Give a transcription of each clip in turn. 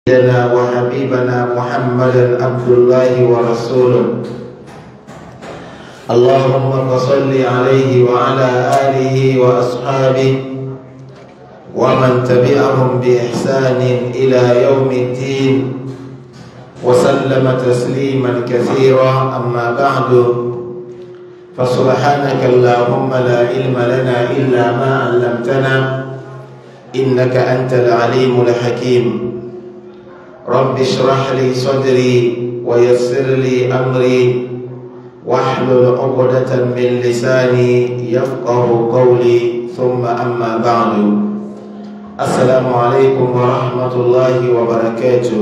سيدنا وحبيبنا محمدا عبد الله ورسوله اللهم صل عليه وعلى آله وأصحابه ومن تبعهم بإحسان إلى يوم الدين وسلم تسليما كثيرا أما بعد فسبحانك اللهم لا علم لنا إلا ما علمتنا إنك أنت العليم الحكيم رب اشرح لي صدري ويسر لي أمري واحلل عقدة من لساني يفقه قولي ثم أما بعد السلام عليكم ورحمة الله وبركاته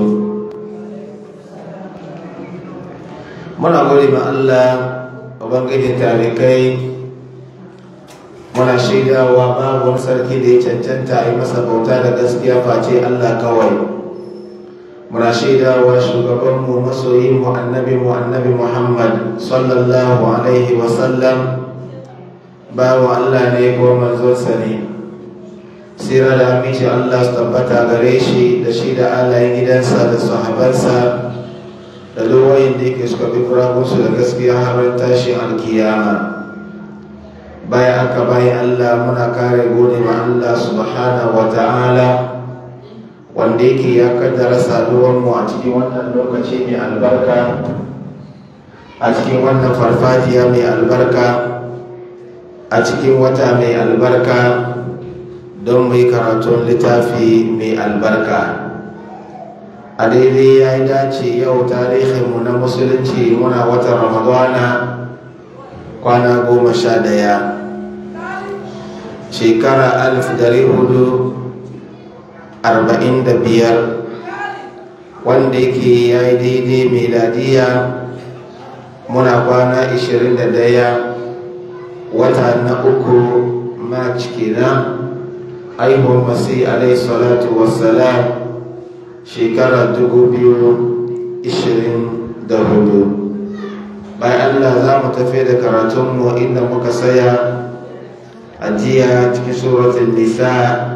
muna gode ma Allah ubangijin tarikai muna shaidawa babu wani sarki da ya cancanta a yi masa bauta da gaskiya face Allah kawai muna shaidawa shugabanmu masoyinmu annabi mu annabi Muhammad sallallahu alaihi wasallam bawa Allah ne ko manzonsa ne sira da aminci Allah su tabbata gare shi da shi da alayen gidansa da sahabansa da lowayin da yake suka bi kurakunsu da gaskiya har tashin alkiyama bayan aka bayan Allah muna kare gode ma Allah subhanahu wa ta'ala wanda yake ya kaddara saduwanmu a cikin wannan lokaci mai albarka a cikin wannan farfajiya mai albarka a cikin wata mai albarka don mai karatun littafi mai albarka a daidai ya yi dace yau tarihinmu na musulunci muna watan ramadana kwana goma sha daya shekara alif dari hudu arba'in da biyar wanda yake ya yi daidai meladiya muna kwana ishirin da daya wata na uku march kenan aihuwar masu alaihi salatu wassalam shekara dubu biyu ishirin da hudu bayan allah za mu tafi da karatunmu inda muka saya a jiya cikin suratun nisa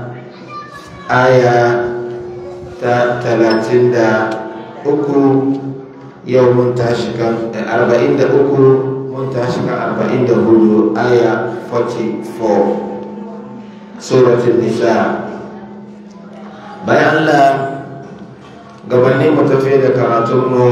aya ta talatin da uku yau mun tashi kan arba'in da uku mun tashi kan arba'in da hudu aya 44 suratun nisa bayan allah gabanin mu tafi da karatunmu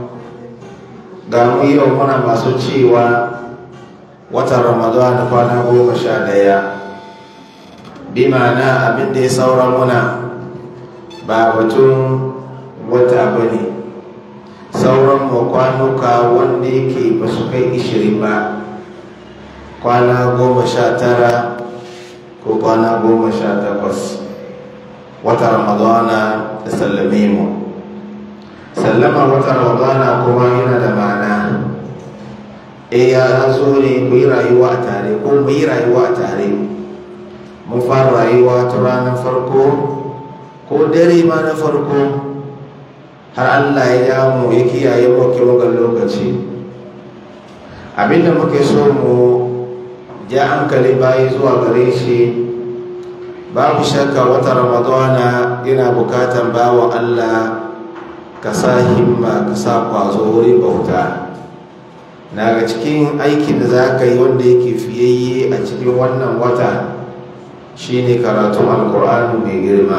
ga mu yau muna masu cewa watan ramadan kwana goma sha daya bi ma'ana abin da ya saura muna ba batun wata ba ne sauran mu kwanuka wanda yake ba su kai ishirin ba kwana goma sha tara ko kwana goma sha takwas wata ramadana da sallame mu sallama wata ramadana kuma yana da ma'ana e ya zo ne ku yi rayuwa a tare ko mu yi rayuwa a tare mun fara rayuwa ta ranar farko ko dare ma na farko har allah ya mu ya kiyaye mu ga lokaci abinda muke so mu ja hankali bayi zuwa gare shi babu shakka wata ramadana yana bukatan bawa allah ka sa himma ka sa kwazo wurin bauta na ga cikin aikin da za ka yi wanda yake fiyayye a cikin wannan wata shine karatun alkur'ani mai girma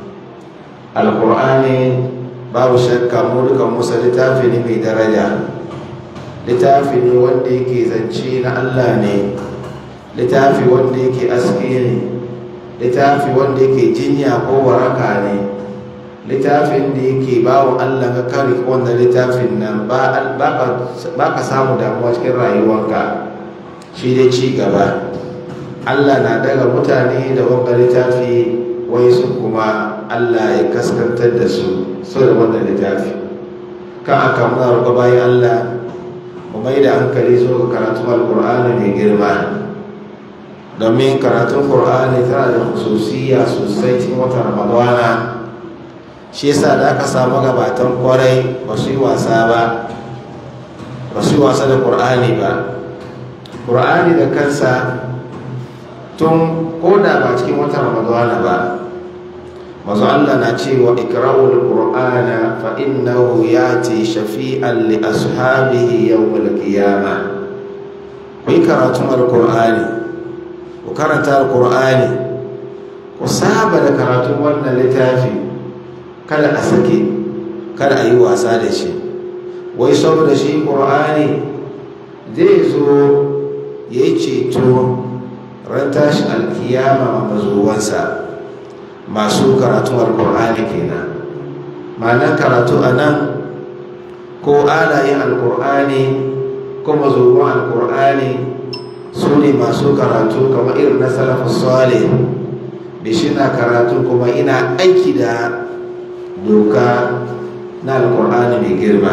alkur'ani babu shakka mu duka musa littafi ne mai daraja littafi ne wanda yake zance na allah ne littafi wanda yake aske ne littafi wanda yake jinya ko waraka ne littafin da yake bawa Allah ka kare wanda littafin nan ba ka samu damuwa cikin rayuwanka shi dai ci gaba Allah na daga mutane da wanga littafi wai su kuma Allah ya kaskantar da su so da wannan littafi kan aka muna roƙa bayan Allah mu mai da hankali zo ga karatun alƙur'ani mai girma domin karatun ƙur'ani tana da hususiya sosai cikin watan ramadana shi yasa da aka samu gabatan kwarai ba su yi wasa ba ba su yi wasa da ƙur'ani ba ƙur'ani da kansa tun koda ba cikin watan ramadana ba mazu Allah na cewa ikra'ul qur'ana fa innahu yati shafi'an li ashabihi yawmal qiyamah ku yi karatun alqur'ani ku karanta alqur'ani ku saba da karatun wannan littafi kada a sake kada a yi wasa da shi wai saboda shi qur'ani zai zo ya yi ceto ran tashi alkiyama mazuwansa masu karatun alkur'ani kenan ma'anar karatu a nan ko alayin alkur'ani ko mazuwan alkur'ani su ne masu karatu kamar irin na salafin sale da shi na karatu kuma ina aiki da doka na alkur'ani mai girma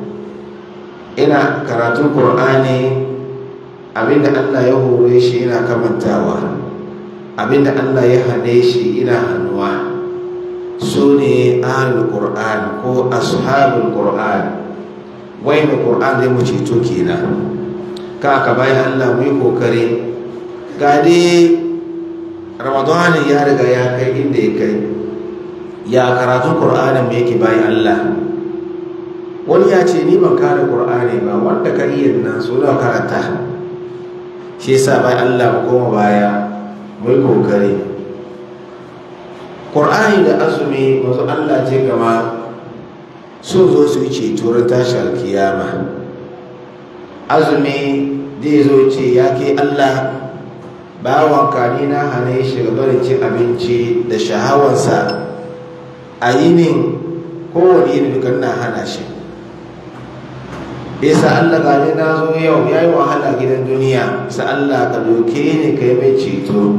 ina karatun kur'ani abinda Allah ya hore shi ina kamantawa abinda Allah ya hane shi ina hannuwa su ne ahlul qur'an ko ashabul qur'an wanda qur'an zai mu ceto kenan ka ka bayan Allah mu yi kokari ga dai ramadan ya riga ya kai inda ya kai ya karatun qur'anin mu yake bayan Allah wani ya ce ni ban kare qur'ani ba wanda ka iya nan so da karanta shi yasa bai Allah mu koma baya mu yi kokari Qur'ani da azumi mazu Allah ce gama sun zo su yi ceto ran tashi alkiyama azumi zai zo ce ya ke Allah bawan kani na hane shi ga barin cin abinci da shahawansa a yinin kowane yin dukan na hana shi bisa Allah gani na zo yau ya yi wahala gidan duniya sa Allah ka doke ni ka yi mai ceto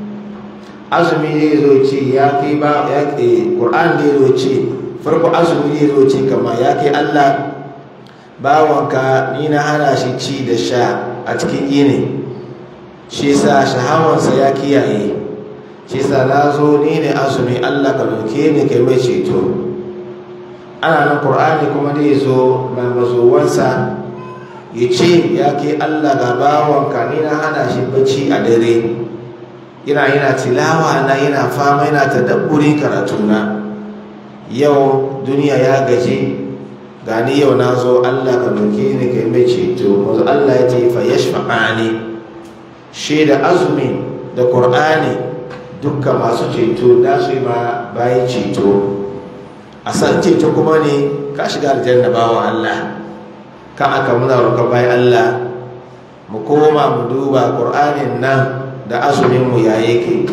azumi zai zo ce ya kai ba ya ke ƙur'an zai zo ce farko azumi zai zo ce kama ya kai Allah bawanka ni na hana shi ci da sha a cikin yini shi sa shahawansa ya kiyaye shi sa na zo ni ne azumi Allah ka doke ni ka yi mai ceto ana nan ƙur'ani kuma zai zo mai mazowansa ya ce ya ke allah ga bawanka ni na hana shi bacci a dare yana yana tilawa na yana fama yana tadabburin karatuna yau duniya ya gaji gani yau na zo allah ka doke ni ka mai ceto wanzu allah ya ce fa yashfa'ani shi da azumi da ƙur'ani dukkan masu ceto da su yi ma bayan ceto a san ceto kuma ne ka shiga aljanna bawa Allah ka aka muna roƙon bayan Allah mu koma mu duba ƙur'anin nan da azumin mu ya yake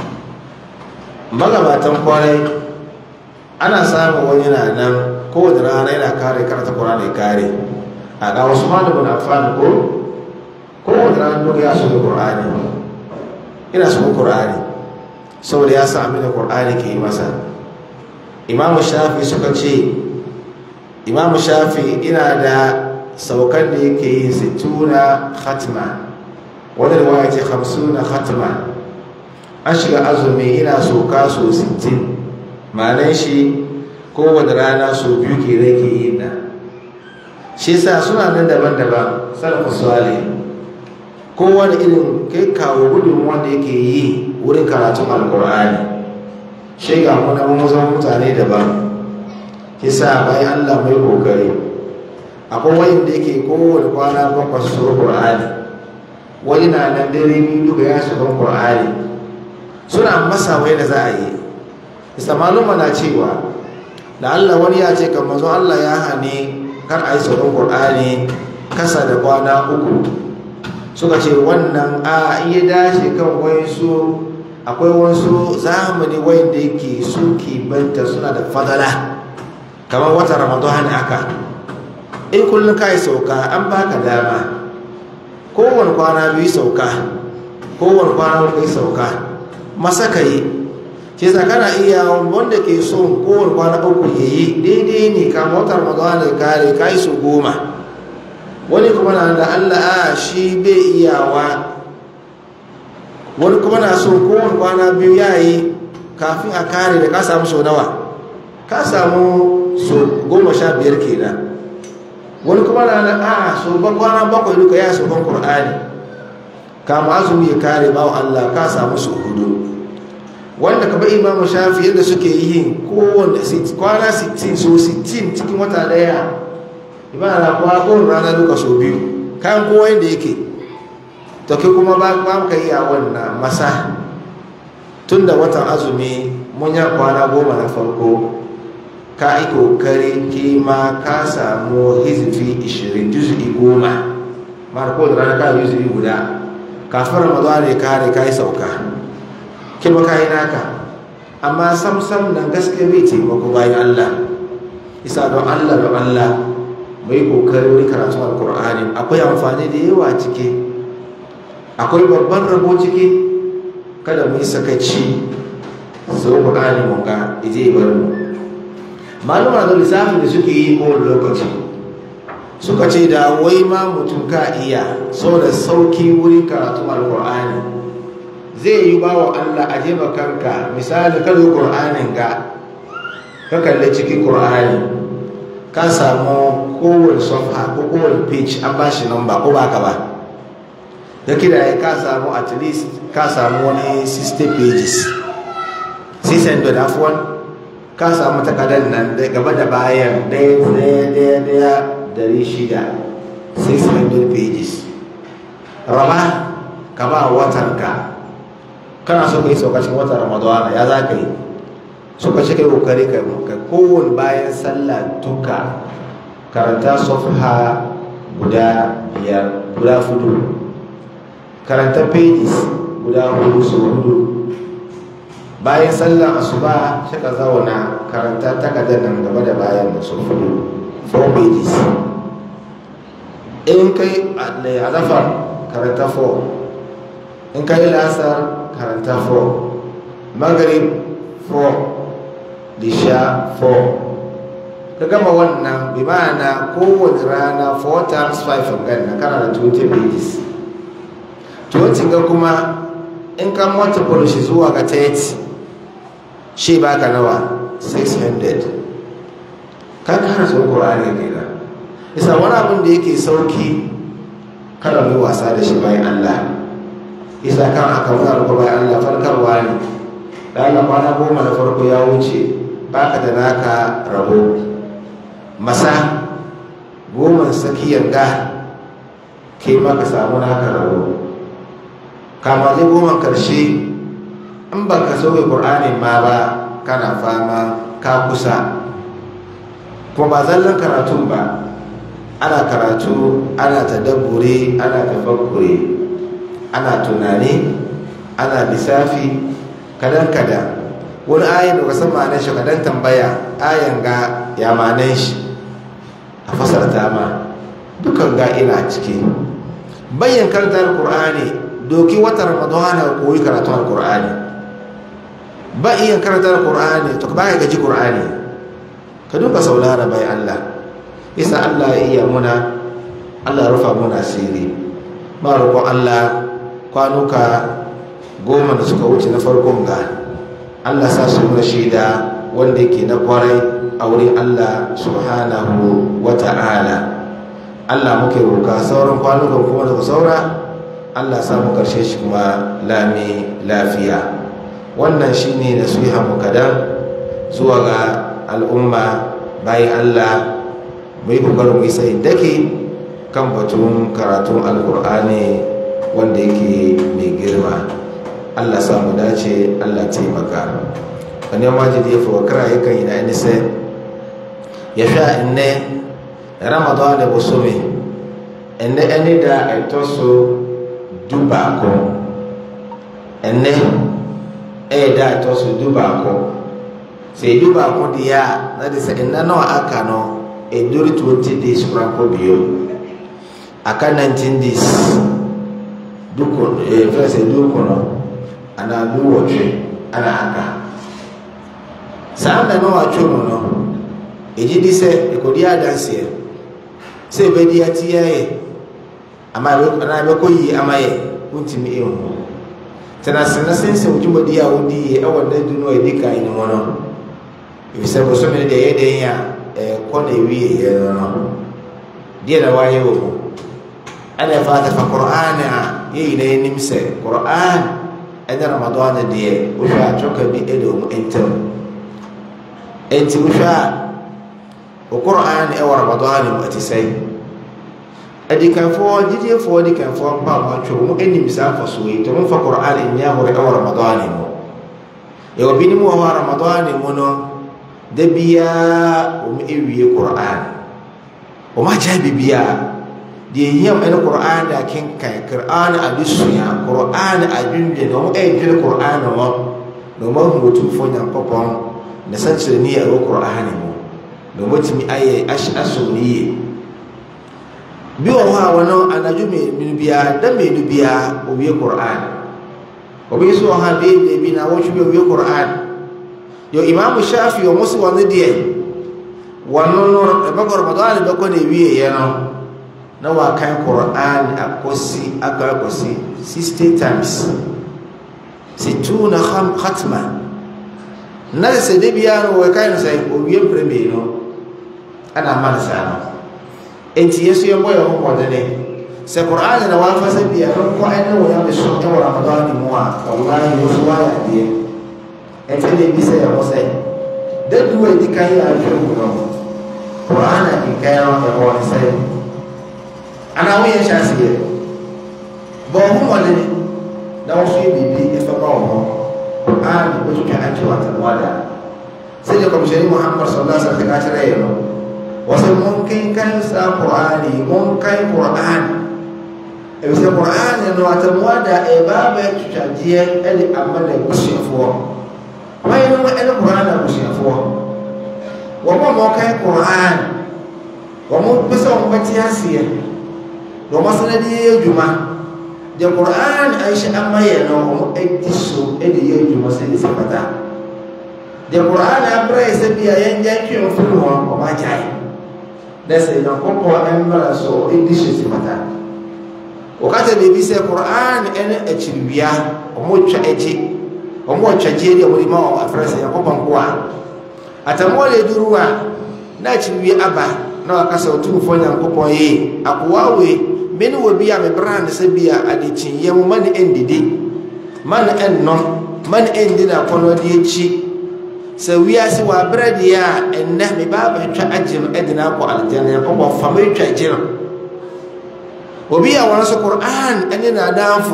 magabatan kwarai ana samun wani na nan kowane rana yana kare karanta ƙur'ani kare a ga wasu malamin amfani ko kowane rana duk ya shiga ƙur'ani ina shiga ƙur'ani saboda ya sa abin da ƙur'ani ke yi masa imamu shafi suka ce imamu shafi ina da saukan da yake yi sittuna khatma wani ruwaya ce hamsuna khatma an shiga azumi ina soka so 60 ma'anan shi kowane rana so biyu ke rake yi na shi sa suna nan daban-daban sarrafa suwale kowane irin kai kawo gudun wanda yake yi wurin karatun alkur'ani shi ga muna mazan mutane daban kisa bayan allah mai kokari akwai wayin da yake kowane kwana bakwai su qur'ani wani na nan dare biyu duka ya shiga qur'ani suna masa wai da za a yi isa maluma na cewa da allah wani ya ce kan mazo allah ya hane kar a yi sauran qur'ani kasa da kwana uku suka ce wannan a iya dace kan wayansu akwai wasu zamani wanda yake su banta suna da fadala kamar wata ramadan aka in kullum ka yi sauka an baka dama kowane kwana biyu sauka kowane kwana biyu sauka masa ka yi ce kana iya wanda ke son kowane kwana uku ya yi daidai ne kama wata ramadan ya kare ka yi su goma wani kuma na da allah a shi bai iyawa wani kuma na so kowane kwana biyu ya yi kafin a kare da ka samu sau nawa ka samu so goma sha biyar kenan wani kuma na da a so ban kwana bakwai duka ya so ban ƙur'ani kama azumi ya kare bawa Allah ka samu su hudu wanda ka bai imamu shafi yadda suke yi kowane kwana 60 so 60 cikin wata daya imana kuwa kowane rana duka so biyu kayan kowa yadda yake to kai kuma ba ka yi a wannan masa tun da watan azumi mun ya kwana goma na farko ka yi kokari kima ka samu hizifi 20 juzi goma mara kowane rana ka yi juzi guda kafin ramadan ne kare ka yi sauka kima ka yi naka amma samsam nan gaske bai taimako bayan allah isa don allah don allah mai kokari wani karatu alkur'ani akwai amfani da yawa ciki akwai babban rabo ciki kada mu yi sakaci sau ƙur'ani mun ga ije bar mu maluma da lissafin da suke yi kowane lokaci suka ce da wai ma mutum ka iya saboda sauki wurin karatu alkur'ani zai yi ba wa allah a jeba kanka misali kalli ƙur'anin ga ka kalli cikin ƙur'ani ka samu kowane sofa ko kowane page an ba shi number ko ba ka ba da kida ya ka samu at least ka samu wani 60 pages 600 afuwan ka samu takardar nan da gaba da bayan daya daya daya daya dari shida 600 pages rama ka ba watanka kana so ka yi saukacin watan ramadana ya za ka yi suka shi kai kokari ka kowane bayan sallah duka karanta sofha guda biyar guda fudu karanta pages guda hudu su hudu bayan sallah asuba shi ka zauna karanta takardar nan gaba da bayan su hudu 4 pages in kai azafar karanta 4 in kai lasar karanta 4 maghrib 4 lisha 4 ka gama wannan bi ma'ana kowace rana 4 times 5 ganna kana da 20 pages 20 ga kuma in ka multiple shi zuwa ga 30 shi baka nawa 600 ka kara sun ƙorari ne na isa wani abin da yake sauki kada mai wasa da shi bayan allah isa kan aka wani abu bayan allah farkarwa ne da allah kwana goma da farko ya wuce baka da naka rabo masa goma tsakiyar ga ke maka samu naka rabo kama zai goma karshe in ba ka sauke ƙur'anin ma ba kana fama ka kusa kuma ba zallan karatun ba ana karatu ana tadabbure ana tafakkure ana tunani ana lissafi kadan kadan wani ayin da kasan ma'anar shi kadan tambaya ayan ga ya ma'anar shi a fasarta ma dukan ga ina ciki bayyan karantar qur'ani doki wata ramadana koyi karatun alqur'ani ba iya karantar qur'ani to ba ka gaji qur'ani ka duka saulara bai Allah isa Allah ya iya muna Allah rufa muna asiri ba roƙon Allah kwanuka goma da suka wuce na farkon ga Allah sa su muna shaida wanda yake na kwarai a wurin Allah subhanahu wa ta'ala Allah muke roƙa sauran kwanukan kuma daga saura Allah sa mu karshe shi kuma lami lafiya wannan shine nasiha mu kadan zuwa ga al'umma bayan Allah mu yi kokarin mu yi sai dake kan batun karatun alkur'ani wanda yake mai girma Allah sa mu dace Allah taimaka wani majidi ya fi wakara yakan yi na inise ya sha inne ramadan da busumi inne ẹni da ẹ̀tọ́ so dubaako ẹnẹ ẹyẹ da ẹ̀tọ́ so dubaako sɛ edu baako deɛ a na de sɛ nna no a aka no eduru twenty days kora nkɔ bio aka nineteen days duku ee fɛn sɛ duku no ana du wɔtwe ana aka saa nna no atwe mu no egye di sɛ ekodi adanseɛ sɛ ebedi ati yɛ ama ana ebɛkɔ yie ama yɛ ntumi ehu tena sena sensɛn dwumadi a wodi yɛ ɛwɔ ne du no a edi kan ne mu no efisɛ bosome no deɛ ɛyɛ den a ɛkɔ na ewie yɛ no no deɛ na wayɛ wɔ mu ɛna ɛfa atafa kor'an a yɛ nyinaa anim sɛ kor'an ɛne ramadan deɛ wohwɛ a twɔka bi ɛda ɔmu ntam enti wohwɛ a wo quran ɛwɔ ramadan mu ɛte sɛ adikanfoɔ gyidiefoɔ adikanfoɔ mpa a wɔatwerɛ wɔn anim saa mfasoɔ yi nti wɔmfa quran nyɛ ahoro ɛwɔ ramadan mu yɛwɔ binom wɔ hɔ a ramadan mu no da biara wɔn awie quran wɔn agyae biribiara deɛ hiam ɛne quran da kenkan quran adesua quran adwendwen na wɔn ɛredwene quran wɔ na wɔn ahu otumfoɔ nyankopɔn na sɛnkyerɛnni a ɛwɔ quran mu na wɔn atumi ayɛ ahyɛ asom ne yie bi wɔ hɔ a wɔno anadwo mmienu biara da mmienu biara owie quran obi nso wɔ hɔ a bee beebi na wɔtwe bi owie quran yɛ imam shafi wɔn so wɔn deɛ wɔn no ɛbɛkɔ ramadan bɛkɔ na ewie yɛ no na wakan quran akɔsi akɔ akɔsi sixty times situna khatma na sɛ de biara no wɔkan no sɛ owie mpere mmienu ɛna ama no saa no enti yesu yɛ bɔ yɛ ho kɔdene sɛ qur'an na wafa sɛ bia no kɔ ɛne wɔ yɛ so ɛwɔ ramadan mu a wallahi wo so wayɛ adeɛ ɛnti na ebi sɛ yɛ ho sɛ da du a ɛdi kan yɛ ahwɛ mu no qur'an a nkan no ɛwɔ ne sɛ anaa woyɛ hyɛ aseɛ bɔ ho mmɔdene na wo so yɛ biribi ɛfɛ ma wɔ ho qur'an bɛtwitwa akye wɔ atanwada sɛdeɛ kɔmhyɛni muhammad sallallahu alaihi wasallam ka kyerɛ yɛ no wɔsɛ monkenkan saa qur'ani monkan qur'an ɛfisɛ qur'ani no atamuada ɛbaa bɛtwitwadeɛ ɛde ama no abusuafoɔ wɔyɛ no ɛne qur'an abusuafoɔ wɔn a wɔkan qur'an wɔn pɛ sɛ wɔn bɛte aseɛ na wɔn asana de yɛ adwuma deɛ qur'an ahyɛ ama yɛ no wɔn adi so ɛde yɛ adwuma sɛ ɛde sɛ pata deɛ qur'an abrɛ yɛ sɛ bi a yɛn gya twɛn firi wɔn wɔn agyae na sɛ nyankopɔn mmara so ɛdi hyɛ si pata wɔkata biribi sɛ quran ɛne akyiriwia ɔmo twa akyi ɔmo ɔtwagyeɛ deɛ wɔde ma wɔ afrɛ sɛ nyankopɔn ko a atammoɔ de duru a na akyiriwie aba na waka sɛ ɔtumfoɔ nyankopɔn yi akoa wei me ne wɔ bi a mebrɛ ne sɛ bi a adekyinyɛ mu ma ne ɛndidi ma ne ɛnnom ma ne ɛndi no akɔnnɔde akyi sɛ wiase wɔ abrɛ deɛ a ɛnnɛ me baa bɛtwa agye no ɛde no akɔ aljanna nyankopɔn fa mɛtwa agye no obi a wɔn so quran ɛne n'adamfo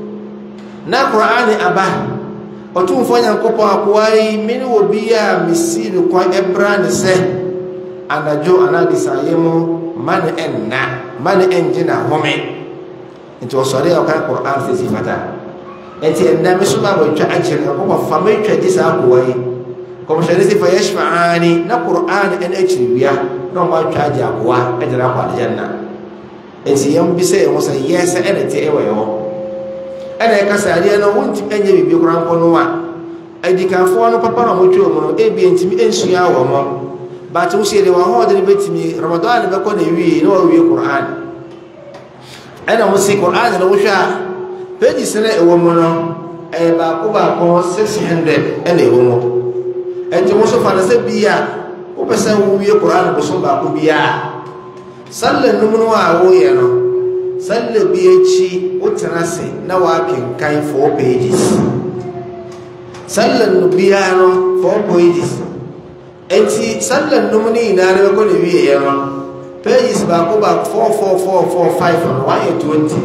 na quran aba ɔtumfoɔ nyankopɔn akoa yi me ne wɔ bi a mesi no kwan ɛbra ne sɛ anadwo anaa desayɛ mu ma ne ɛnna ma ne ɛngye na home nti ɔsɔre a ɔkan quran sɛ si fata ɛnti ɛnnɛ me so baa bɛtwa agye no nyankopɔn fa mɛtwa gye saa akoa yi kɔmhyɛne sɛ fa yɛshfaani na qur'an ɛne akyiriwia na ɔma atwa agye akoa ɛde no akɔ aljanna ɛnti yɛm bi sɛ ɛho sɛ yɛ sɛ ɛne te ɛwɔ ɛhɔ ɛna ɛka sɛ adeɛ no wontimi ɛnyɛ biribi kora nkɔ no a adikanfoɔ no papa na ɔmotwa mu no ebia ntimi ɛnsua wɔ mɔ but wo sɛ deɛ wɔahɔɔde no bɛtumi ramadan ne bɛkɔ na wie na wawie qur'an ɛna mo se qur'an no wohwɛ a pages no ɛwɔ mu no ɛyɛ baako baako 600 ɛna ɛwɔ mu ɛnti wo so fa no sɛ bi a wopɛ sɛ wowie koran bosom baako biaa salla num no a woyɛ no salla bi akyi wotena ase na woakenkan 4 pages salla no biara no 4 pages ɛnti salla num no nyinaa no bɛkɔ ne wieɛ no pages baako baako 44445 no wayɛ 20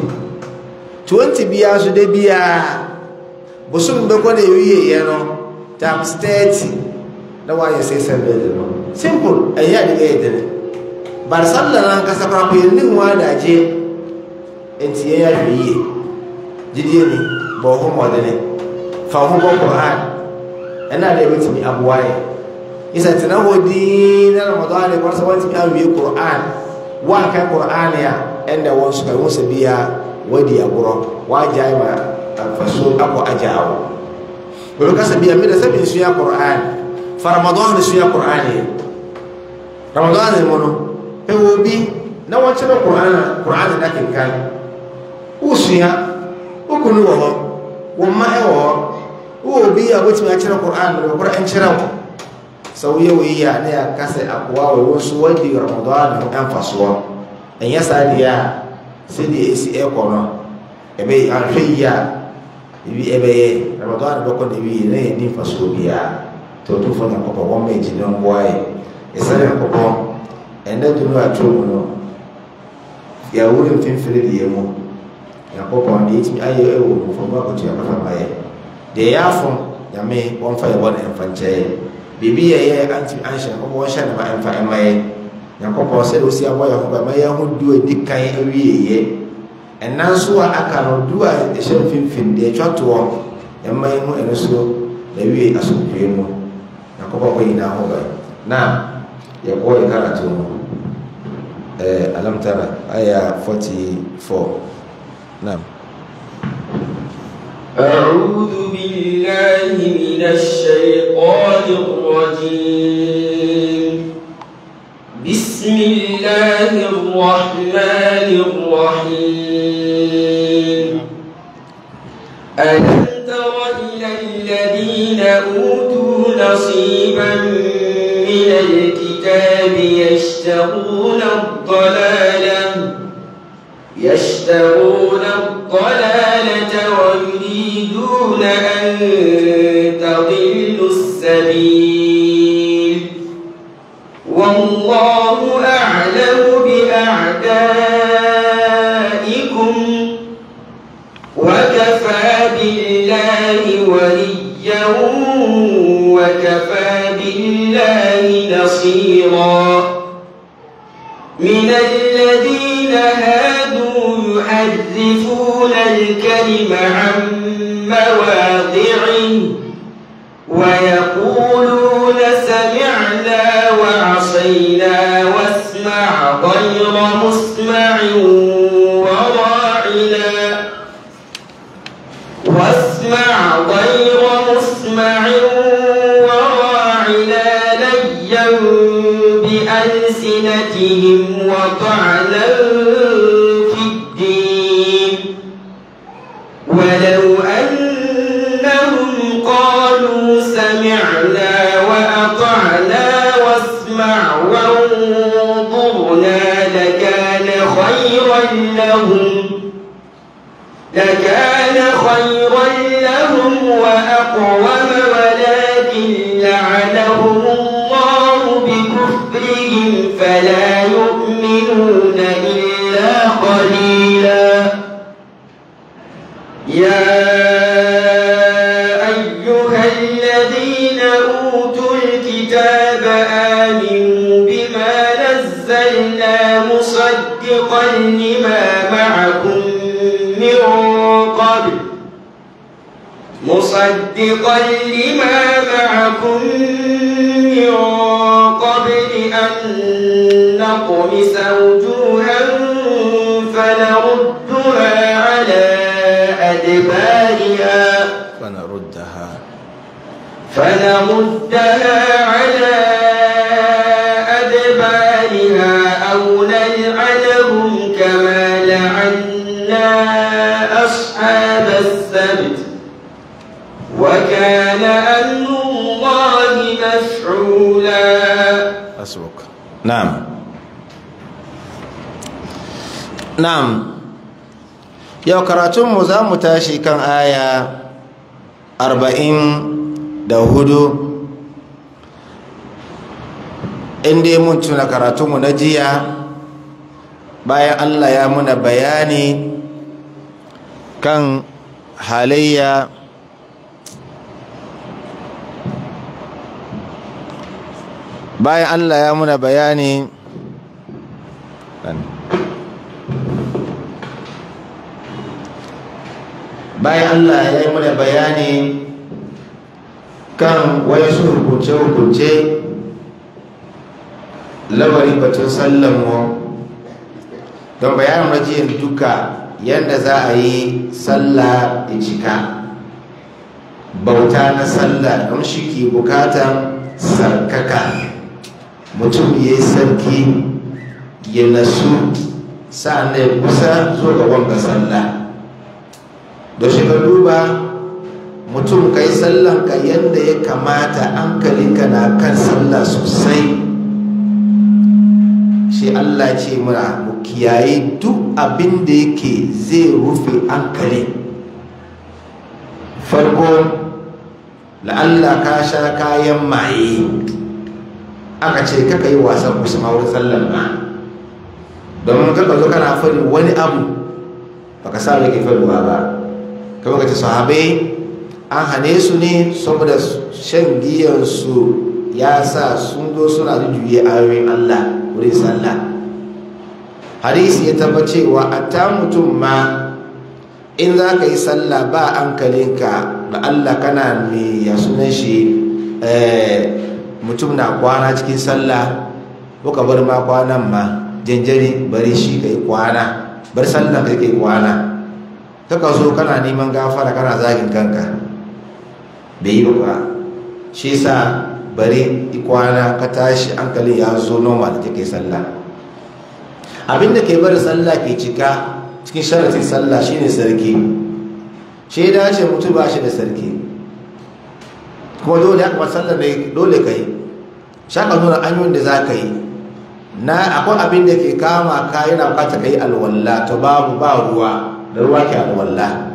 20 biara so da biara bosom bɛkɔ ne wieɛ no times 30 na wayɛ sɛ sɛ bɛde no simple ɛyɛ ade bɛyɛ dene bare salla no ankasa koraa po yɛnne ho adagye enti yɛn ahwɛ yie gyidie ni bɔ ho mmɔdene fa ho bɔ koran ɛna ade bɛtumi aboa yɛ yɛ tena hɔ din na ramadan ne kɔrɔ sɛ wɔntumi awie koran woanka koran a ɛnna wɔn so ka ho sɛ bia wadi agorɔ woagyae ma amfaso akɔ agyaa wo wɔbɛka sɛ bia meda sɛ mensua koran fa ramadan ne sua quran yɛ ramadan ne mu no ɛwɔ bi na wɔkyerɛ quran a quran na kenkan wosua wokunu wɔ hɔ wo mma ɛwɔ hɔ wowɔ bi a wotumi akyerɛ quran no wɔkorɔ ɛnkyerɛ wo sɛ woyɛ wɔ yi a ne yɛaka sɛ akoa wɔ wo nso wadi ramadan no ɛmfa soɔ ɛnyɛ saa deɛ a sɛdeɛ ɛsi ɛkɔ no ɛbɛyɛ ahwɛ yi a ibi ɛbɛyɛ ramadan bɛkɔ na ewie na yɛ ni nfasoɔ biara to to fɔ nyankopɔn wɔn mɛ gyina mboa yɛ ɛsɛ nyankopɔn ɛnɛ dunu ato mu no yɛawuro mfimfini deɛ mu nyankopɔn deɛ ɛtumi ayɛ ɛwɔ mfɔmu akoto yɛkɔfa ma yɛ deɛ yɛ afɔ nyame wɔmfa yɛ bɔ ne ɛmfa nkyɛn biribi yɛ yɛ antimi anhyɛ nyankopɔn wɔnhyɛ ne ma ɛmfa ɛma yɛ nyankopɔn sɛdeɛ osi abɔ yɛ ho ba ma yɛ ho du adi kan awie yɛ ɛna nso a aka no du a ɛhyɛ mfimfini deɛ ɛtwa toɔ ɛma yɛ ho ɛno so na awie asomdwee mu nyankopɔn kɔ nyinaa ho ba na yɛkɔ yɛ karato mu ɛɛ alamtara aya 44 naam أعوذ بالله من الشيطان الرجيم بسم الله الرحمن الرحيم ألم تر إلى الذين أوتوا نصيبا من الكتاب يشترون الضلالة يشترون الضلالة ويريدون أن تضلوا السبيل والله أعلم بأعدائكم وكفى بالله وليا وكفى بالله نصيرا من الذين هادوا يحرفون الكلم عن مواضعه ويقولون سمعنا وعصينا واسمع غير مسمع وراعنا واسمع غير مسمع وراعنا ليا بألسنتهم وطعنا في الدين ولو أنهم قالوا سمعنا وأطعنا واسمع وانظرنا لكان خيرا لهم لكان خيرا لهم وأقوم ولكن لعنهم الله بكفرهم فلا يؤمنون إلا قليلا يا أيها الذين أوتوا الكتاب آمنوا بما نزلنا مصدقا لما معكم من قبل مصدقا لما معكم من قبل أن نطمس وجوها فنردها على أدبارها فنردها فنردها على أدبارها أو نلعنهم كما لعنا أصحاب السبت وكان أمر الله مفعولا asbuk na'am na'am yau karatunmu za mu tashi kan aya arba'in da hudu inda mun tuna karatunmu na jiya bayan allah ya muna bayani kan halayya bayan Allah ya muna bayani bayan Allah ya yi muna bayani kan wasu hukunce-hukunce lamarin batun sallanmu don bayanin rajiyar duka yadda za a yi sallah da cika bauta na sallah don shi ke bukatan sarkaka mutum ya yi sarki ya nasu sa'an ya kusa zo ga wanga sallah da shi ka duba mutum ka yi sallanka yadda ya kamata hankalinka na kan sallah sosai shi Allah ce muna mu kiyaye duk abin da yake zai rufe hankali farko la'alla ka sha kayan maye aka ce kaka yi wasan kusa wurin sallan ba domin kaka zo kana fari wani abu baka sa da ke faruwa ba kama ka ce sahabai an hane su ne saboda shan giyansu ya sa sun zo suna juye ayoyin Allah wurin sallah hadisi ya tabbacewa a ta mutum ma in za ka yi sallah ba hankalinka da Allah kana mai ya sunan shi mutum na kwana cikin sallah ka bar ma kwanan ma janjari bari shi ka yi kwana bar sallah ka yi kwana kaka zo kana neman gafara kana zagin kanka bai yi ba shi sa bari kwana ka tashi hankalin ya zo normal da take sallah abinda ke bari sallah ke cika cikin sharatin sallah shine sarki shi ya dace mutu ba shi da sarki kuma dole ya kuma sallah ne dole ka yi shaka nuna hanyoyin da za ka yi na akwai abin da ke kama ka yana bukata ka yi alwalla to babu ba ruwa da ruwa ke alwalla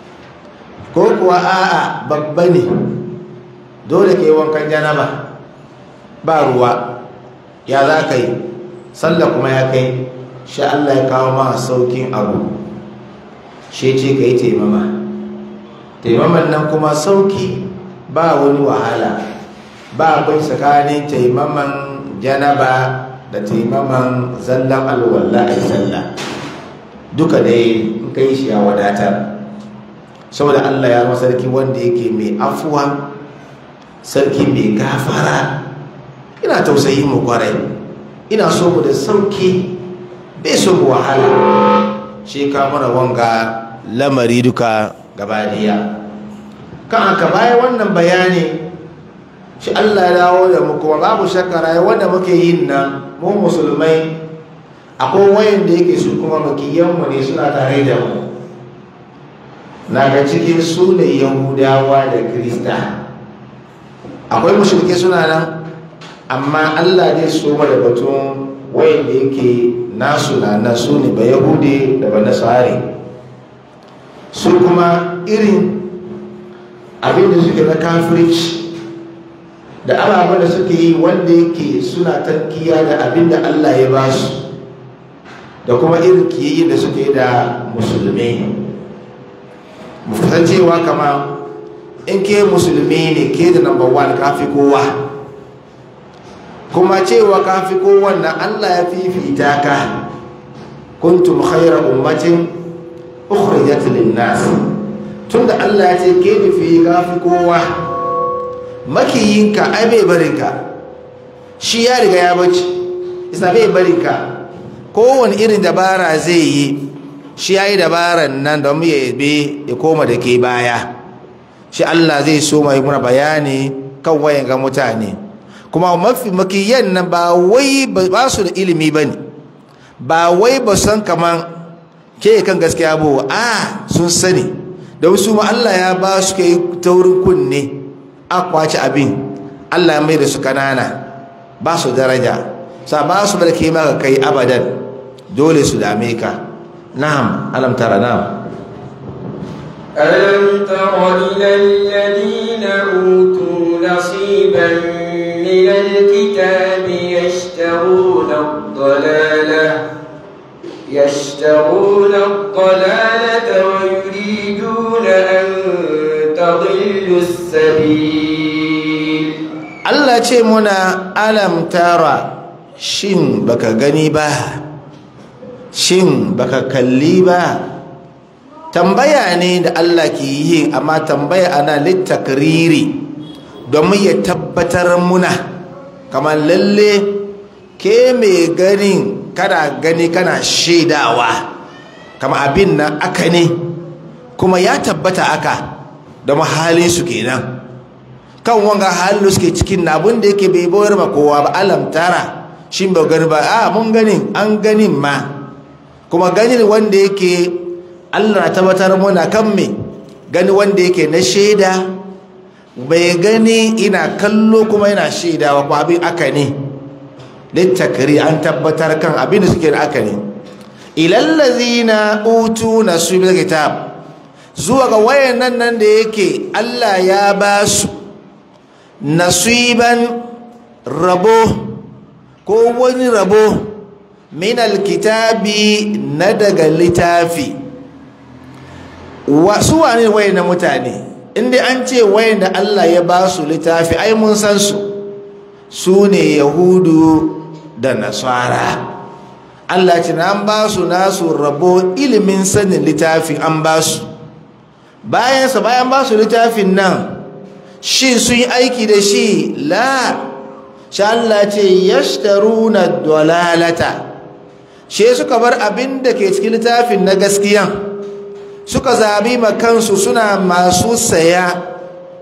ko kuwa a'a babba ne dole ke wankan janaba ba ruwa ya za ka yi sallah kuma ya kai shi Allah ya kawo ma saukin abu shi ce ka yi taimama taimaman nan kuma sauki ba wani wahala ba bai tsakanin taimaman janaba da taimaman zallan alwallah a sallah duka dai in ka yi shi ya wadatar saboda Allah ya zama sarki wanda yake mai afuwa sarki mai gafara ina tausayi mu kwarai ina so mu da sauki bai so mu wahala shi ka mana wanga lamari duka gabaniya kan aka baya wannan bayani shi Allah ya dawo da mu kuma babu shakara wanda muke yin nan mu musulmai akwai wayan da yake su kuma makiyanmu ne suna tare da mu na ga cikin su ne yahudawa da krista akwai mushrike suna nan amma Allah zai so da batun wayan da yake nasu na nan su ne ba yahudi da ba nasari su kuma irin abinda suke na kafirci da ababen da suke yi wanda yake suna tankiya da abinda Allah ya ba su da kuma irin kiyayi da suke da musulmi mu cewa kama in ke musulmi ne ke da number one kafi kowa kuma cewa kafi kowa na Allah ya fifita ka kuntum khayra ummatin ukhrijat lin-nas tunda Allah ya ce ke nufi kafi kowa makiyinka ai bai barinka shi ya riga ya bace isa bai barinka kowane irin dabara zai yi shi ya yi dabaran nan da mu ya yabe ya koma da ke baya shi Allah zai so mai muna bayani kan wayan ga mutane kuma mafi makiyan nan ba wai ba su da ilimi ba ne ba wai ba san kaman ke kan gaskiya ba a sun sani da wasu ma Allah ya ba su kai taurin kunne a kwaci abin Allah ya mai da su kanana ba su daraja sa ba su barke maka kai abadan dole su dame ka na'am alam tara na'am ألم تر إلى الذين أوتوا نصيبا من الكتاب يشترون الضلالة يشترون الضلالة ويريدون أن تضلوا السبيل Allah ce muna alam tara shin baka gani ba shin baka kalli ba tambaya ne da Allah ke yi amma tambaya ana littakriri domin ya tabbatar muna kamar lalle ke mai ganin kana gani kana shaidawa kama abin nan aka ne kuma ya tabbata aka da mahalinsu kenan kan wanga halin suke cikin na abin da yake bai bayar ma kowa ba alam tara shi ba gani ba a mun ganin an ganin ma kuma ganin wanda yake Allah na tabbatar muna kan me gani wanda yake na shaida bai gani ina kallo kuma yana shaidawa ko abin aka ne littakari an tabbatar kan abin da suke da aka ne ilallazina utu nasibul kitab zuwa ga wayannan nan da yake Allah ya ba su nasiban rabo ko wani rabo min alkitabi na daga littafi wasu wane wayannan mutane inda an ce wayanda Allah ya ba su littafi ai mun san su su ne yahudu da nasara Allah ce na an ba su nasu rabo ilimin sanin littafi an ba su bayansa bayan ba su littafin nan shi sun yi aiki da shi la sha Allah ce yashtaruna dalalata she suka bar abin da ke cikin littafin na gaskiyan suka zabi makansu suna masu saya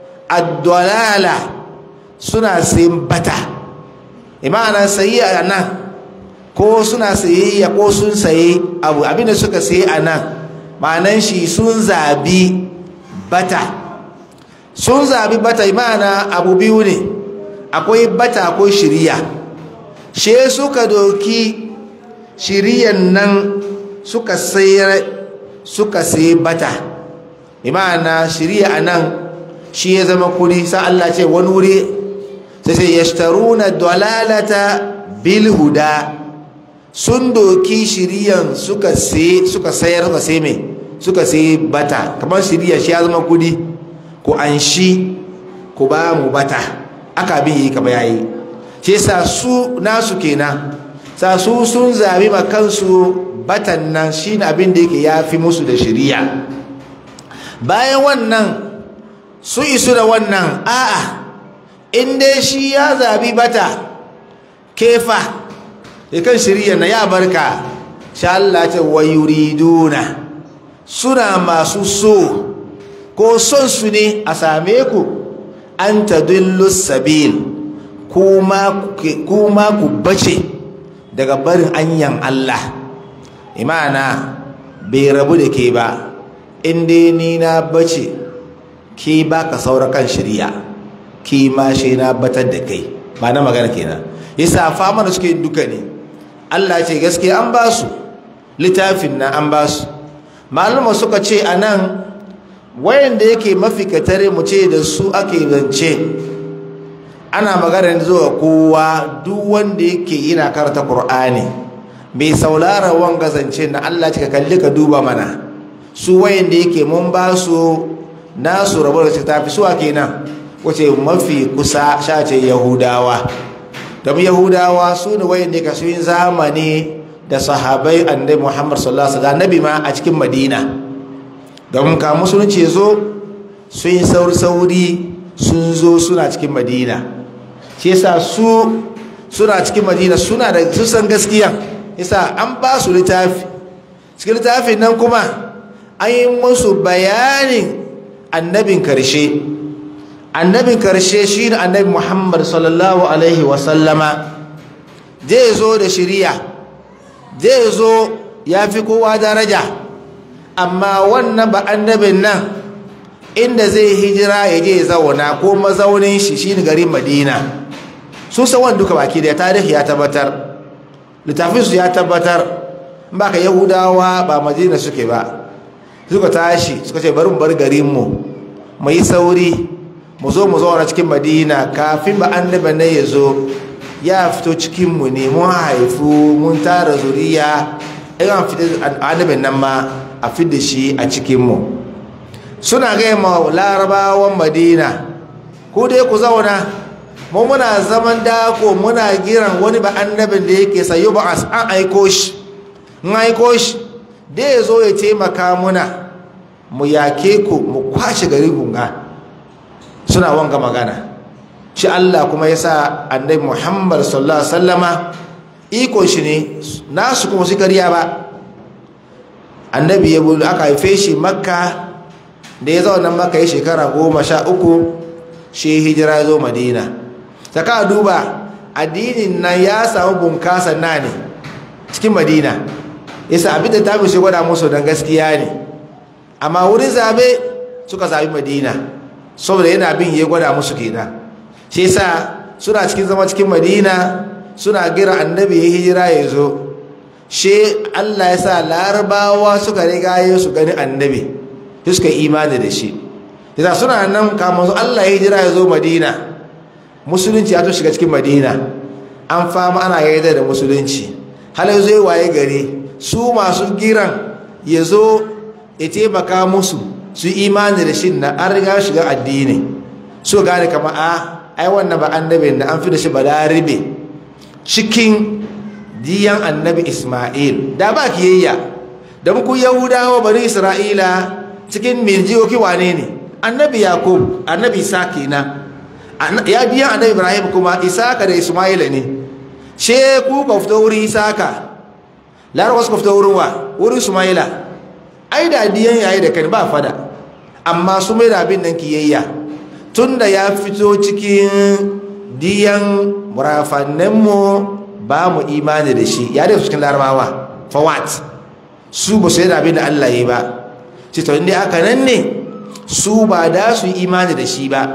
ad-dalala suna sayin bata imana sayi a nan ko suna sayayya ko sun sayi abu abinda suka sayi a nan ma'anan shi sun zabi bata sun zabi bata imana abu biyu ne akwai bata akwai shiriya she suka doki shiriyan nan suka sayar suka sayi bata imana shiriya a nan shi ya zama kudi sa Allah ce wani wuri sai sai yashtaruna dalalata bil huda sun doki shiriyan suka sai suka sayar suka sai mai suka sai bata kamar shiriya shi ya zama kudi ku an shi ku ba mu bata aka bin yi kama yayi shi sa su nasu kenan sa su sun zabi ma kansu batan nan shine abin da yake yafi musu da shiriya bayan wannan su isu da wannan a'a in dai shi ya zabi bata kefa ya kan shirya na ya barka sha Allah ce wa yuriduna suna masu so ko son su ne a same ku an tadillu sabil kuma ku bace daga barin anyan Allah imana bai rabu da ke ba inda ni na bace ke ba ka saura kan shirya ke ma shi na batar da kai ba na magana kenan yasa fama da suke duka ne Allah ce gaske an ba su littafin na an ba su malama suka ce a nan wayanda yake mafi katare mu ce da su ake zance ana magana zuwa kowa duk wanda yake yana karanta Kur'ani mai saulara wanga zance na Allah ce ka kalli ka duba mana su wayanda yake mun ba su nasu rabu da tafi suwa kenan wace mafi kusa shace yahudawa domin yahudawa su ne wayanda ka sun zamani da sahabai annabi muhammad sallallahu alaihi wasallam nabi ma a cikin madina domin ka musulunci zo sun yi sauri sauri sun zo suna cikin madina shi yasa su suna cikin madina suna da sun san gaskiya yasa an ba su littafi cikin littafin nan kuma an yi musu bayanin annabin karshe annabin karshe shi ne annabi muhammad sallallahu alaihi wasallama zai zo da shiriya zai zo ya fi kowa daraja amma wannan ba annabin nan inda zai hijira ya je zauna ko mazaunin shi shi ne garin madina su sawan duka baki da tarihi ya tabbatar littafinsu ya tabbatar ba ka yahudawa ba madina suke ba suka tashi suka ce bari mu bar garinmu mu yi sauri mu zo mu zauna cikin madina kafin ba annaba ne ya zo ya fito cikinmu ne mun haifu mun tara zuriya in an fita annabin nan ma a fida shi a cikinmu suna gaya ma larabawan madina ku dai ku zauna mu muna zaman dako muna giran wani ba annabin da yake sayo ba an aiko shi in aiko shi da ya zo ya taimaka muna mu yake ku mu kwashe gari gunga suna wanga magana shi Allah kuma ya sa annabi Muhammad sallallahu alaihi wasallama iko shi ne nasu kuma su kariya ba annabi ya bulu aka haife shi makka da ya zauna makka ya shekara goma sha uku shi hijira zo madina saka duba addinin nan ya samu bunkasa na ne cikin madina yasa abin da ta shi gwada musu don gaskiya ne amma wurin zabe suka zabi madina saboda yana bin ya gwada musu kenan shi yasa suna cikin zama cikin madina suna gira annabi ya hijira ya zo shi Allah ya sa larabawa suka riga ya su gani annabi sai suka yi imani da shi yasa suna nan kamar Allah ya jira ya zo Madina musulunci ya to shiga cikin Madina an fama ana yarda da musulunci hal zai waye gare su masu giran ya zo ya taimaka musu su imani da shi na an riga shiga addini so gane kama a ai wannan ba annabin da an fi da shi ba laribe cikin diyan annabi ismail da ba kiyayya da muku yahudawa bari isra'ila cikin mirjiyoki wane ne annabi yakub annabi isa kenan ya biyan annabi ibrahim kuma isaka da ismaila ne she ku ka fito wurin isaka larabawa suka fito wurin wa wurin ismaila ai da diyan yayi da kan ba fada amma su mai da abin nan kiyayya tun da ya fito cikin diyan murafanninmu ba mu imani da shi ya da cikin larabawa fawat su ba su yi da abin da allah yi ba ce ta inda aka nan ne su ba da su yi imani da shi ba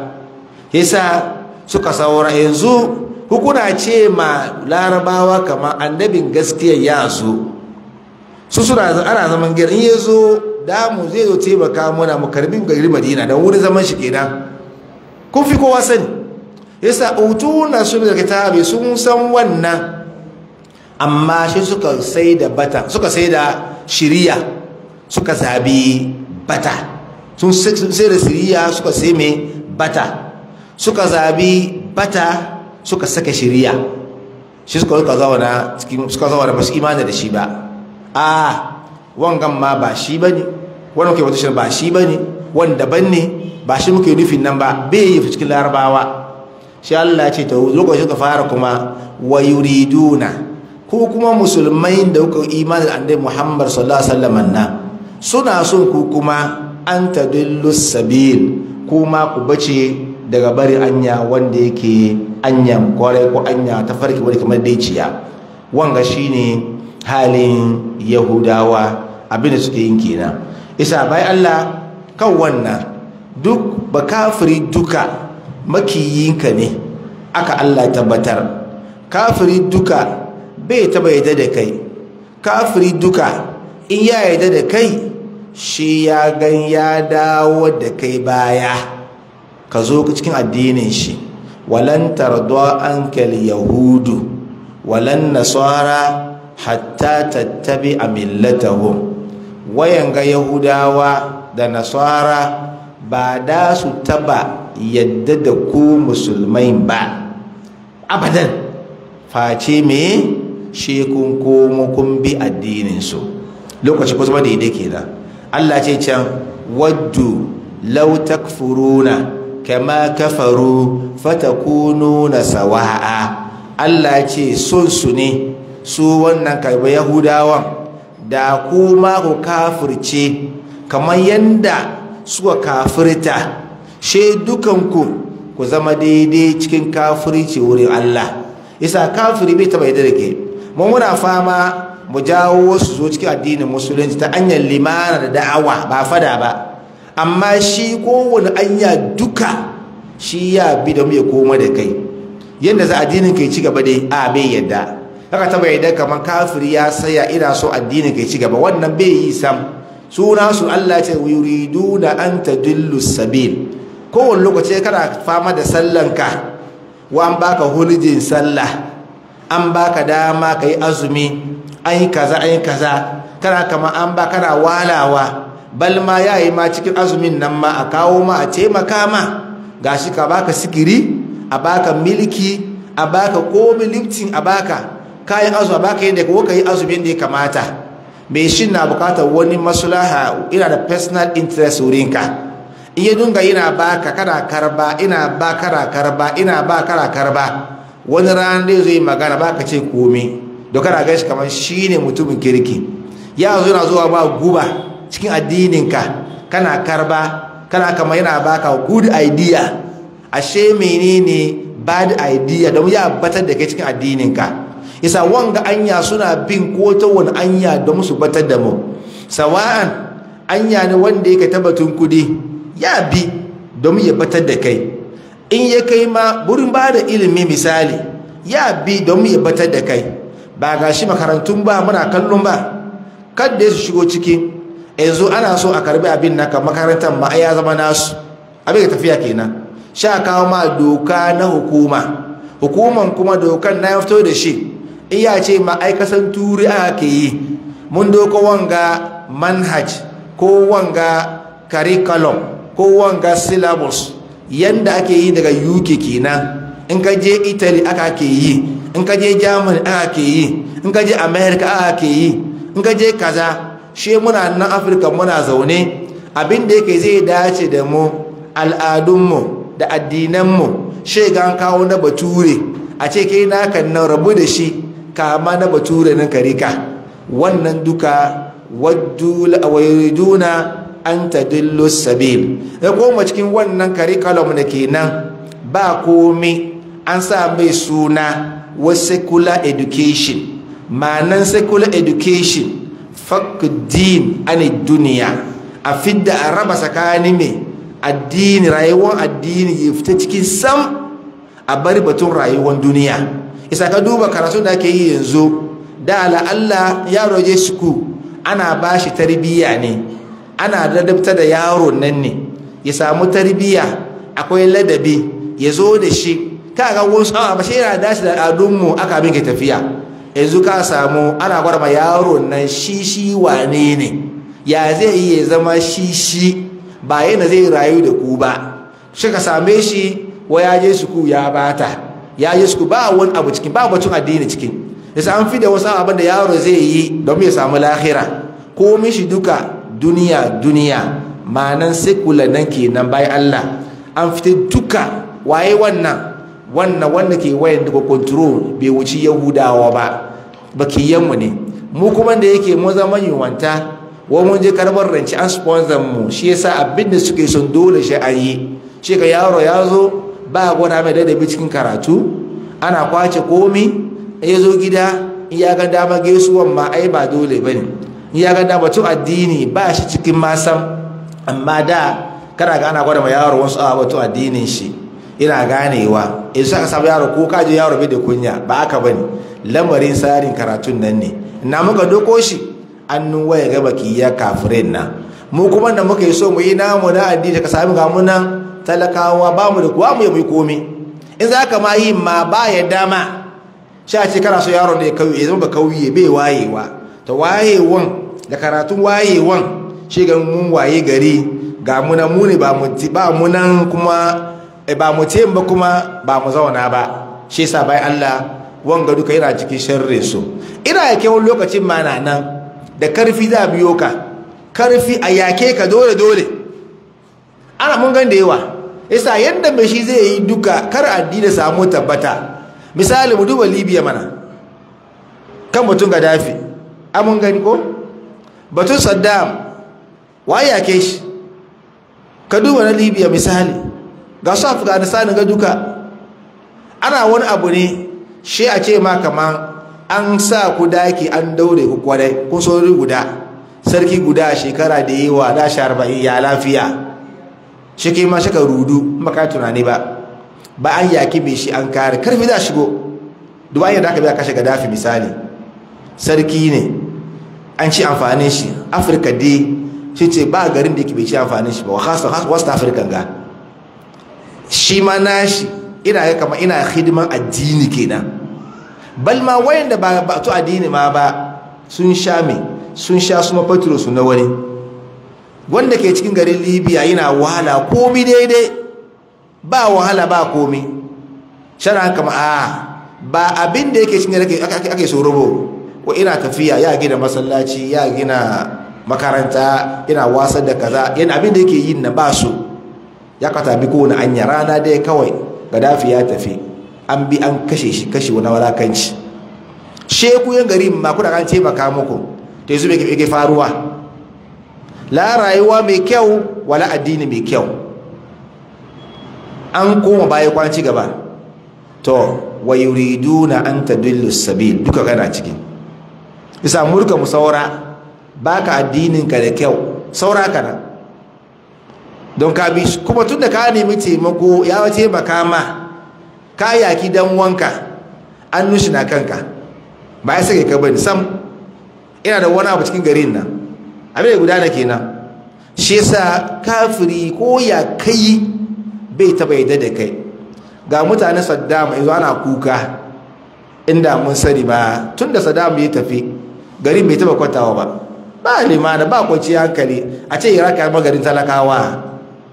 yasa suka saura yanzu hukuna ce ma larabawa kama annabin gaskiya ya zo su suna ana zaman gari in ya zo damu zai zo taimaka muna mu karbin gari madina don wurin zaman shi kenan kun fi kowa sani yasa utuna su da kitabi sun san wannan amma shi suka sai da bata suka sai da shiriya suka zabi bata sun sai da shiriya suka sai mai bata suka zabi bata suka saka shiriya shi suka suka zauna cikin suka zauna ba su imani da shi ba a wangan ma ba shi bane wannan kai wata shi ba shi bane wanda ban ne ba shi muke nufin nan ba bai yi cikin larabawa shi Allah ce ta lokacin ka fara kuma wa yuriduna ko kuma musulmai da kuka imani da annabi Muhammad sallallahu alaihi wasallam nan suna son ku kuma an tadillu sabil kuma ku bace daga bari anya wanda yake anyan kwarai ko anya ta farki wani kamar daiciya wanga shine halin yahudawa abinda suke yin kenan isa bai Allah kan wannan duk ba kafiri duka makiyinka ne aka Allah tabbatar kafiri duka bai taba yadda da kai kafiri duka in ya yadda da kai shi ya gan ya dawo da kai baya ka zo cikin addinin shi walan tarda ankal yahudu walan nasara hatta tattabi a millatahum wayan ga yahudawa da nasara ba da su taba yadda da ku musulmai ba abadan face me shi kun komo kun bi addininsu lokaci kusa daidai kenan Allah ce can waddu law takfuruna kama kafaru fatakununa sawa'a Allah ce son su ne su wannan karba yahudawan da kuma ku kafirce kamar yanda suka kafirta she dukanku ku zama daidai cikin kafirci wurin Allah isa kafiri bai taba yadda da ke mu muna fama mu jawo wasu zo cikin addinin musulunci ta hanyar limana da da'awa ba fada ba amma shi kowane anya duka shi ya bi da mu ya koma da kai yadda za addinin kai ci gaba dai a bai yadda haka taba yadda kamar kafiri ya saya ina so addinin kai ci gaba wannan bai yi sam suna su Allah ce yuriduna an tadillu sabil kowane lokaci kana fama da sallanka wa an baka hulujin sallah an baka dama ka yi azumi an yi kaza an yi kaza kana kama an ba kana walawa bal ma ya yi ma cikin azumin nan ma a kawo ma a taimaka ma gashi ka baka sikiri a baka miliki a baka komi liftin a baka kayan azumi a baka yadda ka yi azumin da ya kamata mai shi na bukatar wani maslaha ina da personal interest wurinka in ya dunga ina baka kana karba ina ba kana karba ina ba kana karba wani ranar da zai magana baka ce komi da kana gaishe kamar shi ne mutumin kirki ya zo yana zuwa ba guba cikin addininka kana karba kana kamar yana baka good idea ashe menene bad idea don ya batar da kai cikin addininka isa wanga anya suna bin ko ta wani anya don su batar da mu sawa'an anya ne wanda yake tabbatun kudi ya bi don ya batar da kai in ya kai ma burin ba da ilimi misali ya bi don ya batar da kai ba ga shi makarantun ba muna kallon ba kadda su shigo ciki yanzu ana so a karbi abin naka makarantar ma ya zama nasu abin da tafiya kenan sha kawo ma doka na hukuma hukuman kuma dokan na fito da shi iya ce ma'aikasan turi aka ke yi mun doko wanga manhaj ko wanga curriculum ko wanga syllabus yanda ake yi daga uk kenan in ka je italy aka ke yi in ka je germany aka ke yi in ka je america aka ke yi in ka je kaza shi muna nan afirka muna zaune abin da yake zai dace da mu al'adunmu da addinanmu shi gan kawo na bature a ce kai naka nan rabu da shi kama na bature nan karika wannan duka waduna an tadillu sabil da koma cikin wannan curriculum da kenan ba komi an sa mai suna wa secular education ma'anan secular education fakdin ani duniya a fidda a raba tsakanin mai addini rayuwar addini ya fita cikin sam a bari batun rayuwar duniya isa ka duba karatu da ake yi yanzu da la'alla yaro je suku ana ba shi tarbiyya ne ana ladabta da yaro nan ne ya samu tarbiyya akwai ladabi ya zo da shi kaga wasu a ba shi yana dashi da al'adunmu aka bin ke tafiya yanzu ka samu ana gwada ma yaro nan shi shi wane ne ya zai iya zama shi shi ba yana zai rayu da ku ba shi ka same shi wa ya je suku ya bata ya je suku ba wani abu cikin ba batun addini cikin yasa an fi da wasu abin da yaro zai yi don ya samu lahira ko mishi duka duniya duniya ma'anan sekula nan kenan bayan Allah an fita duka waye wannan wannan wanda ke wayan daga control bai wuci yahudawa ba bakiyanmu ne mu kuma da yake mu zama yiwanta wa mun je karbar ranci an sponsor mu shi yasa abin da suke son dole shi an yi shi ka yaro ya zo ba gwada mai ladabi cikin karatu ana kwace komi ya zo gida ya ga dama gaisuwan ma ai ba dole ba ne ya ga dama tun addini ba shi cikin masan amma da kana ga ana gwada ma yaro wasu awa batun addinin shi ina ganewa in saka samu yaro ko kaji yaro bai da kunya ba aka bane lamarin tsarin karatun nan ne na muka doko shi annun waya ga baki ya kafirin na mu kuma da muka yi so mu yi namu na addini ka sami ga munan talakawa ba mu da kuwa mu yi komi in za ka ma yi ma ba ya dama sha ce kana so yaron da ya kauye ya zama ba kauye bai wayewa ta wayewan da karatun wayewan shi ga mun waye gari ga muna mu ne ba mu ba mu nan kuma ba mu ce ba kuma ba mu zauna ba shi yasa bai Allah wanga duka yana cikin sharri su ina yake wani lokacin ma na nan da karfi za biyo ka karfi a yake ka dole dole ana mun gan da yawa yasa yadda mai shi zai yi duka kar addini samu tabbata misali mu duba libya mana kan batun gaddafi amun gani ko batun saddam waye yake shi ka duba na libya misali ga su afghanistan ga duka ana wani abu ne shi a ce ma kaman an sa ku daki an daure ku kwarai kun sauri guda sarki guda shekara da yawa da sha arba'in ya lafiya shi ke ma shaka rudu maka tunani ba ba an yaki mai shi an kare karfi za shigo duba yadda aka biya kashe gadafi misali sarki ne an ci amfanin shi afirka dai shi ce ba garin da ke bai ci amfanin shi ba wasu afirka ga shi ma nashi ina ya kama ina hidiman addini kenan bal ma wayanda ba ba to addini ma ba sun sha me sun sha su mafatiro su na wani wanda ke cikin garin libya yana wahala komi daidai ba wahala ba komi shara kama a ba abin da yake cikin ake ake so rubo ko ina tafiya ya gina masallaci ya gina makaranta yana wasar da kaza yana abin da yake yin na ba su ya katabi kowane anya rana dai kawai gadafi ya tafi an bi an kashe shi kashe wani walakanci sheku yan gari ma kuna kan taimaka muku ta yanzu mai ke faruwa la rayuwa mai kyau wala addini mai kyau an koma baya kwanci gaba to wa yuriduna an tadillu sabil duka kana cikin bisa murka mu saura baka addinin ka da kyau saura kana don ka bi kuma tun da ka nemi taimako ya taimaka ma ka yaki dan wanka an nushi na kanka ba ya sake ka bane sam ina da wani abu cikin garin nan abin da gudana kenan shi yasa kafiri ko ya kai bai taba yadda da kai ga mutane saddam yanzu ana kuka inda mun sani ba tun da saddam ya tafi gari bai taba kwatawa ba ba limana ba kwanci hankali a ce iraq ya magarin talakawa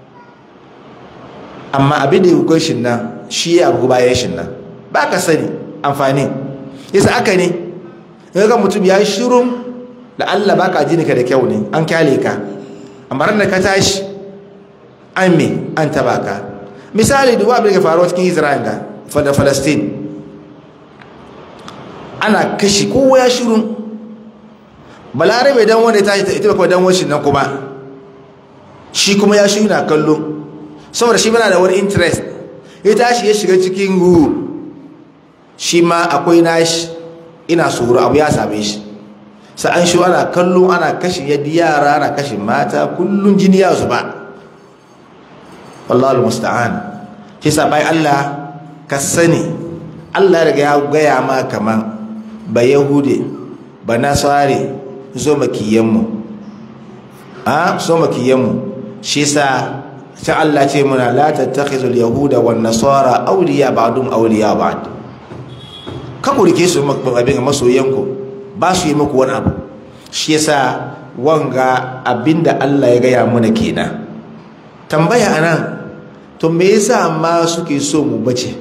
amma abin da ya hukun shi nan shi ya abu bayan shi nan ba ka sani amfani yasa aka ne ga mutum ya yi shirun da allah ba ka ka da kyau ne an kyale ka amma ran da ka tashi an me an taba ka misali duba abin da ke faruwa cikin isra'il ga da falastin ana kashi kowa ya shirun balarabe dan wanda ya tashi ita kuma dan washin nan kuma shi kuma ya shi na kallo saboda shi mana da wani interest ya tashi ya shiga cikin gu shi ma akwai nashi ina tsoro abu ya same shi sa'an shi ana kallo ana kashe yadda yara ana kashe mata kullum jini ya zuba wallahu musta'an shi sa bai Allah ka sani Allah daga ya gaya ma kaman ba yahude ba nasare zo makiyanmu a zo makiyanmu shi sa ta Allah ce muna la tattakhizul yahuda wan nasara awliya ba'dum awliya ba'd ka ku rike su abin masoyanku ba su yi muku wani abu shi yasa wanga abinda Allah ya gaya mana kenan tambaya anan to me yasa amma suke so mu bace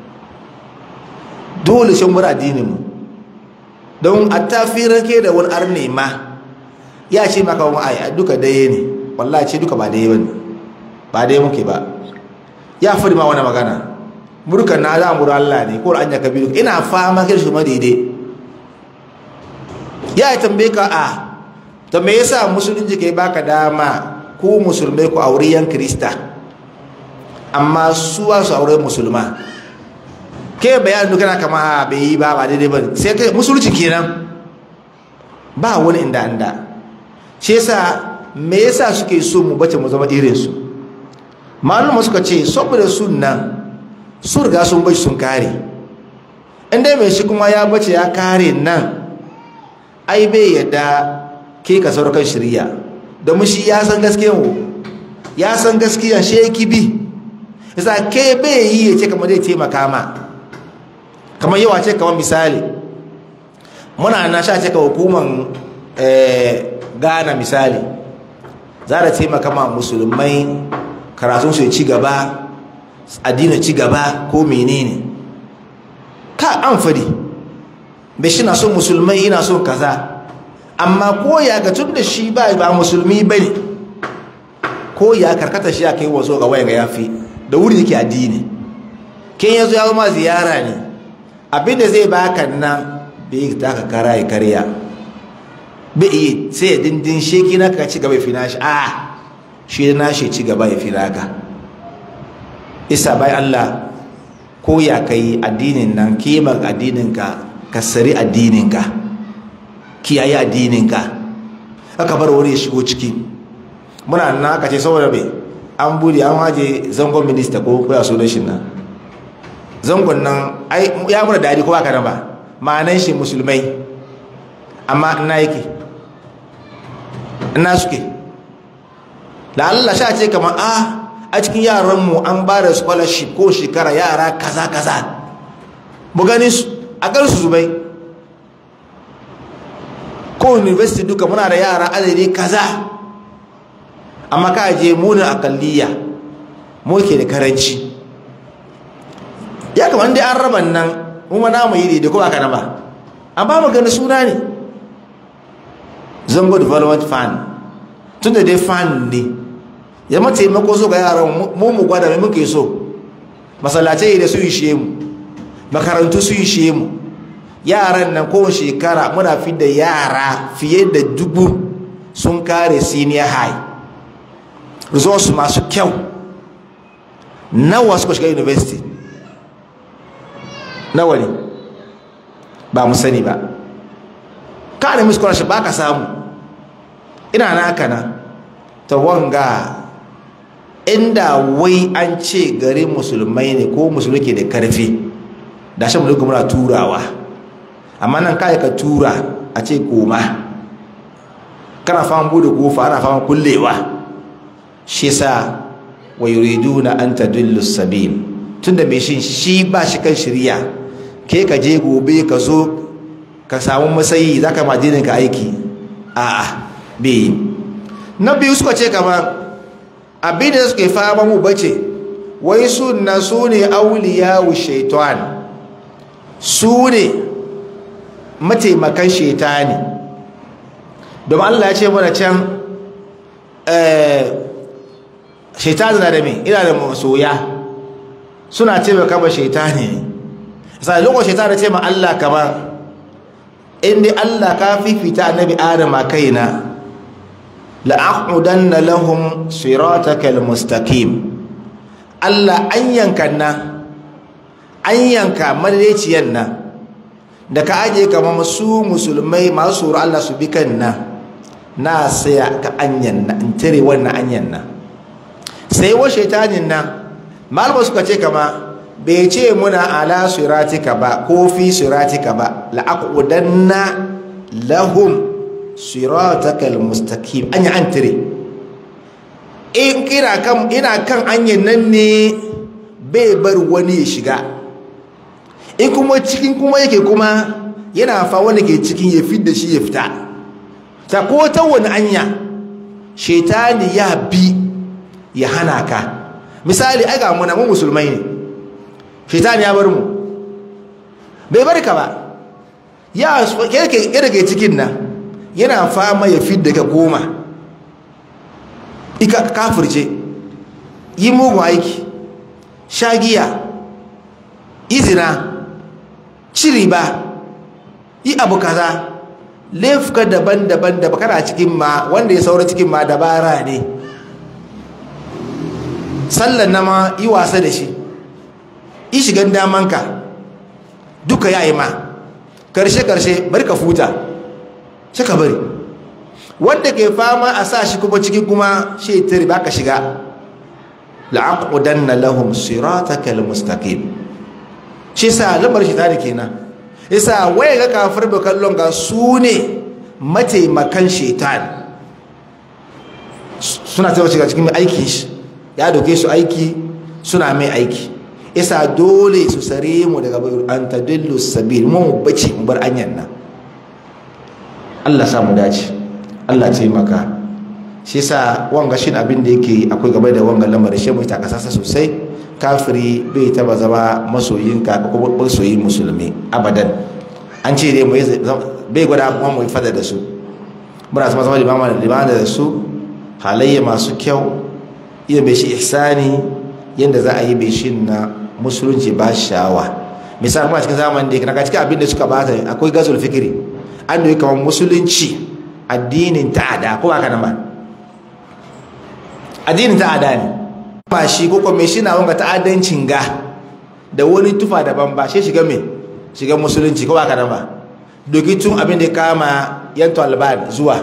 dole shan mura addinin mu don a tafirar ke da wani arne ma ya ce maka wani aya duka daya ne wallahi ce duka ba daya bane ba daya muke ba ya fadi ma wani magana murkan na za mura Allah ne ko an ya kabiru ina fama kai su ma daidai ya yi tambaye ka a to me yasa musulunci kai baka dama ku musulmai ku aure yan krista amma su su aure musulma ke bayanin kana kama bai yi ba ba daidai ba sai kai musulunci kenan ba wani inda inda shi yasa me yasa suke so mu bace mu zama irin su malama suka ce saboda sunnan su riga sun bace sun kare inda mai shi kuma ya bace ya kare nan ai bai yadda ke ka sauran shirya domin shi ya san gaskiyan ya san gaskiyan shi ya kibi yasa ke bai yi ya ce kamar zai taimaka ma kamar yawa ce kamar misali muna na sha ce ka hukuman ghana misali za da taimaka ma musulmai karatun su ci gaba addinin ci gaba ko menene ka an fadi bai shi na son musulmai ina son kaza amma ko ya ga tun da shi ba ba musulmi ba ne ko ya karkata shi a kai wazo ga waya ga yafi da wuri yake addini ken yazo ya ma ziyara ne abinda zai baka nan bai taka kara ya karya bai iya sai ya dindin sheki na ka ci gaba ya fi nashi a shi na shi ci gaba ya fi naka isa bai Allah ko ya kai addinin nan kimar addininka ka sari addininka kiyaye addininka aka bar wani ya shigo ciki muna nan aka ce saboda bai an bude an haje zangon minista ko kuya sunan shi nan zangon nan ya muna dadi ko baka nan ba ma'anan shi musulmai amma ina yake ina suke da Allah sha ce kamar a a cikin yaranmu an ba da scholarship ko shekara yara kaza kaza mu gani su a kan su zubai ko university duka muna da yara adadi kaza amma ka je munin akalliya mu ke da karanci ya kamar dai an raba nan mu ma namu yi da ko aka na ba an ba mu gani suna ne zango development fund tun da dai fund ne ya mata taimako so ga yaran mu mu gwada mai muke so masallacai da su ishe mu makarantu su ishe mu yaran nan kowace shekara muna fi da yara fiye da dubu sun kare senior high results masu kyau nawa suka shiga university nawa ne ba mu sani ba ka nemi scholarship ba ka samu ina naka na ta wanga inda wai an ce garin musulmai ne ko musulmi ke da karfi da shan mulki muna turawa amma nan kai ka tura a ce koma kana fama bude kofa ana fama kullewa shi sa wa yuriduna an tadillu sabil tunda mai shin shi ba shi kan shirya ke ka je gobe ka zo ka samu masayi za ka majinin ka aiki a'a bai na biyu suka ce kama abin da suke fama mu bace wai sunna su ne auliya wa shaitan su ne mataimakan shaitani domin Allah ya ce mana can shaitani na da me ina da masoya suna taimaka ma shaitani sai lokacin shaitani ce ma Allah kamar inda Allah ka fifita annabi Adam a kaina la'aqudanna lahum siratakal mustaqim Allah an yanka na an yanka madaidaiciyan nan da ka aje kamar su musulmai masu tsoro Allah su bi kan na na saya ka anyan na in tare wannan anyan na sai wa shaitanin nan malama suka ce kama bai ce muna ala siratika ba ko fi siratika ba la'aqudanna lahum siratakal mustaqim anya an tare in kira kan ina kan anyan nan ne bai bar wani ya shiga in kuma cikin kuma yake kuma yana fa wanda ke cikin ya fi da shi ya fita ta ko ta wani anya shaitani ya bi ya hana ka misali ai ga muna mu musulmai ne shaitani ya bar mu bai bar ka ba ya yake ke cikin nan yana fama ya fi da ka goma ika kafirce yi mugun aiki shagiya izina ciri ba yi abu kaza laifuka daban-daban da kana cikin ma wanda ya saura cikin ma dabara ne sallan na ma yi wasa da shi yi shigan damanka duka ya yi ma karshe-karshe bari ka futa shi ka bari wanda ke fama a sa shi kuma cikin kuma shi tari ba ka shiga la'aqudanna lahum siratakal mustaqim shi sa lamar shi tare kenan yasa waye ga kafir da kallon ga su ne mataimakan shaitan suna taimaka shiga cikin aikin shi ya doke su aiki suna mai aiki yasa dole su sare mu daga an tadillu sabil mu bace mu bar anyan nan Allah sa mu dace Allah taimaka shi yasa wanga shin abin da yake akwai gaba da wanga lamarin shi mu ta kasasa sosai kafiri bai taba zama masoyinka ko masoyin musulmi abadan an ce dai bai gwada kuma mu fada da su muna sama zama limama limama da su halayya masu kyau iya bai shi ihsani yadda za a yi bai shi na musulunci ba shawa misali kuma cikin zamanin da ya cikin abin da suka bata akwai gazul fikiri an da kamar musulunci addinin ta'ada ko ba ka nan ba addinin ta'ada ne ba shi ko kuma shi na wanga ta'addancin ga da wani tufa daban ba shi shiga me shiga musulunci ko ba ka nan ba doki tun abin da ya kama yan taliban zuwa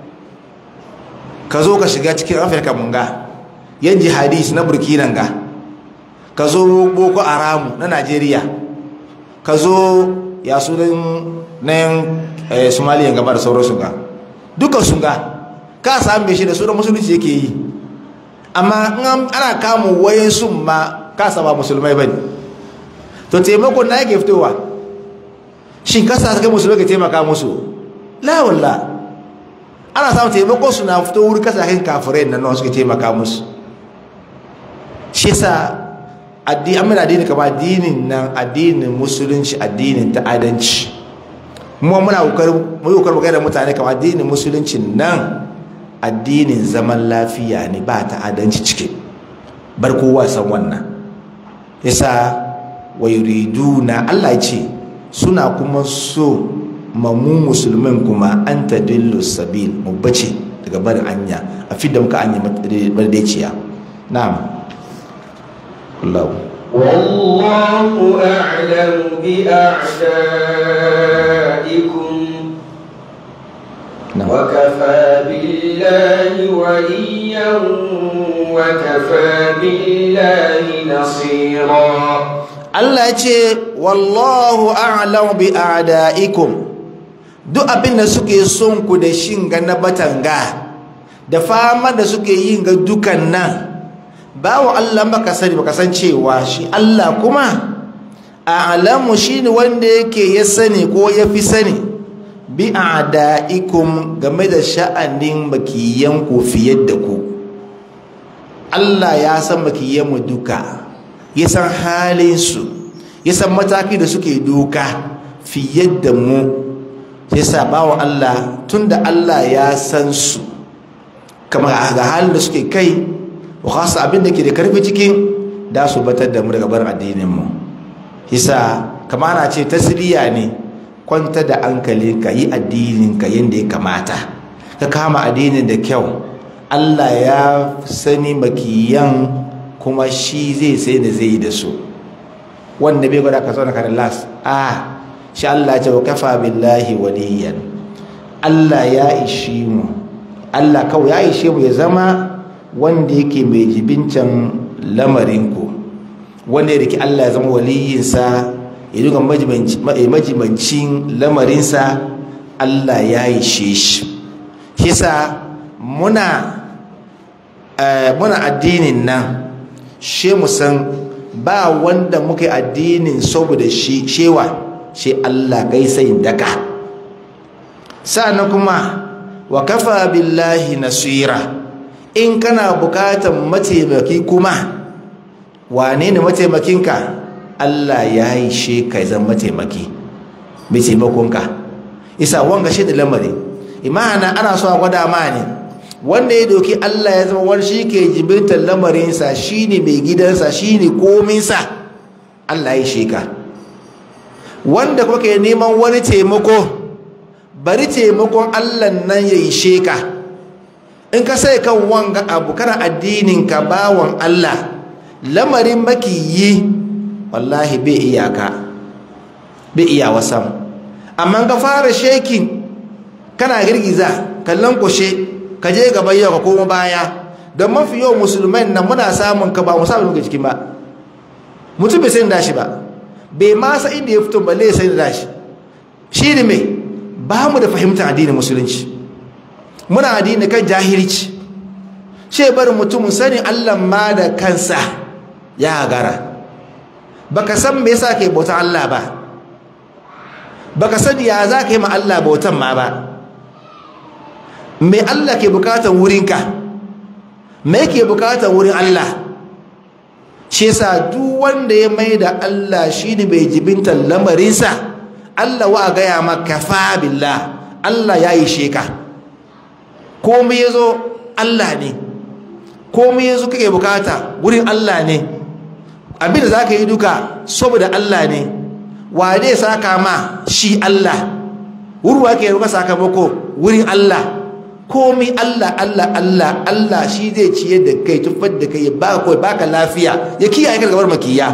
ka zo ka shiga cikin afirka mun ga yan jihadis na burkina ga ka zo boko haramu na najeriya ka zo ya sunan na yan somaliya gaba da sauransu ga dukkan sun ga ka sami shi da sunan musulunci yake yi amma ana kamun wayan sun ma kasa ba musulmai ba ne to taimakon na yake fitowa shin kasa kai musulmai ka taimaka musu lawalla ana samun taimakon su na fito wuri kasa kai kafirai nan suke taimaka musu shi sa amin addini kama addinin nan addinin musulunci addinin ta'adanci mu muna kokarin da mutane kama addinin musulunci nan addinin zaman lafiya ne ba ta'adanci ciki bar kowa san wannan yasa wa yuriduna Allah ya ce suna kuma so mamu musulmin kuma an tadillu sabil mu bace daga barin anya a fidda muka anya bardaiciya na'am Allah والله أعلم بأعدائكم نعم. وكفى بالله وليا وكفى بالله نصيرا Allah ya ce wallahu a'lamu bi a'da'ikum duk abin da suke son ku da shin ga na batanga da fama da suke yin ga dukan nan bawo Allah baka sani baka san cewa shi Allah kuma a'lamu shine wanda yake ya sani ko ya fi sani bi a'da'ikum game da sha'anin makiyan ku fiye da ku Allah ya san makiyan mu duka ya san halin su ya san mataki da suke doka fiye da mu yasa bawo Allah tunda Allah ya san su kamar ga halin da suke kai wa khasa abin da ke da karfi cikin da su batar da mu daga bar addinin mu yasa kamar ana ce tasiriya ne kwanta da hankali ka yi addinin ka yanda ya kamata ka kama addinin da kyau Allah ya sani makiyan kuma shi zai sai da zai yi da su wanda bai gwada ka zauna ka las a shi Allah ce wa kafa billahi waliyan Allah ya ishi mu Allah kawai ya ishe mu ya zama wanda yake mai jibincan lamarinku wanda ya riki Allah ya zama waliyinsa ya duka majibancin lamarinsa Allah ya ishe shi kisa muna muna addinin nan she mu san ba wanda muka addinin saboda shi shewa shi Allah gaisayin daka sa'annan kuma wa kafa billahi nasira in kana bukatan mataimaki kuma wane ne mataimakinka Allah ya yi she ka zan mataimaki mai taimakonka isa wanga shi da lamari imana ana so a gwada ma ne wanda ya doki Allah ya zama wani shi ke jibintar lamarinsa shi ne mai gidansa shi ne kominsa Allah ya shi ka wanda kuma ke neman wani taimako bari taimakon Allah nan ya yi sheka in ka sai kan wanga abu kana addinin ka bawan Allah lamarin makiyi wallahi bai iyaka bai iya wasan amma ka fara shekin kana girgiza kallon kushe ka je gaba yau ka koma baya don mafi yau musulmai nan muna samun ka ba mu samun muka cikin ba mutum bai sai da shi ba bai ma sa inda ya fito balle sai da shi shi ne mai ba mu da fahimtar addinin musulunci muna addini kan jahilci ce bari mutumin sani Allah ma da kansa ya gara baka san me yasa kai bautan Allah ba baka sani ya za ka yi ma Allah bautan ma ba me Allah ke bukatan wurinka me ke bukatan wurin Allah shi yasa duk wanda ya mai da Allah shi ne bai jibinta lamarinsa Allah wa gaya maka fa billah Allah ya yi sheka komai ya zo Allah ne komai ya zo kake bukata wurin Allah ne abinda za ka yi duka saboda Allah ne wa zai saka ma shi Allah wurwa ke ruka sakamako wurin Allah komai Allah Allah Allah Allah shi zai ciye da kai tufar da kai ya baka kawai baka lafiya ya kiyaye ka gabar makiya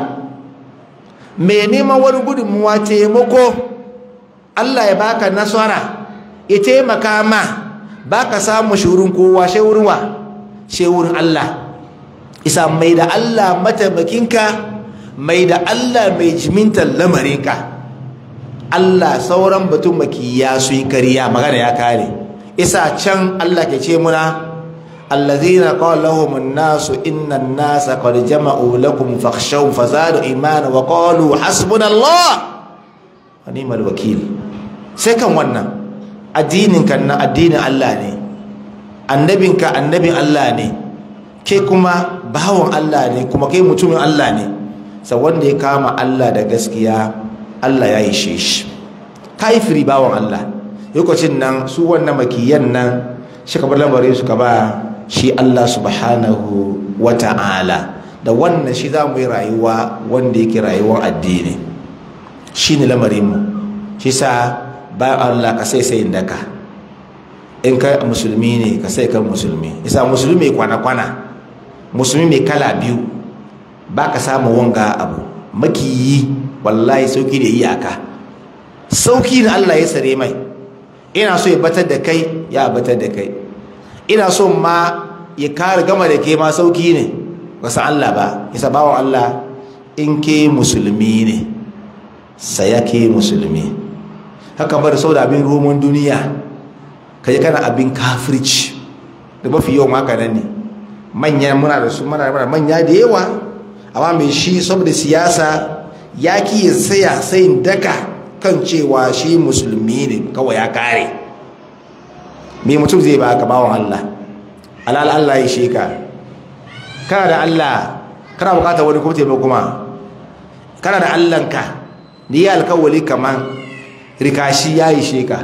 mai neman wani gudunmuwa taimako Allah ya baka nasara ya taimaka ma baka samu shi wurin kowa shi wurin wa shi wurin Allah isa mai da Allah mataimakinka mai da Allah mai jimintar lamarinka Allah sauran batun makiya su yi kariya magana ya kare isa can Allah ke ce muna allazina qala lahum an-nas inna an-nasa qad jama'u lakum fakhshaw fazadu imana wa qalu hasbunallah wa ni'mal wakil sai kan wannan addinin kan na addinin Allah ne annabin ka annabin Allah ne ke kuma bawon Allah ne kuma kai mutumin Allah ne sa wanda ya kama Allah da gaskiya Allah ya yi shi kafiri bawon Allah lokacin nan su wannan makiyan nan shi ka bar lamarin su ka ba shi Allah subhanahu wa ta'ala da wannan shi za mu yi rayuwa wanda yake rayuwar addini shi ne lamarinmu shi sa bayan Allah ka sai sayin daka in ka musulmi ne ka sai kan musulmi isa musulmi mai kwana-kwana musulmi mai kala biyu ba ka samu wanga abu makiyi wallahi sauki da iyaka sauki da Allah ya sare mai ina so ya batar da kai ya batar da kai ina so ma ya kare gama da ke ma sauki ne wasu Allah ba isa bawan Allah in ke musulmi ne saya ke musulmi haka bar sau da abin roman duniya kai kana abin kafirci da mafi yawan haka nan ne manyan muna da su muna da manya da yawa amma mai shi saboda siyasa ya ki ya tsaya sayin daka kan cewa shi musulmi ne kawai ya kare me mutum zai ba ka bawan Allah alal Allah ya sheka kana da Allah kana bukatar wani kuma taimako kuma kana da Allahnka ni ya alkawali kaman rikashi ya yi sheka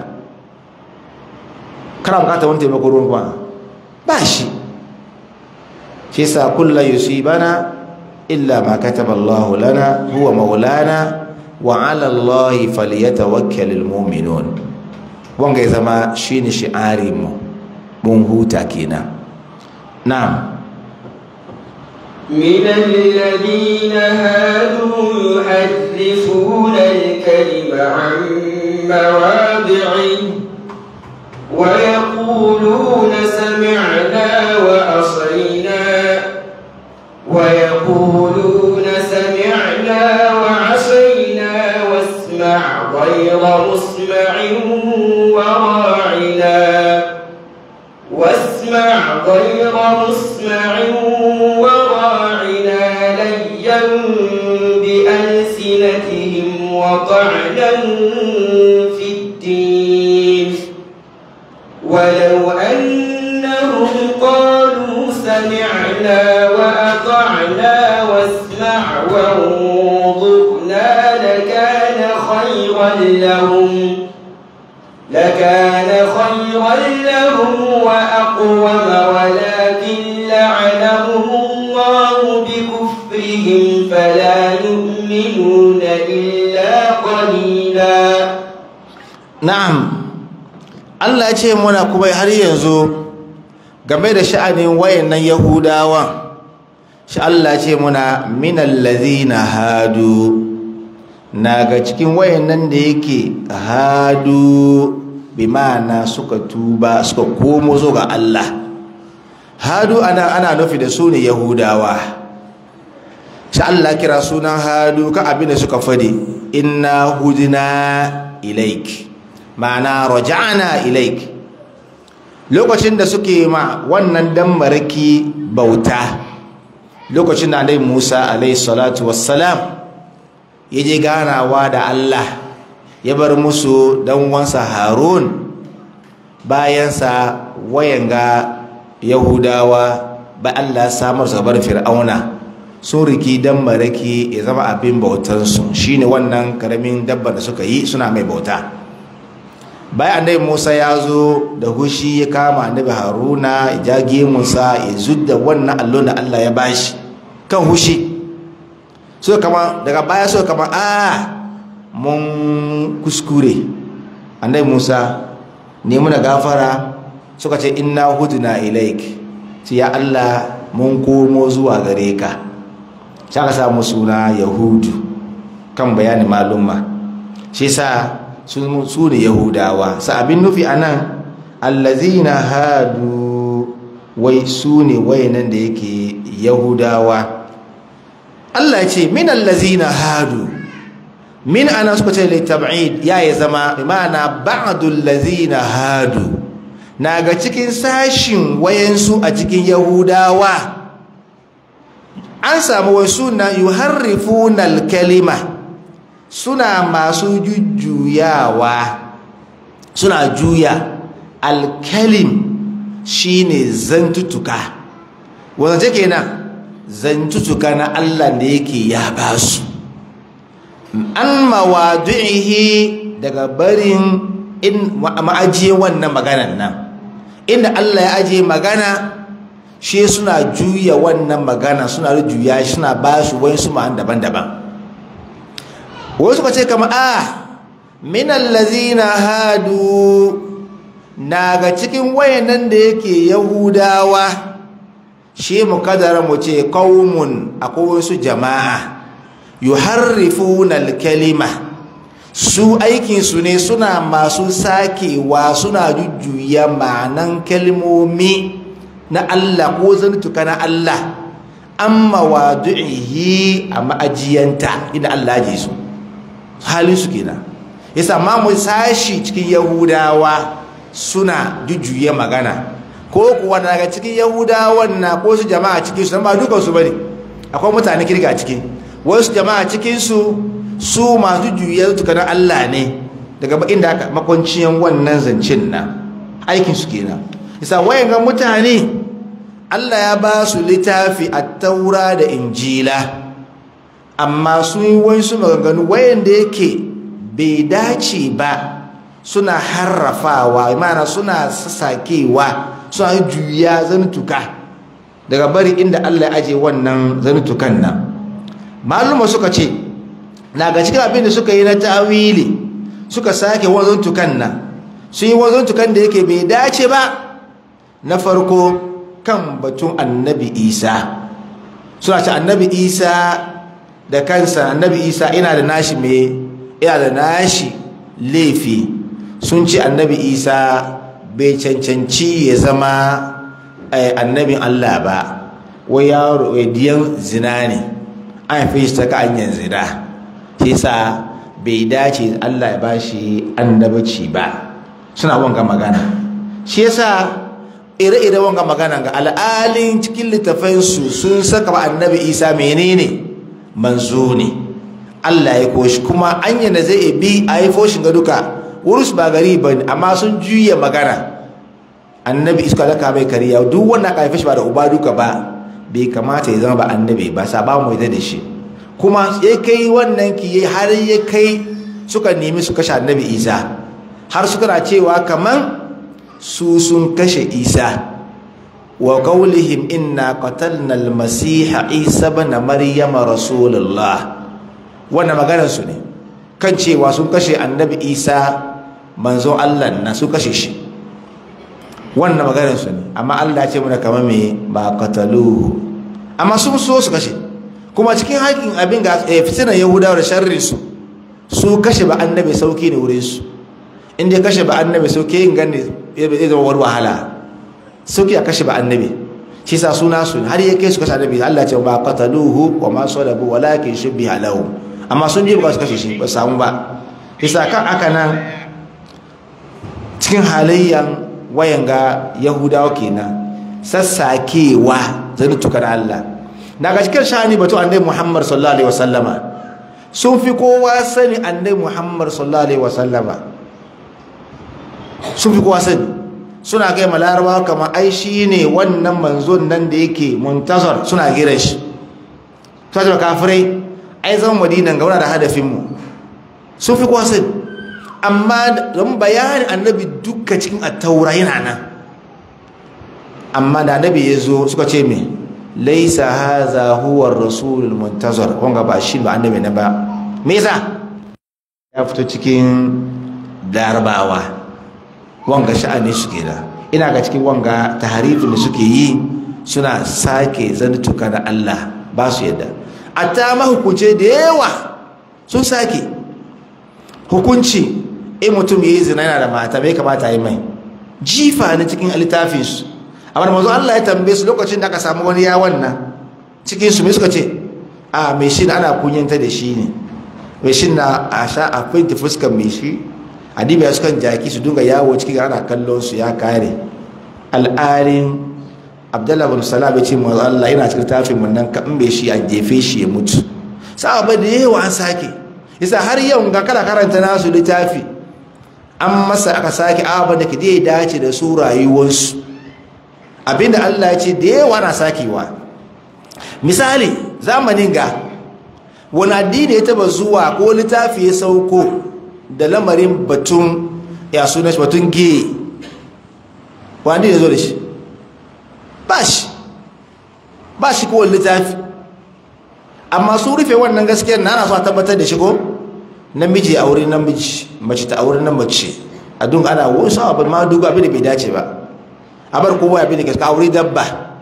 kana bukatar wani taimako ruwan kuma ba shi shi sa kulla yusibana illa ma kataba Allah lana huwa maulana wa ala Allah falyatawakkalul mu'minun wanga ya zama shine shi'ari mu mun huta kenan na'am من الذين هادوا يحرفون الكلم عن مواضعه ويقولون سمعنا وعصينا ويقولون سمعنا وعصينا واسمع غير مسمع وراعنا واسمع غير مسمع وراعنا ليا بألسنتهم وطعنا في الدين ولو أنهم قالوا سمعنا وأطعنا واسمع وانظرنا لكان خيرا لهم لكان خيرا لهم وأقوم ولكن لعنهم الله بكفرهم فلا يؤمنون إلا قليلا na'am Allah ya ce muna kuma har yanzu game da sha'anin wayannan yahudawa shi Allah ya ce muna minal ladhina hadu naga cikin wayannan da yake hadu bi ma'ana suka tuba suka komo zo ga Allah hadu ana ana nufi da su ne yahudawa shi Allah kira sunan hadu ka abin da suka fadi inna hudina ilaik ma'ana raja'na ilaik lokacin da suke ma wannan dan maraki bauta lokacin da Annabi Musa alayhi salatu wassalam yaje ganawa da Allah ya bar musu dan wansa Harun bayan sa wayanga Yahudawa ba Allah samar su bar Fir'auna sun riki dan maraki ya zama abin bautansu shine wannan karamin dabbar da suka yi suna mai bauta bayan annabi Musa ya zo da hushi ya kama annabi Haruna ya jage Musa ya zudda wannan allon da Allah ya bashi kan hushi so kama daga baya so kama a mun kuskure annabi Musa ne muna gafara suka ce inna hudna ilaik ce ya Allah mun komo zuwa gare ka sai aka samu suna yahudu kan bayani malumma shi sa su ne yahudawa sa abin nufi a nan allazina hadu wai su ne wayanan da yake yahudawa Allah ce min allazina hadu min ana suka ce litab'id ya yi zama imana ba'dul lazina hadu na ga cikin sashin wayansu a cikin yahudawa an samu wasu na yuharrifuna al-kalima suna masu jujjuyawa suna juya alkalim shine zantutuka wanda take kenan zantutuka na Allah da yake ya basu an mawadu'ihi daga barin in ma'ajiye wannan maganan nan inda Allah ya ajiye magana shi suna juya wannan magana suna juya suna basu wani su ma'an daban-daban wasu ka ce kama a minan lazina hadu na ga cikin wayannan da yake yahudawa shi mu kadara mu ce kawumun akwai wasu jama'a yuharrifuna kalima su aikinsu ne suna masu sakewa suna jujjuya ma'anan kalmomi na Allah ko zantuka na Allah amma wadu'ihi a ma'ajiyanta inda Allah ji su halin su kenan yasa ma mu sashi cikin yahudawa suna jujjuye magana ko kuwa daga cikin yahudawan na ko su jama'a cikin su ba dukan su bane akwai mutane kirga ciki wasu jama'a cikin su su masu juye tukanin Allah ne daga inda aka makwanciyan wannan zancen na aikin su kenan yasa wayan ga mutane Allah ya ba su littafi a taura da injila amma sun yi wasu maganganu wayanda yake bai dace ba suna harrafawa mana suna sassakewa suna juya zantuka daga bari inda Allah ya aje wannan zantukan nan maluma suka ce na ga cikin abin da suka yi na tawili suka sake wazantukan nan sun yi wazantukan da yake bai dace ba na farko kan batun annabi isa suna ce annabi isa da kansa annabi isa ina da nashi mai ina da nashi laifi sun ce annabi isa bai cancanci ya zama annabin allah ba wai yaro diyan zina ne an fi shi ta ka hanyar zina shi sa bai dace allah ya bashi annabaci ba suna wanga magana shi yasa ire-ire wanga magana ga al'alin cikin littafansu sun saka ba annabi isa menene manzo ne allah ya koshi kuma anya da zai bi a yi foshin ga duka wurus ba gari ba amma sun juya magana annabi iska laka mai kariya duk wanda aka haife shi ba da uba duka ba bai kamata ya zama ba annabi ba sa ba mu da shi kuma ya kai wannan ki har ya kai suka nemi su kashe annabi isa har suka na cewa kaman su sun kashe isa wa qawlihim inna qatalna al-masiha isa ibn maryam rasulullah wannan maganar su ne kan cewa sun kashe annabi isa manzo Allah na su kashe shi wannan maganar su ne amma Allah ya ce mana kamar me ba qataluhu amma sun so su kashe kuma cikin haƙin abin ga fitinan yahudawa da sharri su su kashe ba annabi sauki ne wurin su inda ya kashe ba annabi sauki yin gani zai zama wani wahala sauki a kashe ba annabi shi sa suna su har ya kai su kashe annabi Allah ce ba qataluhu wa ma salabu walakin shubbiha lahum amma sun ji ba su kashe shi ba samu ba isa kan aka nan cikin halayyan wayan ga yahudawa kenan sassakewa zai tukar Allah daga cikin shani batu annabi Muhammad sallallahu alaihi wasallama sun fi kowa sani annabi Muhammad sallallahu alaihi wasallama sun fi kowa sani suna kai malarawa kama ai shi ne wannan manzon nan da yake muntazar suna gira shi ta ce kafirai ai zama madinan gauna da hadafinmu sun fi kowa sani amma don bayani annabi duka cikin attaura yana nan amma da annabi ya zo suka ce mai laisa haza huwa rasulul muntazar wanga ba shi ba annabi na ba me yasa ya fito cikin larabawa wanga sha'ani su da ina ga cikin wanga taharifin da suke yi suna sake zantuka da Allah ba su yadda ta mahukunce da yawa sun sake hukunci in mutum ya yi zina yana da mata bai kamata yi mai jifa na cikin littafin su amma mazu Allah ya tambaye su lokacin da aka samu wani yawon nan cikin su mai suka ce a mai shi ana kunyanta da shi ne mai shi na a sha a finta fuskan mai shi adiba ya sukan jaki su dunga yawo cikin ana kallon su ya kare al'arin abdullahi bin salam ya ce mazu Allah yana cikin tafin mun nan kan bai shi a jefe shi ya mutu sa'aba da yawa an sake yasa har yau ga kada karanta nasu littafi an masa aka sake abin da ke dai dace da su rayuwarsu abinda Allah ya ce da yawa na sakewa misali zamanin ga wani addini ya taba zuwa ko littafi ya sauko da lamarin batun ya suna shi batun gay wani ya zo da shi ba shi ba shi kowane littafi amma su rufe wannan gaskiyar na ana so a tabbatar da shi ko namiji a wurin namiji mace ta a wurin nan mace a dun ana wasu abin ma dugu abin da bai dace ba a bar kowa abin da ke a wuri dabba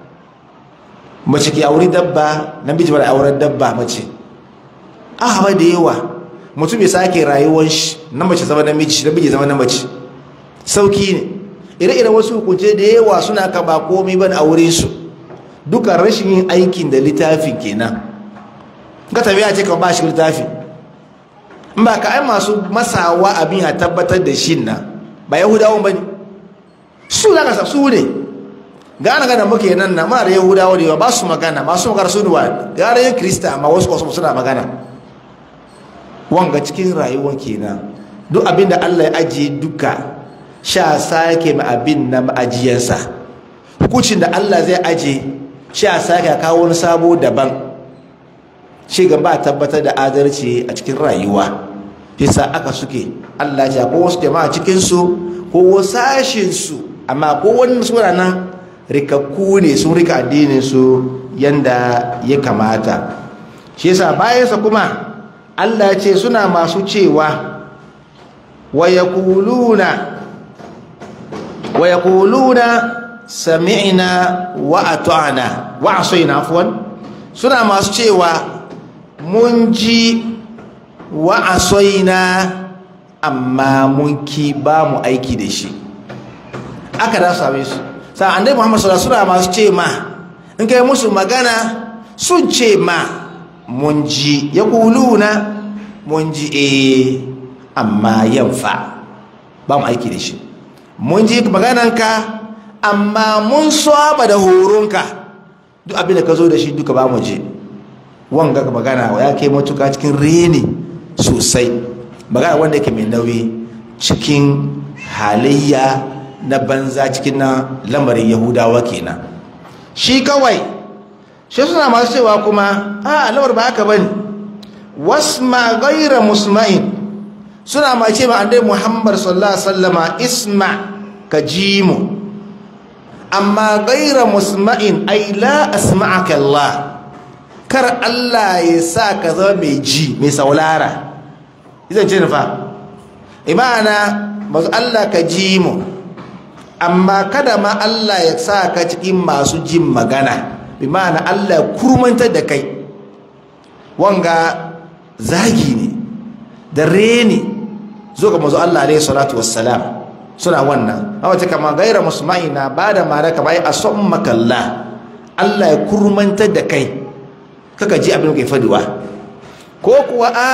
mace ke a wuri dabba namiji ba da auren dabba mace a haɓa da yawa mutum ya sake rayuwar shi na mace zama namiji namiji zama na mace sauki ne ire-iren wasu hukunce da yawa suna ka ba komai ba a wurin su duka rashin yin aikin da littafin kenan ka tafiya ce ka ba shi littafi in ba ka ai masu masawa abin a tabbatar da shi nan ba yahudawan ba ne su za ka sa su ne gana gana muke nan na muna da yahudawa da ba su magana masu magana su ne wa gara yin krista amma wasu kwasu suna magana wanga cikin rayuwar kenan duk abin da allah ya ajiye duka sha sake ma abin na ma'ajiyarsa hukuncin da allah zai ajiye sha sake kawo wani sabo daban shi ba tabbatar da adalci a cikin rayuwa bisa aka suke allah ya ko wasu jama'a cikinsu ko wasu sashinsu amma ko wani suna nan rikakku ne sun rika addininsu yanda ya kamata shi yasa bayansa kuma Allah ce suna masu cewa wa yaquluna wa yaquluna sami'na wa ata'na wa asayna afwan suna masu cewa mun ji wa asayna amma mun ki ba mu aiki da shi aka da same su sa annabi Muhammad sallallahu alaihi wasallam masu ce ma in kai musu magana sun ce ma mun ji ya kuluna mun ji eh amma yanfa ba mu aiki da shi mun ji magananka amma mun saba da horonka duk abin da ka zo da shi duka ba mu je wanga magana ya kai matuka cikin reni sosai magana wanda yake mai nauyi cikin halayya na banza cikin na lamarin yahudawa kenan shi kawai shi suna masu cewa kuma a lamar ba haka bane wasma gaira musma'in suna ma ce ma andai muhammad sallallahu alaihi wasallama isma ka ji mu amma gaira musma'in ai la asma'aka allah kar allah ya sa ka zama mai ji mai saulara izan ce nufa imana masu allah ka ji mu amma kada ma Allah ya sa ka cikin masu jin magana bi ma'ana Allah ya kurmantar da kai wanga zagi ne da reni zo ga mazu Allah alaihi salatu wassalam suna wannan a wace kama gaira musulmai na ba da mara kama a son makalla Allah ya kurmantar da kai kaka ji abin da kai fadiwa ko kuwa a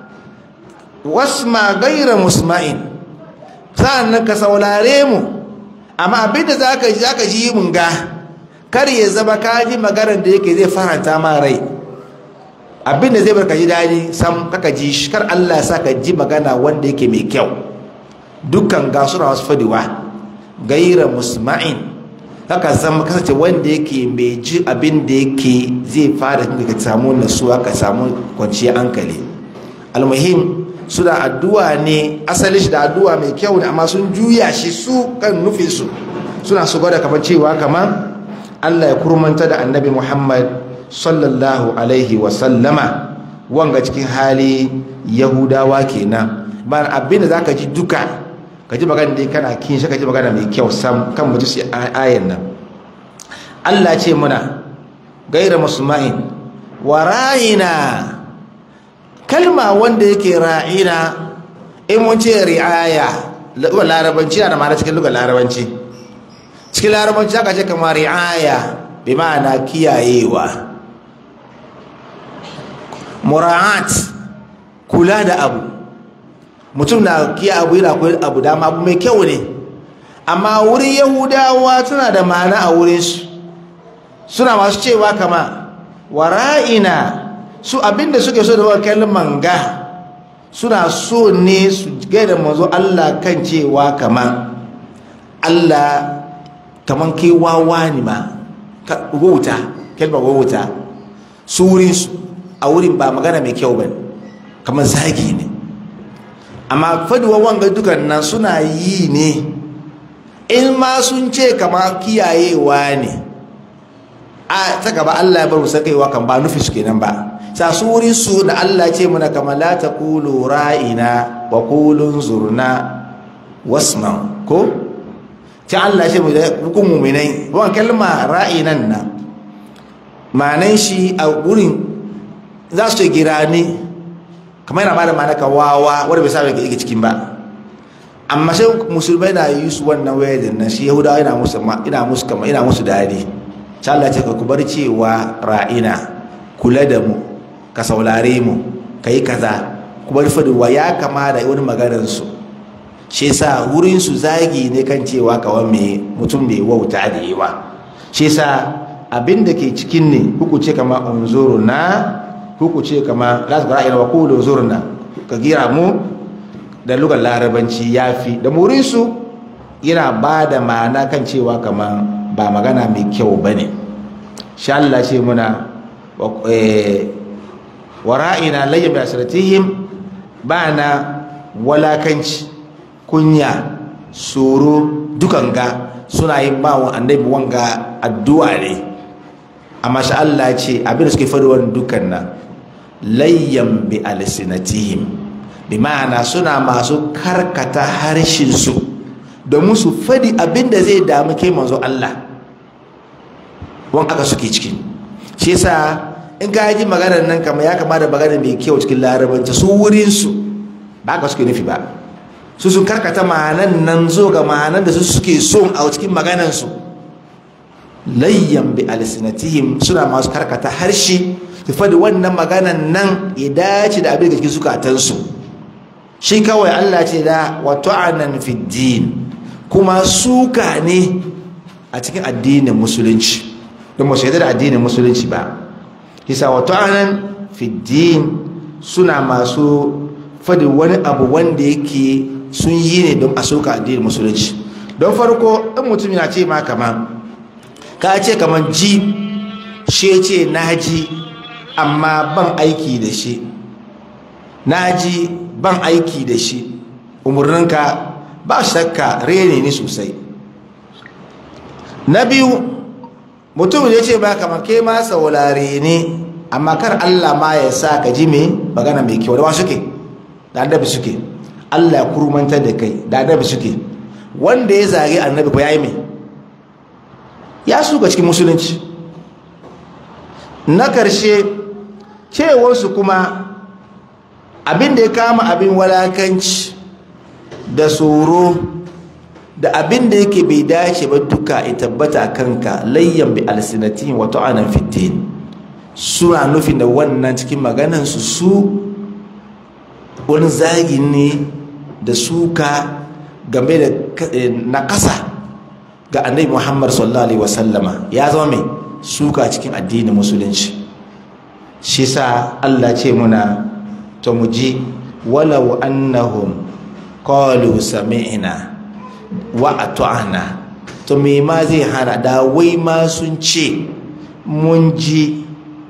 wasma gaira musulmai sa'an nan ka saulare mu amma abinda za ka ji za ka ji mun ga kar ya zama ka ji maganar da yake zai faranta ma rai abinda zai barka ji daɗi sam kaka ji shi kar Allah sa ka ji magana wanda yake mai kyau dukkan ga suna wasu fadiwa gaira musma'in haka zama kasance wanda yake mai ji abin da yake zai fara ka samu nasuwa ka samu kwanciyar hankali almuhim suna addu'a ne asali shi da addu'a mai kyau ne amma sun juya shi su kan nufinsu suna su gwada kamar cewa kamar Allah ya kurmanta da annabi Muhammad sallallahu alaihi wasallama wanga cikin hali yahudawa kenan ba abin da za ka ji duka ka ji magana da kana kin shi ka ji magana mai kyau sam kan mutu su ayan nan Allah ce muna gaira musulma'in wa ra'ina kalma wanda yake ra'ina in mun ce ri'aya lugar larabanci na da ma'ana cikin lugar larabanci cikin larabanci aka ce kamar ri'aya bi ma'ana kiyayewa mura'at kula da abu mutum na kiya abu yana kula abu dama abu mai kyau ne amma wurin yahudawa suna da ma'ana a wurinsu suna masu cewa kama wara'ina su abinda suke so da wa kalman ga suna so ne su gaida manzo Allah kan cewa kama Allah kaman kai wawa ne ma ka wauta kalmar wauta su wurin su a wurin ba magana mai kyau bane kamar zagi ne amma faduwa wanga dukan nan suna yi ne in ma sun ce kama kiyayewa ne a ta gaba Allah ya bar mu sakaiwa kan ba nufi su kenan ba sa su wurin su da Allah ce muna kama la taqulu ra'ina wa qulun zurna wasma ko ta Allah ce mu da hukun mu'minai wannan kalma ra'inan na ma'anan shi a wurin za su gira ne kamar yana bada ma'ana ka wawa wanda bai saba yake cikin ba amma sai musulmai na yi su wannan wayar nan shi yahudawa ina musu ina musu kama ina musu dadi sai Allah ce ka ku bar cewa ra'ina kula da mu ka saulare mu ka yi kaza kuma faduwa ya kama da wani maganarsu shi yasa wurin su zagi ne kan cewa kawai mai mutum mai wauta da yawa shi yasa abin da ke cikin ne kuku ce kama unzuruna kuku ce kama la su ra'ayi wa qulu unzuruna ka gira mu da lugar larabanci yafi da murin su yana ba da ma'ana kan cewa kama ba magana mai kyau bane sha Allah ce muna wa ra'ina layyam bi asratihim ba na walakanci kunya tsoro dukan ga suna yin bawa annabi wanga addu'a ne amma sha Allah ce abin da suke faɗi wani dukan nan layyan bi alsinatihim bi ma'ana suna masu karkata harshen su domin su faɗi abin da zai damu kai manzo Allah wan aka suke ciki shi yasa in ka ji maganar nan kama ya kama da magana mai kyau cikin larabanci su wurin su ba ka suke nufi ba su sun karkata ma'anan nan zo ga ma'anan da su suke son a cikin maganansu layyan bi alsinatihim suna masu karkata harshe su faɗi wannan maganan nan ya dace da abin da cikin zukatansu shi kawai Allah ce da wato anan fiddin kuma suka ne a cikin addinin musulunci don masu yadda da addinin musulunci ba kisa wato anan fiddin suna masu faɗi wani abu wanda yake sun yi ne don a soka addinin musulunci don farko in mutum yana ce ma kama ka ce kaman ji shi ce na ji amma ban aiki da shi na ji ban aiki da shi umarninka ba shakka rene ni sosai na biyu mutum ya ce ba kamar ke ma saurare ne amma kar allah ma ya sa ka ji me magana mai kyau da wa suke da annabi suke Allah ya kurmantar da kai da annabi suke wanda ya zage annabi ko yayi me ya suka cikin musulunci na karshe cewarsu kuma abin da ya kama abin walakanci da tsoro da abin da yake bai dace ba duka ya tabbata kanka layyan bi alsinatin wa ta'anan fitin suna nufin da wannan cikin maganansu su wani zagi ne da suka game da nakasa ga annabi muhammad sallallahu alaihi wasallama ya zama mai suka cikin addinin musulunci shi sa allah ce muna ta muji walau annahum qalu sami'na wa ata'na to me ma zai hana da wai ma sun ce mun ji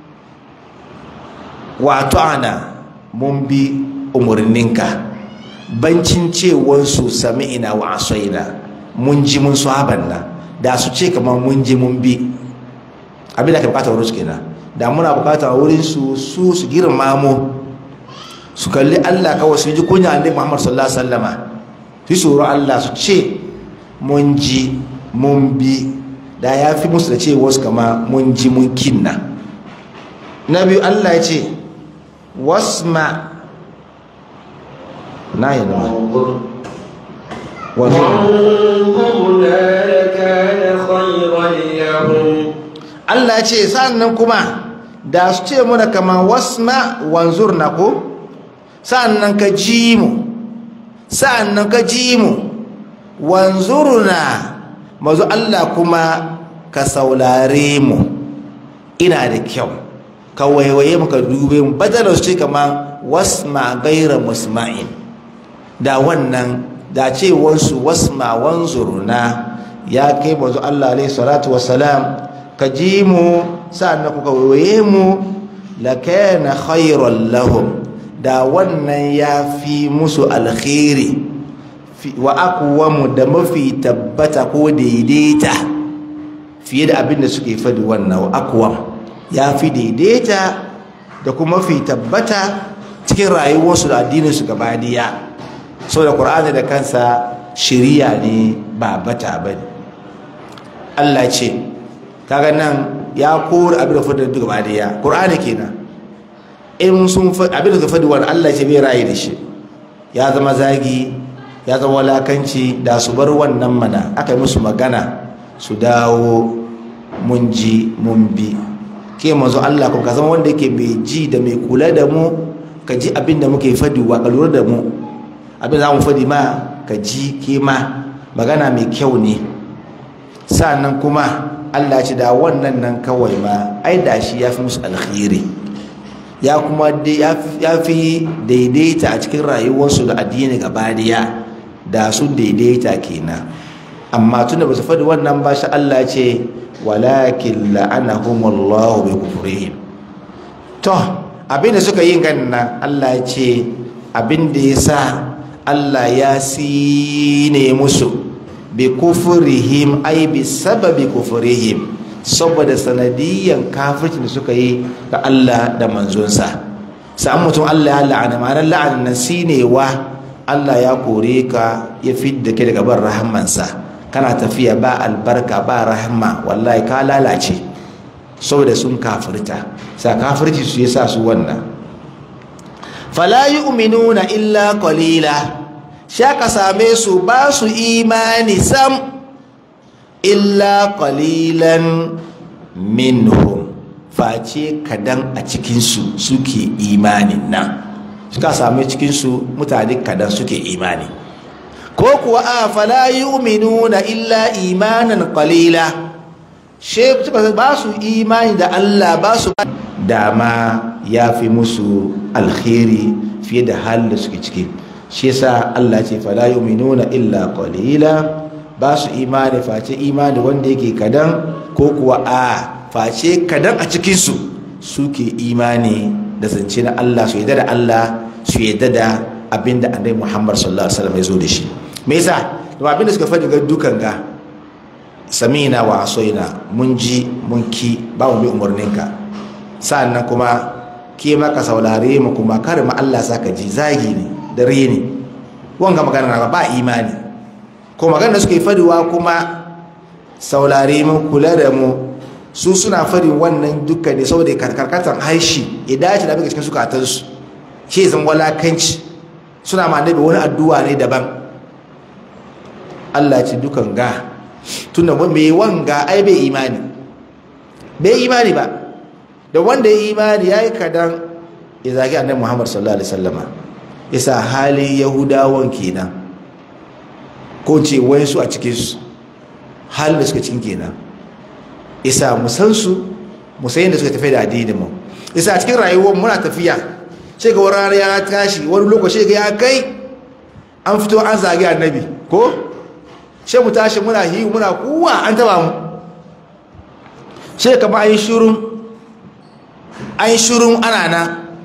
wa ata'na mun bi umarninka bancin cewansu sami ina wa asoina mun ji mun sahaban na da su ce kamar mun ji mun bi abin da ka bukata wurin su kenan da muna bukata wurin su su su girma mu su kalli Allah kawai su ji kunya annabi Muhammad sallallahu alaihi wasallama su tsoro Allah su ce mun ji mun bi da ya fi musu da ce wasu kama mun ji mun kinna na biyu Allah ya ce wasma na yi nama وانظرنا لكان خيرا لهم Allah ce sa'annan kuma da su ce muna kama wasma wanzur na ko sa'annan ka ji mu sa'annan ka ji mu wanzurna mazu Allah kuma ka saulare mu ina da kyau ka waiwaye mu ka dube mu badala su ce kama wasma gaira musma'in da wannan da ce wansu wasma wanzurna ya kai mazu Allah alaihi salatu wassalam ka ji mu sa'annan kuka waiwaye mu lakana khairan lahum da wannan ya fi musu alkhairi wa aqwamu da mafi tabbata ko daidaita fiye da abin da suke fadi wannan wa aqwam ya fi daidaita da kuma mafi tabbata cikin rayuwarsu da addininsu gaba daya so da qur'ani da kansa shiriya ne ba bata bane Allah ce kaga nan ya kore abin da fadi gaba daya qur'ani kenan in sun abin da fadi wani Allah ce bai rayu da shi ya zama zagi ya zama walakanci da su bar wannan mana aka yi musu magana su dawo mun ji mun bi ke manzo Allah kuma ka zama wanda yake mai ji da mai kula da mu ka ji abin da muke fadiwa ka lura da mu abin za mu fadi ma ka ji ke ma magana mai kyau ne sa'annan kuma Allah ce da wannan nan kawai ma ai da shi ya fi musu alkhairi ya kuma ya fi daidaita a cikin rayuwarsu da addini gaba daya da su daidaita kenan amma tunda ba su faɗi wannan ba shi Allah ce walakin la'anahumullahu bi kufrihim to abinda suka yi ganin nan Allah ce abinda ya sa Allah ya sine musu bi kufrihim ai bi sababi kufrihim saboda sanadiyan kafircin da suka yi ga Allah da manzonsa sa'an mutum Allah ya la'ana ma'anar la'ana nan sinewa Allah ya kore ka ya fidda ke daga ban rahamansa kana tafiya ba albarka ba rahama wallahi ka lalace saboda sun kafirta sa kafirci su yasa su wannan fala yu'minuna illa qalila sha ka same su ba su imani sam illa qalilan minhum face kadan a cikinsu suke imanin nan suka same cikinsu mutane kadan suke imani ko kuwa a fala yu'minuna illa imanan qalila she ba su imani da Allah ba su dama ya fi musu alkhairi fiye da halin da suke ciki shi yasa Allah ce fala yu'minuna illa qalila ba su imani face imani wanda yake kadan ko kuwa a face kadan a cikin su suke imani da zance na Allah su yadda da Allah su yadda da abinda annabi Muhammad sallallahu alaihi wasallam ya zo da shi me yasa domin abinda suka faɗi ga dukan ga samina wa asoina mun ji mun ki ba mu bi umarninka sa'annan kuma ke maka saurare mu kuma kar ma Allah saka ji zagi ne da reni wanga magana na ba imani ko magana da suke fadiwa kuma saurare mu kula da mu su suna fadin wannan dukkan ne saboda karkatan haishi ya dace da abin cikin sukatansu ke zan walakanci suna ma annabi wani addu'a ne daban Allah ce dukan ga tunda mai wanga ai bai imani bai imani ba da wanda ya imani ya yi kadan ya zagi annabi Muhammad sallallahu alaihi wasallama isa halin yahudawan kenan ko ce wayansu a cikinsu halin da suka cikin kenan isa musansu musayin da suka tafi da addinin mu isa a cikin rayuwar muna tafiya ce ga wani ya tashi wani lokaci ga ya kai an fito an zagi annabi ko ce mu tashi muna hiyu muna kuwa an taba mu ce kama an yi shirun an yi shirun ana na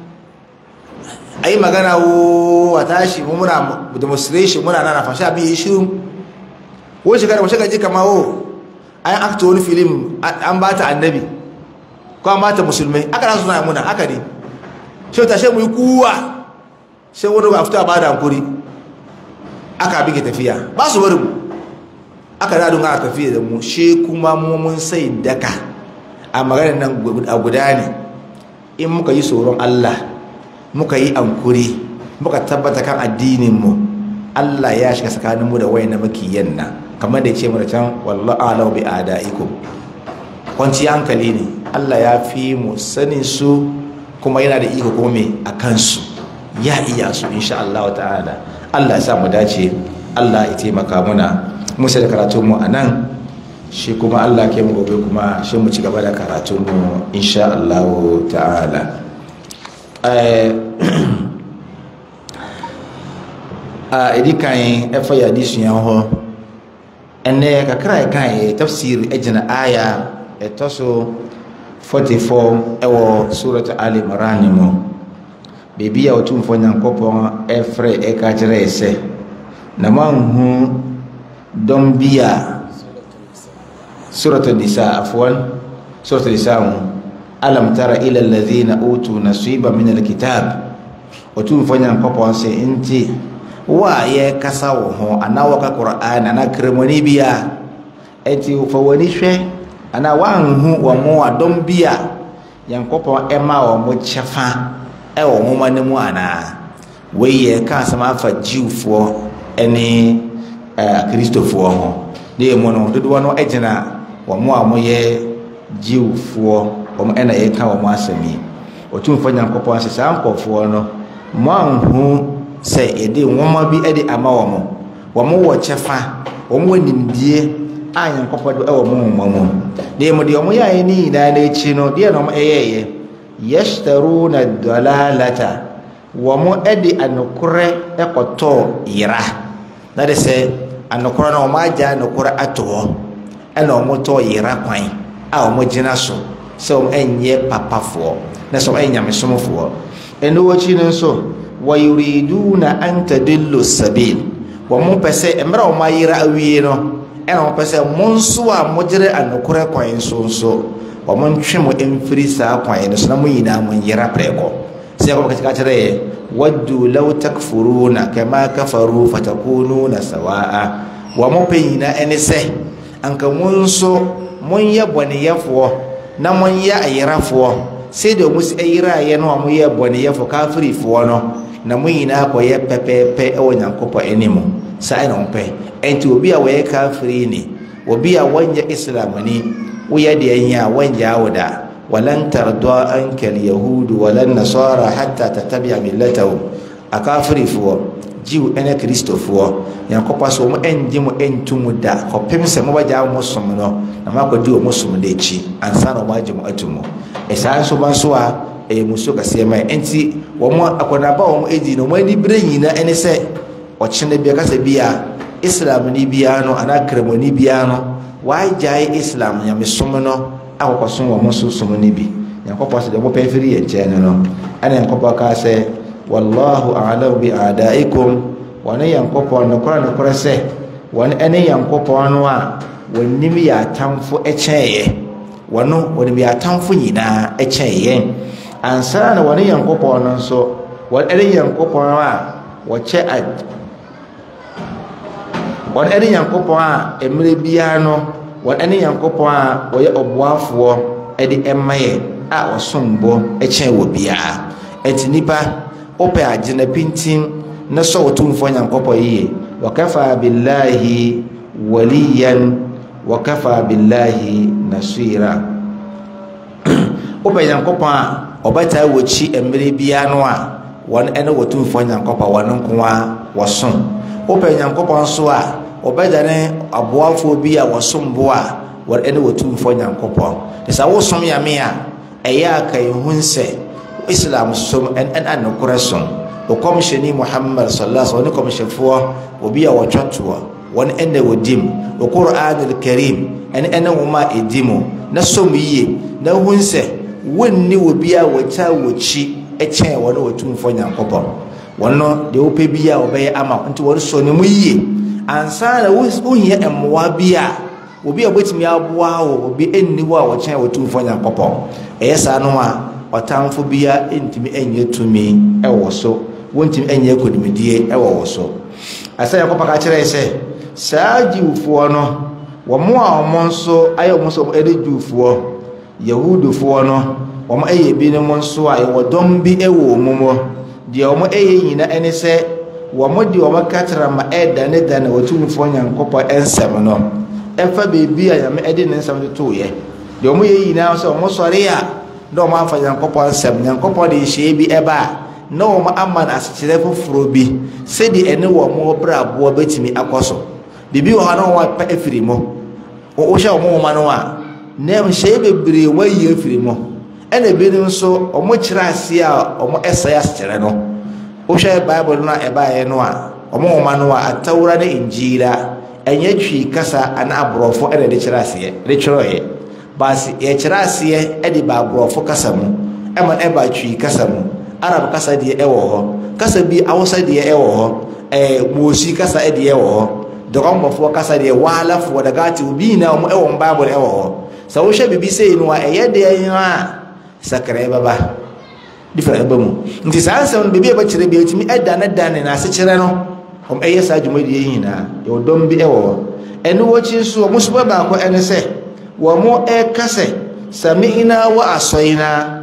a yi magana wo a tashi mu muna demonstration muna nana fashe abin yi shirun wo shekara wasu gaji kama wo an akta wani filim an ba ta annabi ko an ba ta musulmai aka na suna muna aka ne shi ta shi mu yi kuwa sai wani ba fito a ba da hankuri aka abin ke tafiya ba su wari mu aka na dunga tafiya da mu shi kuma mu mun sai daka a maganar nan a guda ne in muka yi tsoron Allah muka yi ankuri muka tabbata kan addininmu Allah ya shiga tsakaninmu da wayan makiyan nan kamar da ya ce mana can wallahu alau bi adaikum kwanci hankali ne Allah ya fi mu sanin su kuma yana da iko kuma me a kansu ya iya su insha Allah ta'ala Allah ya sa mu dace Allah ya taimaka muna mu sai da karatun mu anan shi kuma Allah ke mu gobe kuma shi mu ci gaba da karatun mu insha Allah ta'ala a idi kan ɛfa yɛ adesua hɔ ɛnɛ kakra ɛkan yɛ tafsir ɛgyina aya ɛtɔ so 44 ɛwɔ surat ali imran mu biribi a ɔtumfoɔ nyankopɔn ɛfrɛ ɛka kyerɛ sɛ na moanhu dɔm bi a surat nisa afoɔn surat nisa ho alam tara ila alladhina utu nasiba min alkitab ɔtumfoɔ nyankopɔn sɛ nti wo a yɛkasa wo ho anaa wɔka qur'an anaa kremoni bi a ɛnti fa w'ani hwɛ anaa woanhu wɔ mo adɔm bi a nyankopɔn ɛma wɔ mo kyɛfa ɛwɔ nwoma no mu anaa wei yɛ ka asɛm afa jiwfoɔ ne akristofoɔ ho ne yɛ mu no dodoɔ no gyina wɔ mo a moyɛ jiwfoɔ wɔn ɛna yɛka wɔn asɛm yi ɔtumfoɔ nyankopɔn sɛ saa nkɔfoɔ no moanhu sɛ yɛde nwoma bi de ama wɔ mo wɔ mo wɔ kyɛfa wɔ mo wɔ nimdie a nyankopɔn de ɛwɔ mo nwoma mu na emu deɛ ɔmo yɛayɛ ne nyinaa n'akyi no deɛ na ɔmo ɛyɛɛyɛ yashtaruna dalalata wɔ mo de anokorɛ ɛkɔtɔɔ yera na de sɛ anokorɛ no ɔmo agya anokorɛ ato hɔ ɛna ɔmo tɔɔ yera kwan a ɔmo gyina so sɛ ɔmo ɛnyɛ papafoɔ na sɛ ɔmo ɛnyɛ nyamesomfoɔ ɛno wɔkyi no nso wɔyuriduna an tadillu sabil wɔn pɛ sɛ mmerɛ a wɔn ayera awie no ɛna wɔn pɛ sɛ mo nso a mogyere anokorɛ kwan so nso wɔn ntwe mo mfiri saa kwan no so na mo nyinaa mo nyera prɛko sɛ ɛkɔm kɛkyɛ kyerɛ yɛ waddu law takfuruna kama kafaru fatakununa sawaa wɔn pɛ nyinaa ɛne sɛ anka mo nso monyɛ bɔneyɛfoɔ na monyɛ ayerafoɔ sɛdeɛ ɔmo si ayeraeɛ no a moyɛ bɔneyɛfo kafirifoɔ no na mo nyinaa kɔyɛ pɛpɛɛpɛ ɛwɔ nyankopɔn anim saa ɛna ɔmpɛ ɛnti obi a wɔyɛ kafiri ni obi a wɔnyɛ islam ni woyɛ deɛ nyɛ a wɔngyaa wo da walan tardɔ anka alyahudu walan nasara hatta tatabia millatahum akafirifoɔ jiw ɛne kristofoɔ nyankopɔn sɛ wɔn ɛngye mo ɛntu mu da kɔpem sɛ mobɛgyaa mo som no na moakɔdi wɔ mo som no akyi ansa na wɔn agye mo atu mu ɛsaa nso ma nso a ɛyɛ musuo kɛseɛ ma ɛnti wɔn akɔnaba wɔn edi na wɔn ani bere nyinaa ɛne sɛ ɔkyena bi akasa bi a islam ni biara no anaa kremoni biara no waagyae islam nyamesom no akɔkɔsom wɔn nso som no bi nyankopɔn sɛ deɛ wɔpɛ firi yɛn nkyɛn no no ɛna nyankopɔn kaa sɛ wallahu a'lamu bi a'daikum wɔne nyankopɔn nokorɛ nokorɛ sɛ wɔne ɛne nyankopɔn no a wɔnim yɛ atamfo ɛkyɛn wɔno wɔnim yɛ atamfo nyinaa ɛkyɛn yɛn ansa na wɔne nyankopɔn no nso wɔne nyankopɔn a wɔkyɛ ad wɔne nyankopɔn a mmerɛ biara no wɔne nyankopɔn a wɔyɛ ɔboafoɔ ɛde ɛma yɛ a ɔsom bɔ ɛkyɛn wɔ biara ɛnti nipa wopɛ agyena pintin na sɔ wɔtumfoɔ nyankopɔn yie wakafa billahi waliyan wakafa billahi nasira wopɛ nyankopɔn a ɔbɛtaa wɔkyi mmerɛ biara no a wɔn ne wɔtumfoɔ nyankopɔn wɔn nko a wɔsom wopɛ nyankopɔn nso a ɔbɛdane aboafoɔ bi a wɔsom bo a wɔn ne wɔtumfoɔ nyankopɔn sɛ wosom yame a ɛyɛ aka ɛhu sɛ islam som ɛna nokorɛ som ɔkɔmhyɛni muhammad sallallahu alaihi wasallam kɔmhyɛfoɔ obi a wɔtwa toɔ wɔn ɛna wɔdim ɔquran alkarim ɛne ɛne nwoma a ɛdi mu na som yie na hu sɛ wonni obi a wɔkya wɔkyi ɛkyɛn wɔn wɔtumfoɔ nyankopɔn wɔn no deɛ wopɛ bi a wɔbɛyɛ ama nti wɔn so ne mu yie ansa na wohia mmoa bi a obi a wɔbɛtumi aboa wo obi ɛnni hɔ a wɔkyɛn wɔtumfoɔ nyankopɔn ɛyɛ saa no a ɔtamfo bia ntumi nyɛ tumi wɔ so wɔntumi nyɛ kodimidie wɔ wɔ so asɛ yɛkɔpa ka kyerɛ sɛ saa jiwfoɔ no wɔn a wɔn nso ayɛ wɔn nso ɛde jiwfoɔ yahudufoɔ no wɔn yɛ binom nso a yɛwɔ dɔm bi wɔ wɔn mu deɛ wɔn yɛ nyinaa ne sɛ wɔn de wɔn katra ma ɛdanedane wɔtumfoɔ nyankopɔn nsɛm no ɛfa beebi a nyame de ne nsɛm toto yɛ deɛ wɔn yɛ nyinaa sɛ wɔn sɔre a na wɔn afa nyankopɔn nsɛm nyankopɔn de nhyɛ bi ɛba a na wɔn ama no asekyerɛ foforɔ bi sɛdeɛ ɛne wɔn brɛ aboɔ bɛtumi akɔ so biribi wɔ hɔ na wɔn apɛ afiri mu wohyɛ wɔn nwoma no a na nhyɛ bebree wɔayi afiri mu ɛna ebinom nso wɔn kyerɛ aseɛ a wɔn ɛsɛe asekyerɛ no wohwɛ bible no a ɛbaeɛ no a wɔn nwoma no a atawura ne njiira ɛnyɛ twi kasa ana aborɔfo ɛna ɛde kyerɛ aseɛ ɛde kyerɛɛ baasi yɛkyerɛ aseɛ ɛde ba aborɔfo kasa mu ɛma ɛba twi kasa mu arab kasa deɛ ɛwɔ hɔ kasa bi awusa deɛ ɛwɔ hɔ ɛɛ moosi kasa deɛ ɛwɔ hɔ dɔgɔnbɔfoɔ kasa deɛ waalafoɔ dagaate obi nyinaa wɔn ɛwɔ bible ɛwɔ hɔ sɛ wohwɛ bibi sɛyi no a ɛyɛ deɛ yɛn a sakra ɛbɛba different ɛbɛ mu nti saa nsɛm no beebi a ɛbɛkyerɛ bi etumi ɛda ne da ne n'asekyerɛ no wɔn ɛyɛ saa dwumadie yi nyinaa yɛwɔ dɔm bi ɛwɔ hɔ ɛno wɔkyi nso wɔn nso bɛ baako ɛne sɛ wɔn ɛka sɛ sami'na wa asɔyna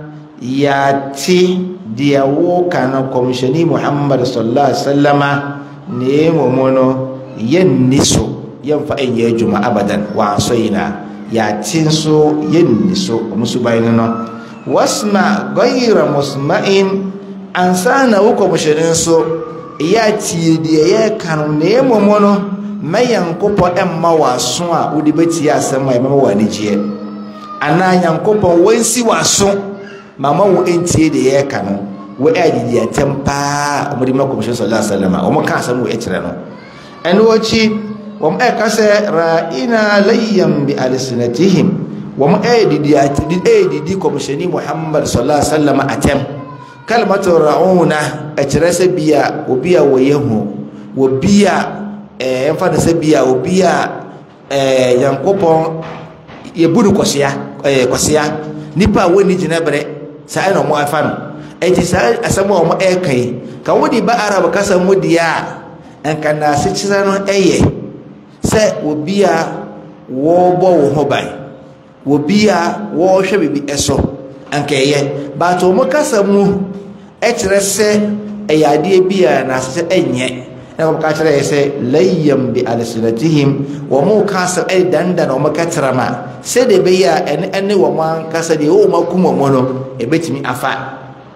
yɛate deɛ woka no kɔmhyɛni muhammad sallallahu alaihi wasallama na mmom no yɛnni so yɛmfa ɛnyɛ adwuma abadan wa asɔyna yɛate nso yɛnni so ɔmo so ban no no wasma gayra musma'in ansa na wo kɔmhyɛne nso ɛyɛ atie deɛ yɛreka no na mmom no ma nyankopɔn ɛmma wɔ aso a wode bɛtie asɛm a ɛbɛma wɔ anigyeɛ anaa nyankopɔn wɔnsi wɔ aso ma ma wo ɛntie deɛ yɛreka no wo ɛyɛdidi atɛm paa ɔmode ma kɔmhyɛne sallallahu alaihi wasallam a ɔmo ka asɛm wɔ ɛkyerɛ no ɛno akyi wɔn ɛka sɛ ra'ina layyan bi alsinatihim wɔn ɛyɛdidi ɛyɛdidi kɔmhyɛne muhammad sallallahu alaihi wasallam atɛm kalimatu ra'una ɛkyerɛ sɛ bia obi a wɔyɛ hu obi a ɛɛ ɛmfa ne sɛ bia obi a ɛɛ yankopɔn yɛbu no kɔsia ɛɛ kɔsia nipa a wɔnni gyina berɛ saa ɛna wɔn afa no ɛti saa asɛm a wɔn ɛɛka yi ka wɔde ba arab kasa mu deɛ a nka na asekyerɛ no ɛyɛ sɛ obi a wɔrebɔ wɔn ho ban obi a wɔrehwɛ biribi ɛso nka ɛyɛ baata wɔn kasa mu ɛkyerɛ sɛ ɛyɛ adeɛ bi a n'asesɛ ɛnyɛ na wɔn ka kyerɛ yɛ sɛ layam bi alisinatihim wɔn ka asɛm ɛyɛ dandan wɔn ka kyerɛ ma sɛdeɛ ɛbɛyɛ a ɛne ɛne wɔn ankasa deɛ ɛwɔ wɔn akum wɔn no ɛbɛtumi afa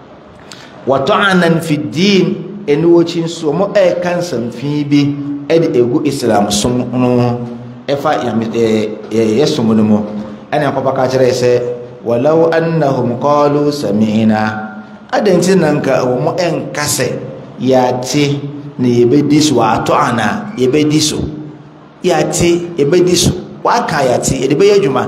wɔtɔanan fi diin ɛne wɔkyi nso wɔn ɛreka nsɛmfin bi ɛde egu islam som no ɛfa yam ɛɛ yɛ som no mu ɛna nkɔpa ka kyerɛ yɛ sɛ walau annahum qalu sami'na adanti na nka wɔn ɛnka sɛ yɛate na yɛbɛdi so wɔatɔ ana yɛbɛdi so yɛate yɛbɛdi so wɔaka yɛate yɛde bɛyɛ adwuma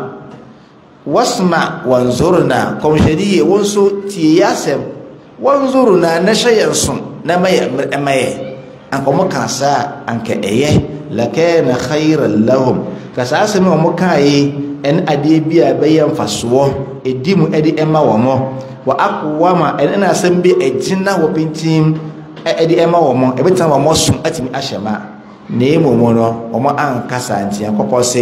wasma wanzurna kɔmhyɛni yie wɔn nso tie yɛ asɛm wanzurna na hyɛ yɛn so na ma yɛ ɛma yɛ anka wɔn ka saa anka ɛyɛ lakana khayran lahum ka saa asɛm a wɔn kaa yi ɛne adeɛ bi a ɛbɛyɛ mfasoɔ ɛdi mu ɛde ɛma wɔn wɔ akowama ɛne na asɛm bi ɛgyina wɔ pintim ɛde ɛma wɔn ɛbɛtena wɔn so atumi ahyɛ ma na emu mu no wɔn ankasa nti nkɔpɔ se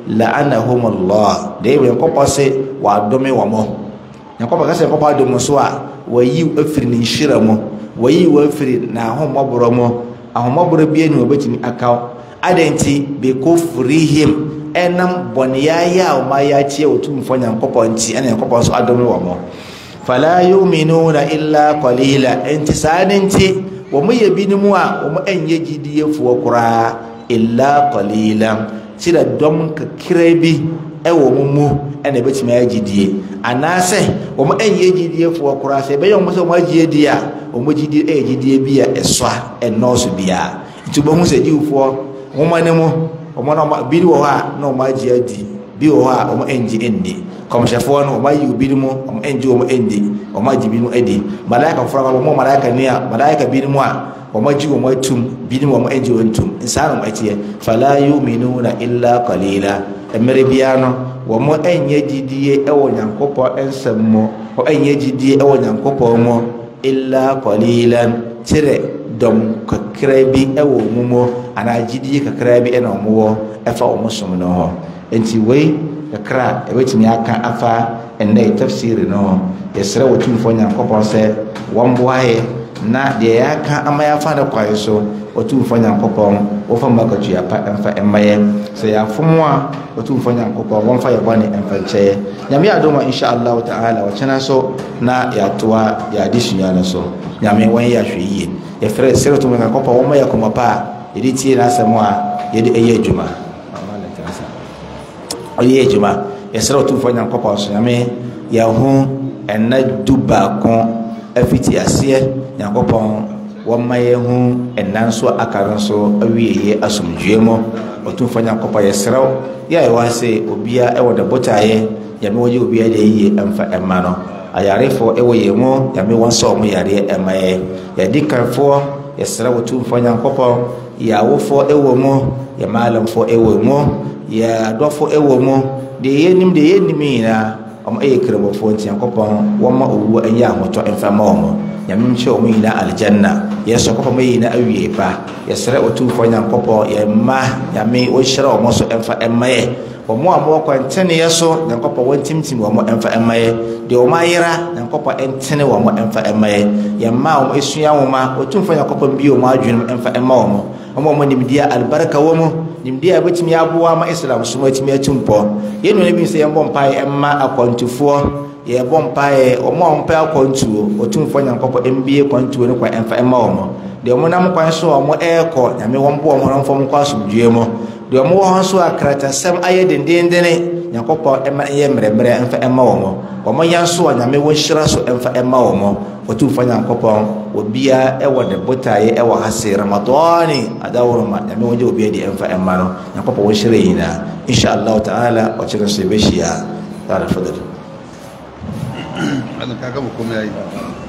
la'anahumullah na emu nkɔpɔ se wɔadome wɔn nkɔpɔ kasa nkɔpɔ adome so a wɔyi afiri ne nhyira mu wɔyi wɔ afiri na ahomɔborɔ mu ahomɔborɔ bi ɛni wɔbɛtumi akaw adanti beko furihim ɛnam bɔneyɛayɛ a wɔn ayɛ akyia otumfoɔ nyankopɔn nti ɛna nyankopɔn nso adome wɔn fala yuminuna illa qalila enti saa ne nti wɔn yɛ binom a wɔn ɛnyɛ gyidiefoɔ koraa illa qalila kyerɛ dɔm kakra bi ɛwɔ wɔn mu ɛna ɛbɛtumi ayɛ gyidie anaasɛ wɔn ɛnyɛ gyidiefoɔ koraa sɛ ɛbɛyɛ wɔn sɛ wɔn agye die a wɔn gyidie ɛyɛ gyidie bi a ɛsoa ɛnɔɔso biara nti wɔn ho sɛ diwfoɔ wɔn ne mu wɔn na bi wɔ hɔ a na wɔn agye adi bi wɔ hɔ a wɔn ɛngye ɛndi kɔmhyɛfoɔ no wɔn ayi obi mu wɔn ɛngye wɔn ɛndi wɔn agye bi mu ɛdi malaika foforɔ a wɔn malaika ni a malaika bi mu a wɔn agye wɔn atum bi mu wɔn ɛngye wɔn tum nsaa na wɔn ɛteɛ fala yuminuna illa qalila mmerɛ biara no wɔn ɛnyɛ gyidie ɛwɔ nyankopɔn nsɛm mu wɔn ɛnyɛ gyidie ɛwɔ nyankopɔn mu illa qalila kyerɛ dɔm kakra bi ɛwɔ wɔn mu anaa gyidie kakra bi ɛna wɔn wɔ ɛfa wɔn som no ho nti wei kakra ɛbɛtumi aka afa ɛnɛ tafsiri no yɛsrɛ wɔ tumfoɔ nyankopɔn sɛ wɔn boaeɛ na deɛ yɛaka ama yɛafa no kwae so ɔtumfoɔ nyankopɔn wɔfa mu akatua pa ɛmfa ɛmma yɛ sɛ yɛafom a ɔtumfoɔ nyankopɔn wɔmfa yɛ bɔne ɛmfa nkyɛeɛ nyame adom a inshallah taala wɔkyena so na yɛatoa yɛade sua no so nyame wɔn yɛ ahwɛ yie yɛfrɛ srɛ tum nyankopɔn wɔma yɛ kɔmmɔ pa a yɛde tie n'asɛm a yɛde ɛyɛ adwuma ɔyɛ adwuma yɛsrɛ ɔtumfoɔ nyankopɔn so nyame yɛho ɛna du baako afiti aseɛ nyankopɔn wɔma yɛho ɛna nso aka no nso awieyɛ asomdwoe mu ɔtumfoɔ nyankopɔn yɛsrɛw yɛ a ɛwɔ sɛ obia ɛwɔ ne botaeɛ nyame wɔgye obia de yie ɛmfa ɛma no ayarefoɔ ɛwɔ yɛn mu nyame wɔn sɛ ɔmo yareɛ ɛma yɛ yɛdi kanfoɔ yɛsrɛ ɔtumfoɔ nyankopɔn yɛ awofoɔ ɛwɔ mu yɛ maalamfoɔ ɛwɔ mu yɛ adɔfo ɛwɔ mu deɛ yɛnim deɛ yɛnim nyinaa ɔmo ɛyɛ kremɔfoɔ nti nyankopɔn wɔma owuo ɛnyɛ ahotɔ ɛmfa ma ɔmo nyame nkyɛ ɔmo nyinaa aljanna yɛsɛ kɔpɔ ma yi na awie pa yɛsrɛ ɔtumfoɔ nyankopɔn yɛmma nyame wɔnhyerɛ ɔmɔ so ɛmfa ɛmma yɛ wɔn a wɔwɔ kwanteneɛ so nyankopɔn wɔntimtim wɔn ɛmfa ɛmma yɛ deɛ wɔn ayera nyankopɔn ɛntene wɔn ɛmfa ɛmma yɛ yɛmma wɔn esua nwoma ɔtumfoɔ nyankopɔn bi wɔn adwene ɛmfa ɛmma wɔn wɔn a wɔn nimdeɛ alibarika wɔ mu nimdeɛ a ɛbɛtumi aboa ma islam so atumi atu mpɔ yɛn nua bi sɛ yɛmbɔ mpaeɛ ɛmma akwantufoɔ yɛbɔ mpaeɛ wɔn a wɔmpɛ akwantuo ɔtumfoɔ nyankopɔn mbie kwantuo no kwan ɛmfa ɛmma wɔn deɛ wɔn nam kwan so a wɔn ɛrekɔ nyame wɔn bo wɔn mfɔm kɔ asomdue mu deɛ wɔn wɔ hɔ nso a kratasɛm ayɛ dendendene nyankopɔn ɛma ɛyɛ mmerɛmmerɛ ɛmfa ɛma wɔn wɔn yɛn nso a nyame wɔn hyira so ɛmfa ɛma wɔn ɔtumfoɔ nyankopɔn obiara ɛwɔ ne botaeɛ ɛwɔ ha se ramadani adaworoma nyame wɔn gye obiara de ɛmfa ɛma no nyankopɔn wɔn hyira nyinaa inshallah ta'ala ɔkyerɛ nso yɛbɛhyia taala fadali malam ka gama komai yayi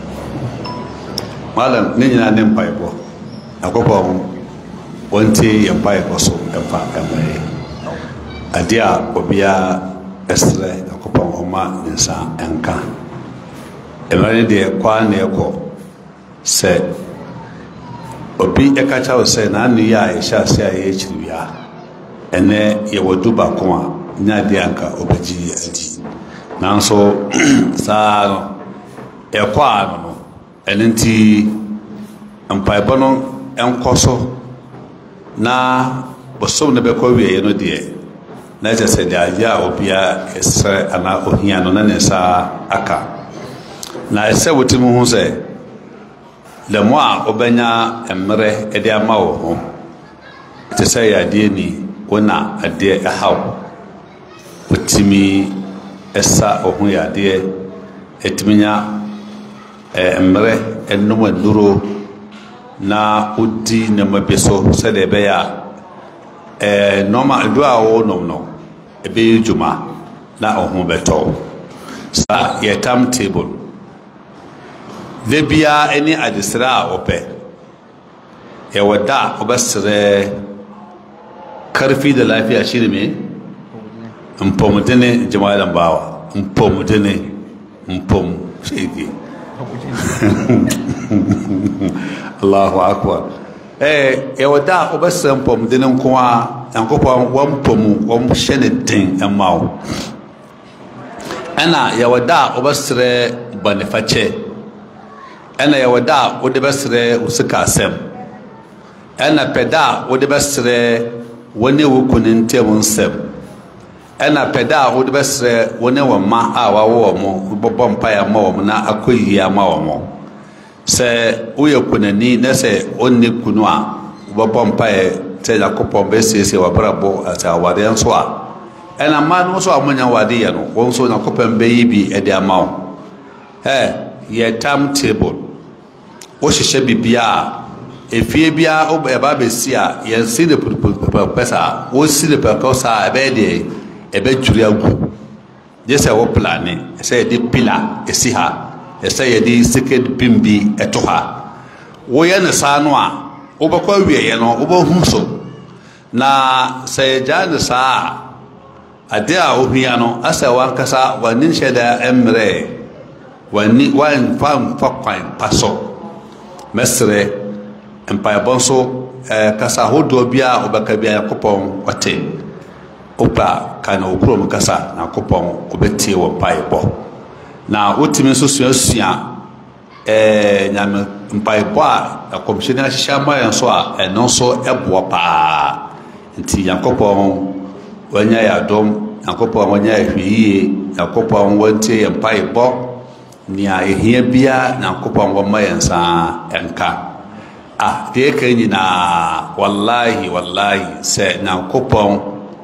malam ne nyinaa ne mpaebɔ akɔpɔ wɔnte yɛ mpaebɔ so ɛfa ɛmɛɛ adeɛ a obiara ɛsrɛ akɔpɔ ɔma ne nsa ɛnka mmerɛ ne deɛ kwaa na ɛkɔ sɛ obi ɛka kyerɛ wo sɛ naano yi a yɛhyɛ ase a yɛyɛ akyiri wia ɛnɛ yɛwɔ du baako a nyɛ adeɛ anka ɔbɛgye adi nanso saa no ɛkɔ a no no ɛno nti mpaebɔ no nkɔ so na bosom no bɛkɔ wieɛ no deɛ na kyerɛ sɛ deɛ adeɛ a obiara ɛsrɛ anaa ohia no na ne nsa aka na ɛsɛ wotimi ho sɛ lɛmo a wobɛnya mmerɛ de ama wo ho te sɛ yɛ adeɛ ni wona adeɛ ɛhaw wotumi ɛsa ɔho yadeɛ ɛtumi nya mmerɛ ɛnom aduro na wodi nneɛma bi so sɛdeɛ ɛbɛyɛ a nɔɔma aduro a wɔnom no ɛbɛyɛ dwuma na ɔho bɛtɔ saa yɛ tam table da biara ne adesrɛ a wɔpɛ yɛwɔ da a wɔbɛsrɛ karfi da lafiya shi ne me mpɔmudene jama'a bawa mpɔmudene mpɔm shege allahu akbar eh yɛwɔ da a wobɛsrɛ mpɔmudene nko a nyankopɔn wɔmpɔmu wɔmhyɛ ne den ɛma wo ɛna yɛwɔ da a wobɛsrɛ bɔnefakyɛ ɛna yɛwɔ da a wode bɛsrɛ wo sika asɛm ɛna pɛ da a wode bɛsrɛ wɔne wo kunu ntam nsɛm ɛna pɛ da a wode bɛsrɛ wo ne wɔn mma a wawo wɔn mo bɔbɔ mpaeɛ ama wɔn na akɔ yie ama wɔn sɛ woyɛ kunani na sɛ ɔnne kunu a wobɛbɔ mpaeɛ sɛ nyakopɔn bɛsiesie wabrabɔ sɛ awadeɛ nso a ɛna mmaa no nso a monya wade yɛ no wɔn nso nyakopɔn bɛyi bi de ama wo ɛ yɛ tam table wohyehyɛ biribiaa a efie biara ɛba bɛsi a yɛnsi ne pɛpɛpɛ saa wosi ne pɛpɛpɛ saa ɛbɛyɛ deɛ ɛbɛdwiri agu gye sɛ wo plane ɛsɛ yɛde pila ɛsi ha ɛsɛ yɛde secret pin bi ɛto ha woyɛ ne saa no a wobɛkɔ awieɛ no wobɛhu so na sɛ yɛgyaa ne saa a adeɛ a wohia no asɛ wankasa w'ani nhyɛ da mmerɛ w'ani wamfa mfa kwan pa so mɛserɛ mpaebɔ nso ɛɛ kasa ahodoɔ bi a wobɛka bi a yakopɔn ɔte wopɛ ka na okurom kasa na akopɔn wobɛtie wɔ mpaebɔ na wotumi nso suasua ɛɛ nyame mpaebɔ a akɔmhyɛni ahyehyɛ ama yɛn so a ɛno nso ɛboɔ paa nti nyankopɔn wanya yɛ adom nyankopɔn wanya yɛ hwɛ yie nyankopɔn wantie yɛ mpaebɔ nea ɛhia biara nyankopɔn wɔma yɛn nsa ɛnka ah deɛ ɛka nyinaa wallahi wallahi sɛ nyankopɔn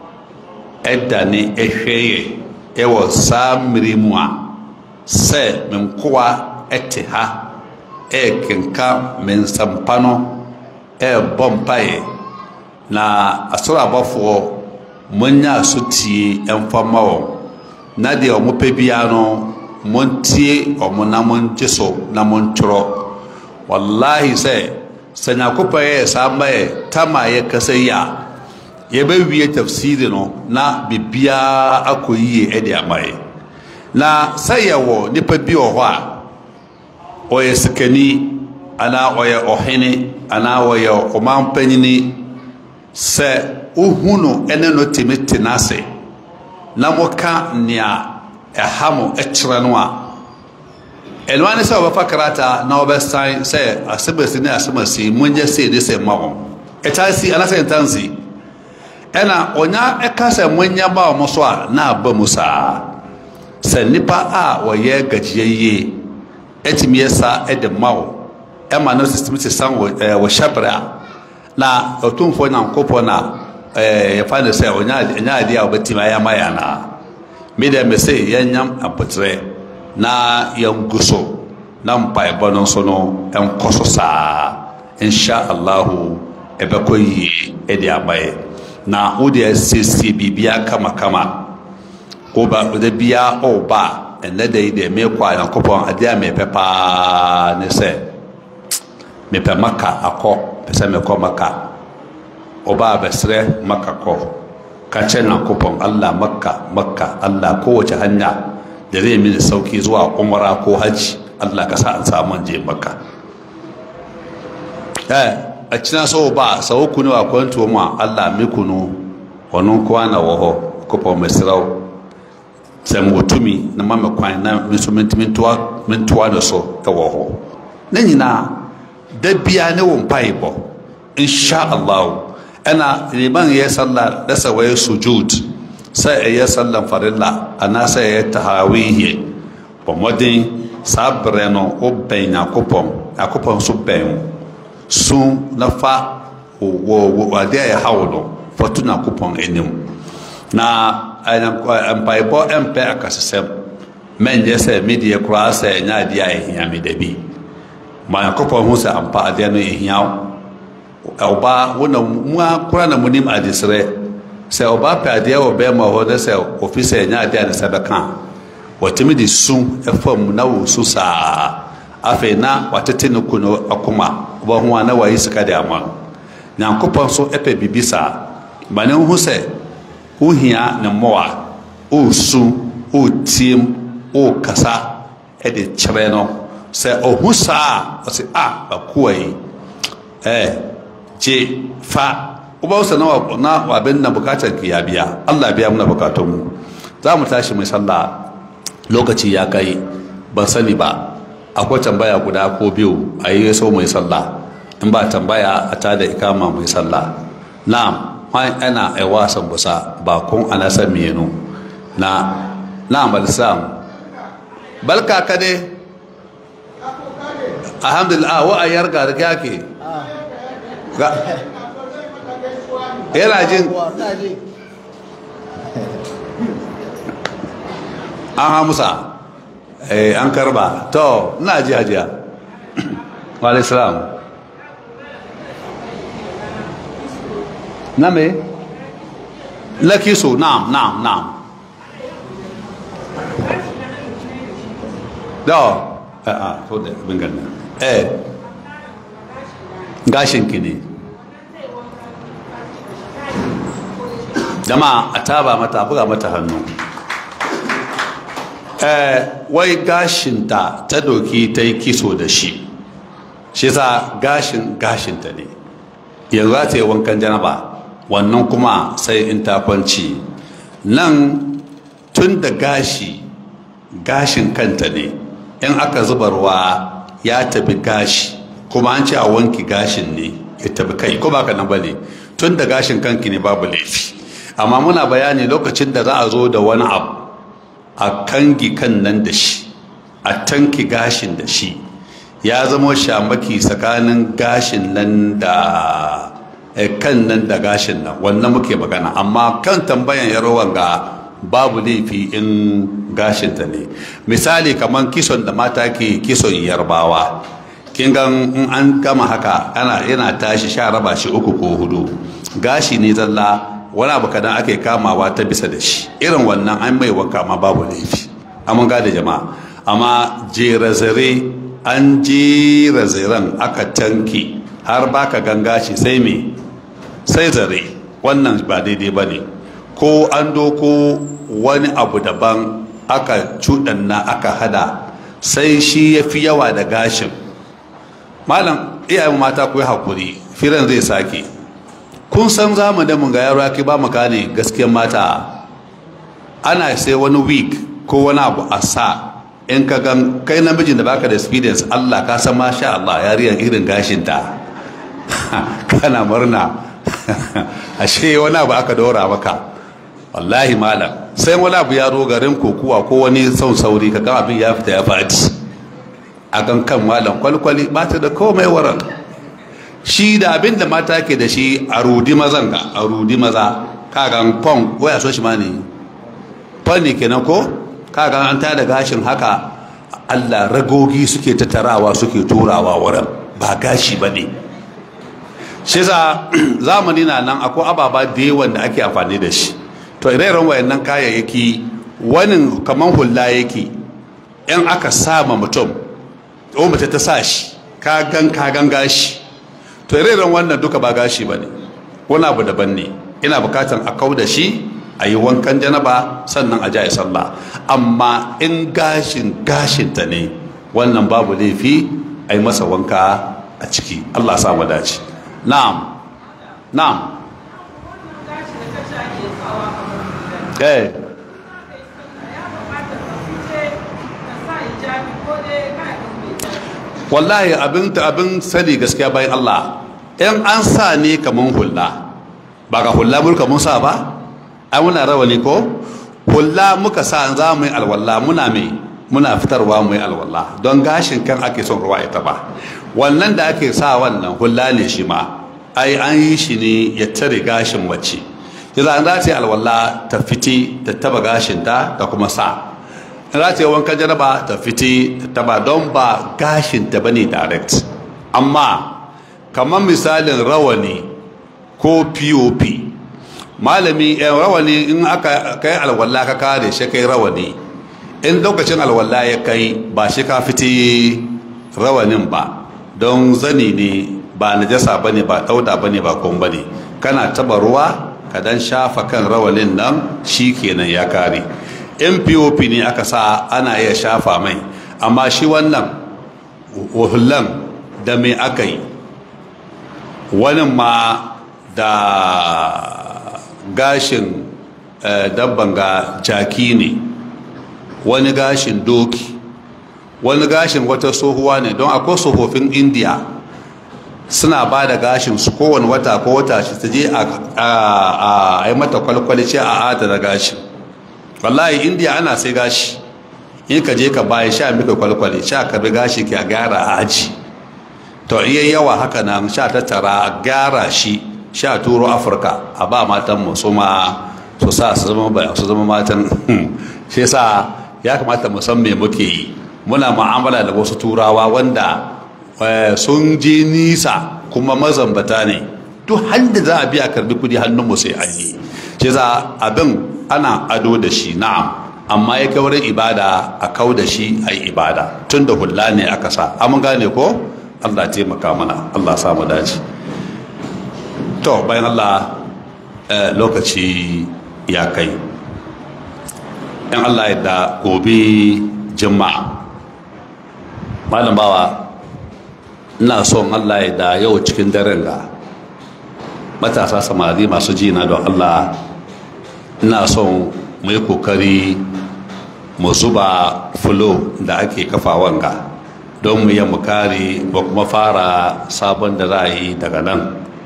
ɛdane ɛhwɛ yɛ ɛwɔ saa mmere mu a sɛ me nkoa ɛte ha ɛɛkenka me nsampa no ɛɛbɔ mpaeɛ na asɔre abɔfoɔ monya asotie ɛmfa ma wɔn na deɛ ɔmo pɛ biara no montie ɔmo na monkye so na montwerɔ wallahi sɛ sɛ nyankopɔn yɛ saa mma yɛ tam a yɛkasa yi a yɛbɛwie tafsiri no na biribiara akɔ yie ɛde ama yɛ na sɛ yɛwɔ nipa bi wɔ hɔ a ɔyɛ sikani anaa ɔyɛ ɔhene anaa ɔyɛ ɔman panyini sɛ wohu no ɛne no tumi te n'ase na moka nea ɛha mo kyerɛ no a ɛnoa ne sɛ wɔbɛfa krataa na wɔbɛsan sɛ asɛmasi ne asɛmasi monyɛ sei de sɛ ma wɔn ɛtaa si anasɛ ɛntan si ɛna ɔnya ɛka sɛ monyɛ ma wɔn so a na aba mu saa sɛ nipa a wɔyɛ gagyia yie ɛtumi yɛ sa ɛde ma wo ɛma no system sisan wɔ ɛɛ wɔ hyɛbrɛ a na ɔtumfoɔ nyankopɔn na ɛɛ yɛfa ne sɛ ɔnya ɔnya adeɛ a ɔbɛtumi ayɛ ama yɛn anaa mi dɛ mɛ sɛ yɛnyam apɔtɛrɛ na yɛngu so na mpaebɔ no nso no ɛnkɔ so saa insha allahu ɛbɛkɔ yie ɛde ama yɛ na wode asiesie biribiara kamakama woba wode biara ɔreba a ɛnɛ da yi deɛ meekɔ a nyankopɔn adeɛ a mepɛ paa ne sɛ mepɛ maka akɔ pɛ sɛ mekɔ maka ɔba a bɛserɛ maka kɔ ka kyɛ nyankopɔn allah makka makka allah kowace hanya da zai mini sauki zuwa umara ko hajji allah ka sa an samu je makka eh a cina so ba sau kunu a kwanto mu allah mi kunu wannan kowa na waho kofa mai sirau sɛ motumi na ma me kwan na me nso mentoa mentoa no so ɛwɔ hɔ ne nyinaa da bia ne wo mpaebɔ insha allah ɛna liman yɛ sallah da sɛ wɔyɛ sujud sɛ ɛyɛ sallan farilla anaasɛ ɛyɛ tahawihi bɔ mmɔden saa berɛ no wobɛn nyankopɔn nyankopɔn nso bɛn wo sun na fa wɔ adeɛ a ɛha wo no fa to nyankopɔn anim na mpaebɔ mpɛ akasesɛm mɛnyɛ sɛ medeɛ koraa sɛ ɛnyɛ adeɛ a ɛhia me da bi ma nyankopɔn ho sɛ ampa adeɛ no ɛhia wo ɔbaa wona mu a koraa na monim adesrɛ sɛ ɔbaa pɛ adeɛ wɔ bɛrima hɔ ne sɛ ɔfi sɛ ɛnyɛ adeɛ a ne sɛ bɛka wɔtumi de su ɛfam na wɔsu saa afei na watete ne ku no akoma wobɛho a na wayi sika de ama nyankopɔn so ɛpɛ biribi saa ma ne ho sɛ wohia ne mmoa ɔresu ɔretiem ɔrekasa ɛde kyerɛ no sɛ ɔhu saa a ɔsɛ a bakoa yi ɛɛ gye fa wobɛwo sɛ na na wabɛn na bukatar ki ya biya Allah biya muna bukatun mu za mu tashi mai sallah lokaci ya kai ban sani ba akwai tambaya guda ko biyu a yi so mai sallah in ba tambaya a tada ikama mai sallah na'am wani ana ai wasan busa ba kun ana san menu na na balsam balka ka dai alhamdulillah wa a yarga da kyake ga yana jin an hamusa eh an karba to ina ji hajiya wa alaihi salam na me na kiso na'am na'am na'am da a a to da bin ganna eh gashin ki ne jama'a a taba mata buga mata hannu eh wai gashinta ta doki ta yi kiso da shi shi sa gashin gashinta ne yanzu za ta yi wankan janaba wannan kuma sai in ta kwanci nan tun da gashi gashin kanta ne in aka zuba ruwa ya tabi gashi kuma an ce a wanki gashin ne ya tabi kai ko baka nan bane tun da gashin kanki ne babu laifi amma muna bayani lokacin da za a zo da wani abu a kangi kan nan da shi a tanki gashin da shi ya zama shamaki tsakanin gashin nan da kan nan da gashin nan wannan muke magana amma kan tambayan yarowan ga babu laifi in gashinta ne misali kamar kison da mata ke kison yarbawa kin gan in an gama haka ana yana tashi sha raba shi uku ko hudu gashi ne zalla wani abu kadan ake kamawa ta bisa da shi irin wannan an mai wanka ma babu laifi amma gada jama'a amma jerazare an jera zaren aka tanki har baka ganga shi sai me sai zare wannan ba daidai ba ne ko an doko wani abu daban aka cuɗanna aka hada sai shi ya fi yawa da gashin malam iyayen mata ku yi hakuri firan zai sake kun san zamanin mun ga yaro ya ba mu gane gaskiyar mata ana sai wani week ko wani abu a sa in ka gan kai namijin da baka da experience Allah ka san masha Allah yariyar irin gashinta kana murna ashe wani abu aka dora maka wallahi malam sai wani abu ya zo garin kokuwa ko wani son sauri ka ga abin ya fita ya fadi a kan kan malam kwalkwali ba ta da komai waran shi da abin da mata ke da shi a rudi mazan ga a rudi maza kagan pong waya so shi ma ne fanni kenan ko kagan an tada gashin haka Allah ragogi suke tattarawa suke turawa wurin ba gashi ba ne shi za zamani na nan akwai ababa da yawan da ake amfani da shi to ire-iren wayannan kayayyaki wani kaman hula yake in aka sama mutum o mace ta sa shi kagan kagan gashi to ire-iren wannan duka ba gashi ba ne wani abu daban ne ina bukatan a kau da shi a yi wankan janaba sannan a jaye sallah amma in gashin gashinta ne wannan babu laifi a yi masa wanka a ciki allah samu dace na'am na'am eh wallahi abin abin sani gaskiya bayan Allah in an sa ne kaman hulla ba ga hulla mulka mun sa ba ai muna rawani ko hulla muka sa za mu yi alwala muna mai muna fitarwa mu yi alwala don gashin kan ake son ruwa ita ba wannan da ake sa wannan hulla ne shi ma ai an yi shi ne ya tare gashin wacce yanzu an za ta yi alwala ta fiti ta taba gashin ta ta kuma sa in za ta yi wankan jaraba ta fiti ta taba don ba gashin ta bane direct amma kamar misalin rawani ko pop malami yan rawani in aka kai alwala ka kare shi kai rawani in lokacin alwala ya kai ba shi ka fiti rawanin ba don zani ne ba najasa bane ba dauda bane ba kun bane kana taba ruwa ka dan shafa kan rawanin nan shi kenan ya kare in pop ne aka sa ana iya shafa mai amma shi wannan hullan da me aka yi wani ma da gashin dabban ga jaki ne wani gashin doki wani gashin wata tsohuwa ne don akwai tsofaffin indiya suna ba da gashin su kowane wata ko wata shi ta je a yi mata kwalkwali ce a adana gashin wallahi indiya ana sai gashi in ka je ka baya sha mika kwalkwali sha ka bi gashi ka gyara a aji to iya yawa haka nan sha tattara a gyara shi sha turo afirka a ba matan mu su ma su sa su zama su zama matan shi yasa ya kamata mu san me muke yi muna mu'amala da wasu turawa wanda sun je nisa kuma mazambata ne duk handa za a biya karbi kudi hannun mu sai an yi shi yasa abin ana ado da shi na'am amma ya kai wurin ibada a kau da shi a yi ibada tun da hula ne aka sa an gane ko allah taimaka mana allah samu dace to bayan allah lokaci ya kai yan allah yadda gobe jima'a malam bawa ina son allah yadda yau cikin daren ga matasa samari masu jina don allah ina son mu yi kokari mu zuba fulo da ake kafa wanga don mu yi kare ba kuma fara sabon da za a yi daga nan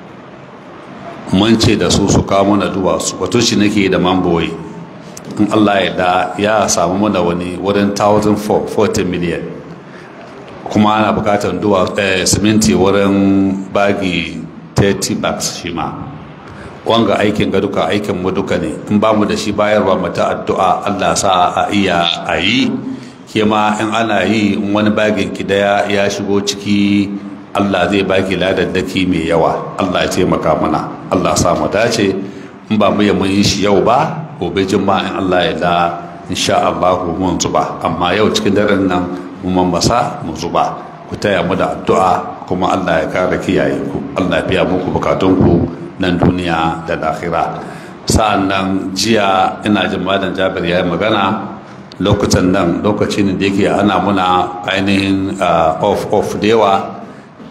mun ce da su su kawo mana duwatsu wato shi nake da mamboyi in allah ya da ya samu mana wani wurin 1,040 miliyan kuma ana bukatar duwa siminti wurin bagi 30 bags shi ma wanga aikin ga duka aikin mu duka ne in ba mu da shi bayarwa mata addu'a Allah sa a iya a yi ke ma in ana yi in wani bagin ki daya ya shigo ciki Allah zai baki ladaddaki mai yawa Allah ya taimaka mana Allah sa mu dace in ba mu mun yi shi yau ba gobe juma'a in Allah ya da insha Allah mun zuba amma yau cikin daren nan mu mambasa mu zuba ku taya mu da addu'a kuma Allah ya kare kiyaye ku Allah ya biya muku bukatunku nan duniya da lahira sa'an nan jiya ina jin malam jabir ya yi magana lokacin nan lokacin da yake ana muna ainihin off off da yawa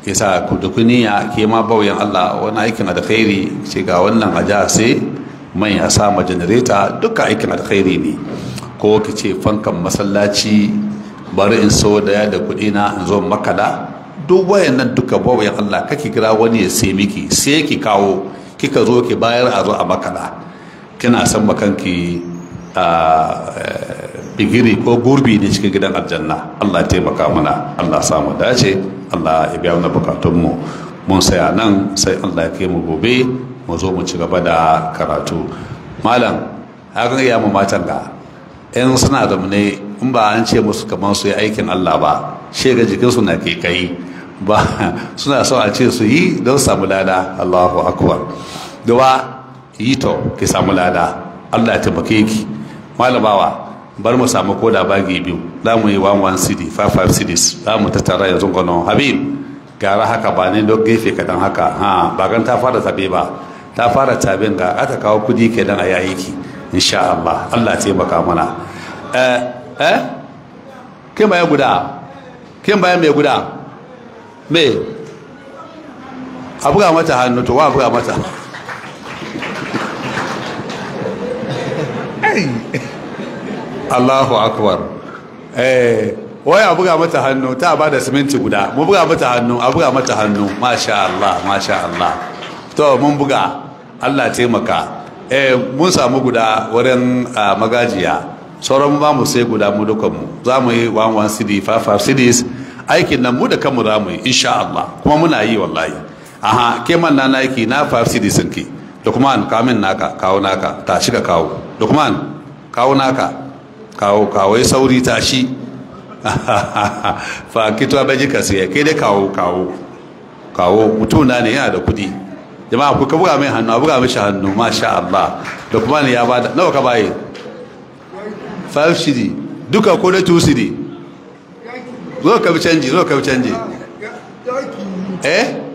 yasa ku duk niyya ke ma bauyan Allah wani aikin alkhairi ce ga wannan aja sai mai a sama janareta duka aikin alkhairi ne ko ki ce fankan masallaci bari in so daya da kuɗi na in zo makala duk wayannan duka bauyan Allah kake kira wani ya sai miki sai ki kawo kika zo ki bayar a zo a makala kina san makanki a bigiri ko gurbi ne cikin gidan aljanna Allah ya taimaka mana Allah samu dace Allah ya biya mana bukatunmu mun saya nan sai Allah ya kai mu gobe mu zo mu ci gaba da karatu malam hakan ya mu matan ga yan suna da ne in ba an ce musu kamar su yi aikin Allah ba shega jikinsu na ke kai ba suna so a ce su yi don samu lada Allahu akbar dawa yi to ki samu lada Allah ya taimake ki malamawa bar mu samu koda bagi biyu za mu yi 11 cd 55 cds za mu tattara yanzu gano habib gara haka ba ne don gefe kadan haka ha ba gan ta fara tabe ba ta fara tabin ga aka kawo kudi kenan a yayi ki insha Allah Allah ya taimaka mana eh eh kin baya guda kin baya mai guda me a buga mata hannu to wa buga mata Allahu akbar eh wai a buga mata hannu ta ba da siminti guda mu buga mata hannu a buga mata hannu masha Allah masha Allah to mun buga Allah taimaka eh mun samu guda wurin magajiya sauran ba mu sai guda mu dukan mu za mu yi 11 cd 55 cds aikin nan mu da kanmu za mu yi insha Allah kuma muna yi wallahi aha ke man na naki na 5 cds ki Lukman kamin naka kawo naka ta shiga kawo Lukman kawo naka kawo kawo sauri tashi fa kitwa baji ka sai kai dai kawo kawo kawo mutum na ne yana da kudi jama'a ku ka buga mai hannu a buga mishi hannu masha Allah da kuma ne ya bada nawa ka baye 5 cd duka ko da 2 cd zo ka bi canji zo ka bi canji eh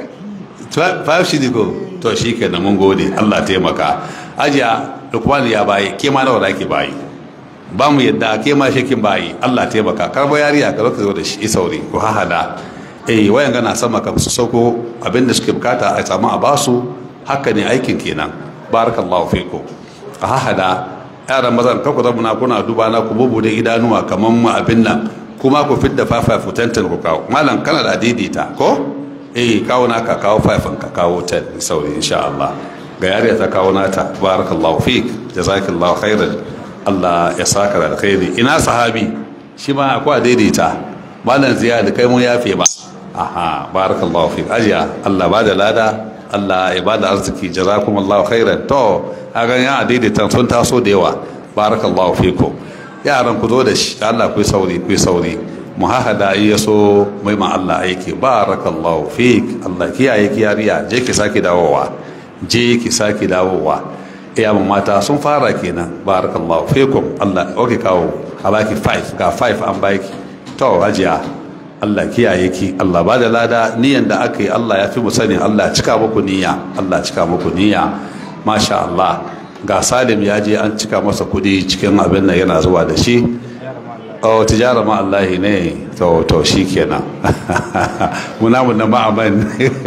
5 cd ko to shi kenan mun gode Allah taimaka ajiya lukman ya baye ke ma nawa da ke bayi ba mu yadda ke ma shekin bayi Allah taimaka karbo yariya ka zaka zo da shi sauri ko hahada eh wayan gana sama ka su sauko abinda suke bukata a samu a basu haka ne aikin kenan barakallahu fiku a hahada yaran mazan ka ku zama kuna duba na ku bubu da idanuwa kaman mu abin nan kuma ku fidda fafa futantan ku kawo malam kana da daidaita ko eh kawo naka kawo fafin ka kawo ten sauri insha Allah ga yariya ta kawo nata barakallahu fik jazakallahu khairan Allah ya saka da alkhairi ina sahabi shi ma akwai daidaita malam ziyad kai mun yafe ba aha barakallahu fik ajiya Allah ba da lada Allah ya ba da arziki jazakumullahu khairan to hagan ya daidaita sun taso da yawa barakallahu fikum yaran ku zo da shi Allah ku sauri ku sauri mu hahada iya so mai ma Allah aiki barakallahu fik Allah kiyaye kiyariya je ki saki dawowa je ki saki dawowa iya mata sun fara kenan barakallahu fikum Allah oke kawo a baki 5 ga 5 an baki to hajiya Allah kiyaye ki Allah ba da lada niyan da aka yi Allah ya fi mu sani Allah cika muku niyya Allah cika muku niyya masha Allah ga Salim ya je an cika masa kudi cikin abin nan yana zuwa da shi oh tijara ma Allah ne to to shikenan muna mun na ma'aman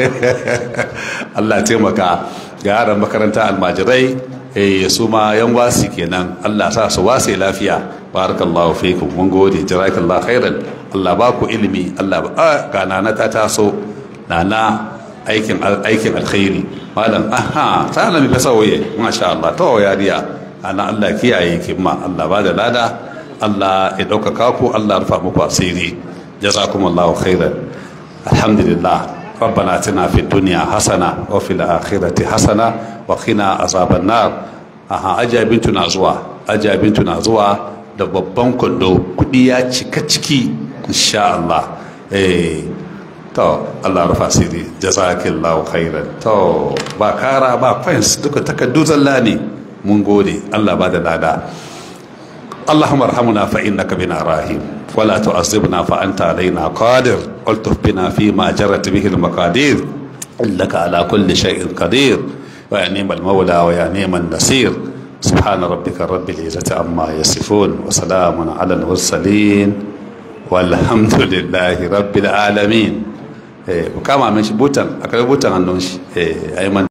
Allah taimaka ga yaran makaranta almajirai eh su ma yan wasi kenan Allah sa su wasi lafiya barakallahu fikum mun gode jarakallahu khairan Allah ba ku ilimi Allah ba ga nana ta taso nana aikin aikin alkhairi malam aha sana mi fasa waye masha Allah to yariya ana Allah kiyaye ki ma Allah ba da lada Allah ya ɗaukaka ku Allah rufa muku asiri jazakumullahu khairan alhamdulillah ربنا اتنا في الدنيا حسنه وفي الاخره حسنه وقنا عذاب النار aha aja bintu na zuwa aja bintu na zuwa da babban kwando kudi ya cika ciki insha Allah eh to Allah rufa siri jazakillahu khairan to ba kara ba fans duka takaddu zalla ne mun gode Allah ba da lada اللهم ارحمنا فإنك بنا راهيم ولا تعذبنا فأنت علينا قادر والطف بنا فيما جرت به المقادير إنك على كل شيء قدير ويا نعم المولى ويا نعم النصير سبحان ربك رب العزة عما يصفون وسلام على المرسلين والحمد لله رب العالمين eh ku kama min shi butan akwai butan hannun shi eh ayi man